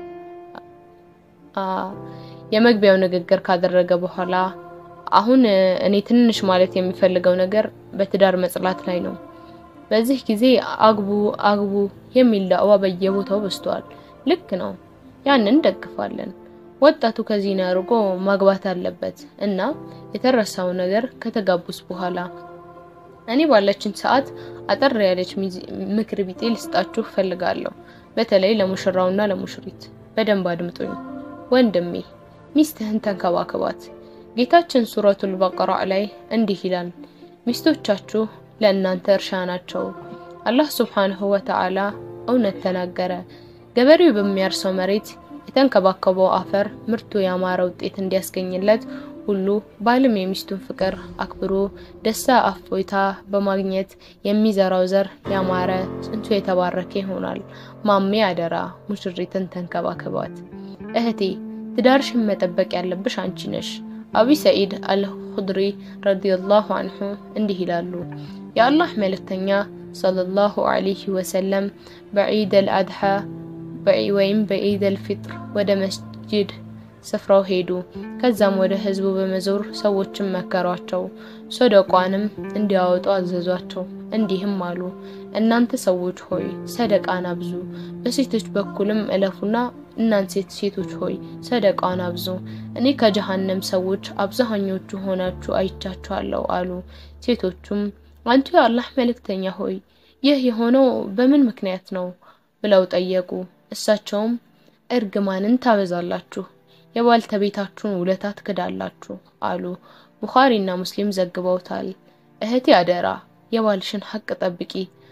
የመግቢያው ንግግር ካደረገ በኋላ አሁን እኔ ትንሽ ማለት የሚፈልገው ነገር በትዳር መጽላት ላይ ነው። በዚህ ጊዜ አግቡ አግቡ የሚል ዳዕዋ በየቦታው በዝቷል። ልክ ነው፣ ያንን ደግፋለን። ወጣቱ ከዚህን አርቆ ማግባት አለበት እና የተረሳው ነገር ከተጋቡስ በኋላ እኔ ባለችን ሰዓት አጠር ያለች ምክር ቢጤ ልስጣችሁ ፈልጋለሁ። በተለይ ለሙሽራውና ለሙሽሪት በደንብ አድምጡኝ። ወንድሜ ሚስትህን ተንከባከባት። ጌታችን ሱረቱል በቀራ ላይ እንዲህ ይላል፣ ሚስቶቻችሁ ለእናንተ እርሻ ናቸው። አላህ ሱብሓነሁ ወተዓላ እውነት ተናገረ። ገበሬው በሚያርሰው መሬት የተንከባከበው አፈር ምርቱ ያማረ ውጤት እንዲያስገኝለት ሁሉ ባልም የሚስቱን ፍቅር አክብሮ ደስታ አፎይታ በማግኘት የሚዘራው ዘር ያማረ ጽንቱ የተባረከ ይሆናል። ማሜ አደራ ሙሽሪትን ተንከባከባት። እህቴ ትዳርሽን መጠበቅ ያለብሽ አንቺ ነሽ። አቢ ሰዒድ አልኹድሪ ረዲየላሁ አንሁ እንዲህ ይላሉ የአላህ መልእክተኛ ሰለላሁ ዐለይሂ ወሰለም በዒድ አልአድሓ ወይም በዒድ አልፊጥር ወደ መስጂድ ስፍራው ሄዱ። ከዛም ወደ ህዝቡ በመዞር ሰዎችን መከሯቸው፣ ሰደቋንም እንዲያወጡ አዘዟቸው። እንዲህም አሉ፣ እናንተ ሰዎች ሆይ ሰደቃን አብዙ፣ በሴቶች በኩልም እለፉና እናንተ ሴቶች ሆይ ሰደቃን አብዙ፣ እኔ ከጀሃነም ሰዎች አብዛኞቹ ሆናችሁ አይቻችኋለሁ አሉ። ሴቶቹም አንቱ የአላህ መልእክተኛ ሆይ ይህ የሆነው በምን ምክንያት ነው ብለው ጠየቁ። እሳቸውም እርግማንን ታበዛላችሁ የባልተቤታችሁን ውለታ ትክዳላችሁ አሉ። ቡኻሪና ሙስሊም ዘግበውታል። እህቴ አደራ የባልሽን ሀቅ ጠብቂ።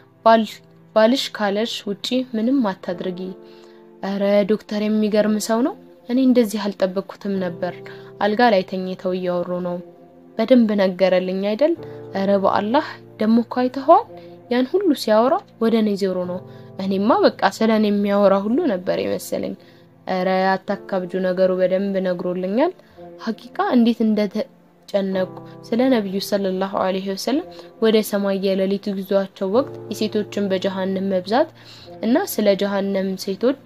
ባልሽ ካለሽ ውጪ ምንም አታድርጊ። እረ ዶክተር የሚገርም ሰው ነው። እኔ እንደዚህ አልጠበቅኩትም ነበር። አልጋ ላይ ተኝተው እያወሩ ነው። በደንብ ነገረልኝ አይደል? እረ በአላህ ደሞ እኮ አይተኸዋል። ያን ሁሉ ሲያወራ ወደ እኔ ዞሮ ነው። እኔማ በቃ ስለ እኔ የሚያወራ ሁሉ ነበር የመሰለኝ። እረ አታካብጁ፣ ነገሩ በደንብ ነግሮልኛል። ሀቂቃ እንዴት እንደተጨነቁ ስለ ነቢዩ ሰለላሁ ዐለይሂ ወሰለም ወደ ሰማይ የሌሊት ጉዟቸው ወቅት የሴቶችን በጀሃነም መብዛት እና ስለ ጀሃነም ሴቶች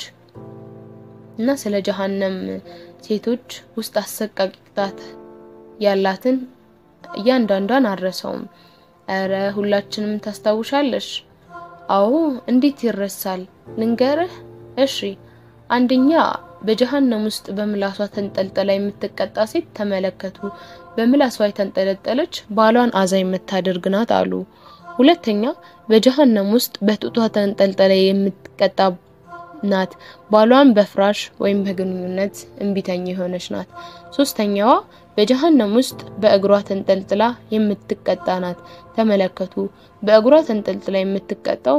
እና ስለ ጀሃነም ሴቶች ውስጥ አሰቃቂ ቅጣት ያላትን እያንዳንዷን አልረሳውም። እረ ሁላችንም ታስታውሻለሽ? አዎ እንዴት ይረሳል? ልንገርህ። እሺ አንደኛ በጀሃነም ውስጥ በምላሷ ተንጠልጥላ የምትቀጣ ሴት ተመለከቱ። በምላሷ የተንጠለጠለች ባሏን አዛ የምታደርግ ናት አሉ። ሁለተኛ በጀሃነም ውስጥ በጡቷ ተንጠልጥላ የምትቀጣ ናት። ባሏን በፍራሽ ወይም በግንኙነት እምቢተኛ የሆነች ናት። ሶስተኛዋ በጀሃነም ውስጥ በእግሯ ተንጠልጥላ የምትቀጣ ናት። ተመለከቱ። በእግሯ ተንጠልጥላ የምትቀጣው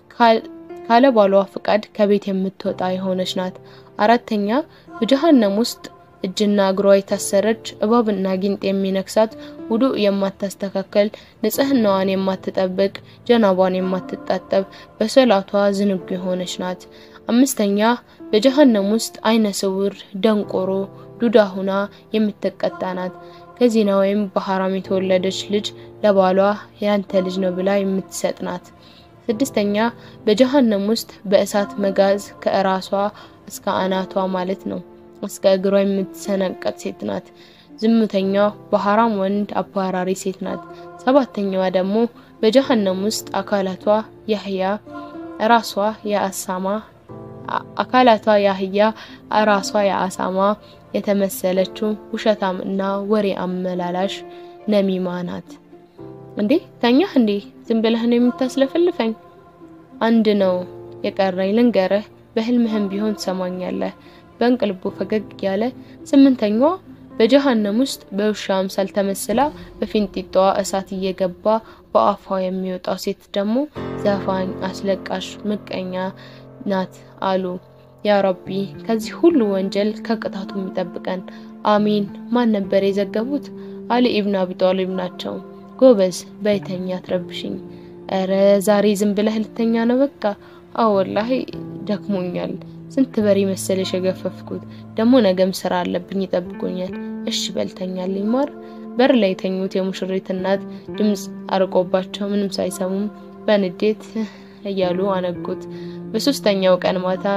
ካለ ባሏ ፍቃድ ከቤት የምትወጣ የሆነች ናት። አራተኛ በጀሃነም ውስጥ እጅና እግሯ የታሰረች እባብና ጊንጥ የሚነክሳት ውዱእ የማታስተካከል ንጽህናዋን የማትጠብቅ ጀናቧን የማትጣጠብ በሰላቷ ዝንጉ የሆነች ናት። አምስተኛ በጀሃነም ውስጥ አይነ ስውር፣ ደንቆሮ፣ ዱዳ ሁና የምትቀጣ ናት። ከዚና ወይም በሐራም የተወለደች ልጅ ለባሏ ያንተ ልጅ ነው ብላ የምትሰጥ ናት። ስድስተኛ በጀሃነም ውስጥ በእሳት መጋዝ ከእራሷ እስከ አናቷ ማለት ነው እስከ እግሯ የምትሰነቀጥ ሴት ናት። ዝሙተኛዋ በሐራም ወንድ አባራሪ ሴት ናት። ሰባተኛዋ ደግሞ በጀሃነም ውስጥ አካላቷ ያህያ ራሷ የአሳማ አካላቷ ያህያ ራሷ የአሳማ የተመሰለችው ውሸታም እና ወሬ አመላላሽ ነሚማ ናት። እንዴ ተኛህ እንዴ? ዝም ብለህ ነው የምታስለፈልፈኝ? አንድ ነው የቀረኝ ልንገርህ፣ በህልምህም ቢሆን ትሰማኛለህ። በእንቅልቡ ፈገግ ያለ ስምንተኛዋ በጀሃነም ውስጥ በውሻ አምሳል ተመስላ በፊንጢጣዋ እሳት እየገባ በአፏ የሚወጣው ሴት ደግሞ ዘፋኝ፣ አስለቃሽ፣ ምቀኛ ናት አሉ። ያ ረቢ ከዚህ ሁሉ ወንጀል ከቅጣቱ የሚጠብቀን አሚን። ማን ነበር የዘገቡት? አሊ ኢብን አቢ ጣሊብ ናቸው። ጎበዝ በይተኛ አትረብሽኝ። እረ ዛሬ ዝም ብለህ ልተኛ ነው በቃ? አዎ ወላሂ ደክሞኛል። ስንት በሬ መሰለሽ የገፈፍኩት። ደግሞ ነገም ስራ አለብኝ ይጠብቁኛል። እሺ በልተኛልኝ ማር። በር ላይ የተኙት የሙሽሪት እናት ድምፅ አርቆባቸው ምንም ሳይሰሙም በንዴት እያሉ አነጉት። በሶስተኛው ቀን ማታ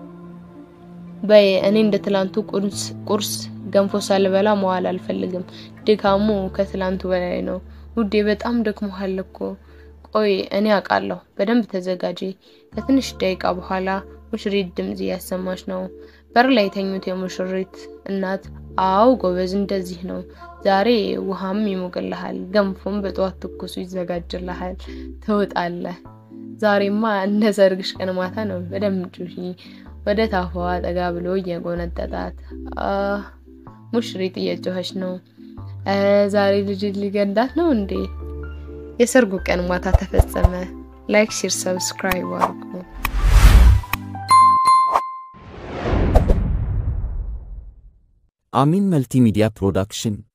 በይ እኔ እንደ ትላንቱ ቁርስ ገንፎ ሳልበላ መዋል አልፈልግም። ድካሙ ከትላንቱ በላይ ነው። ውዴ በጣም ደክሞሃል እኮ። ቆይ እኔ አውቃለሁ፣ በደንብ ተዘጋጂ። ከትንሽ ደቂቃ በኋላ ሙሽሪት ድምጽ እያሰማች ነው። በር ላይ የተኙት የሙሽሪት እናት አው ጎበዝ፣ እንደዚህ ነው። ዛሬ ውሃም ይሞቅልሃል፣ ገንፎም በጠዋት ትኩሱ ይዘጋጅልሃል፣ ትውጣለህ። ዛሬማ እንደ ሰርግሽ ቀን ማታ ነው። በደንብ ጩሂ። ወደ ታፋዋ ጠጋ ብሎ እየጎነጠጣት ሙሽሪት እየጮኸች ነው። ዛሬ ልጅ ሊገዳት ነው እንዴ? የሰርጉ ቀን ማታ ተፈጸመ። ላይክ፣ ሼር፣ ሰብስክራይብ አድርጉ። አሚን መልቲሚዲያ ፕሮዳክሽን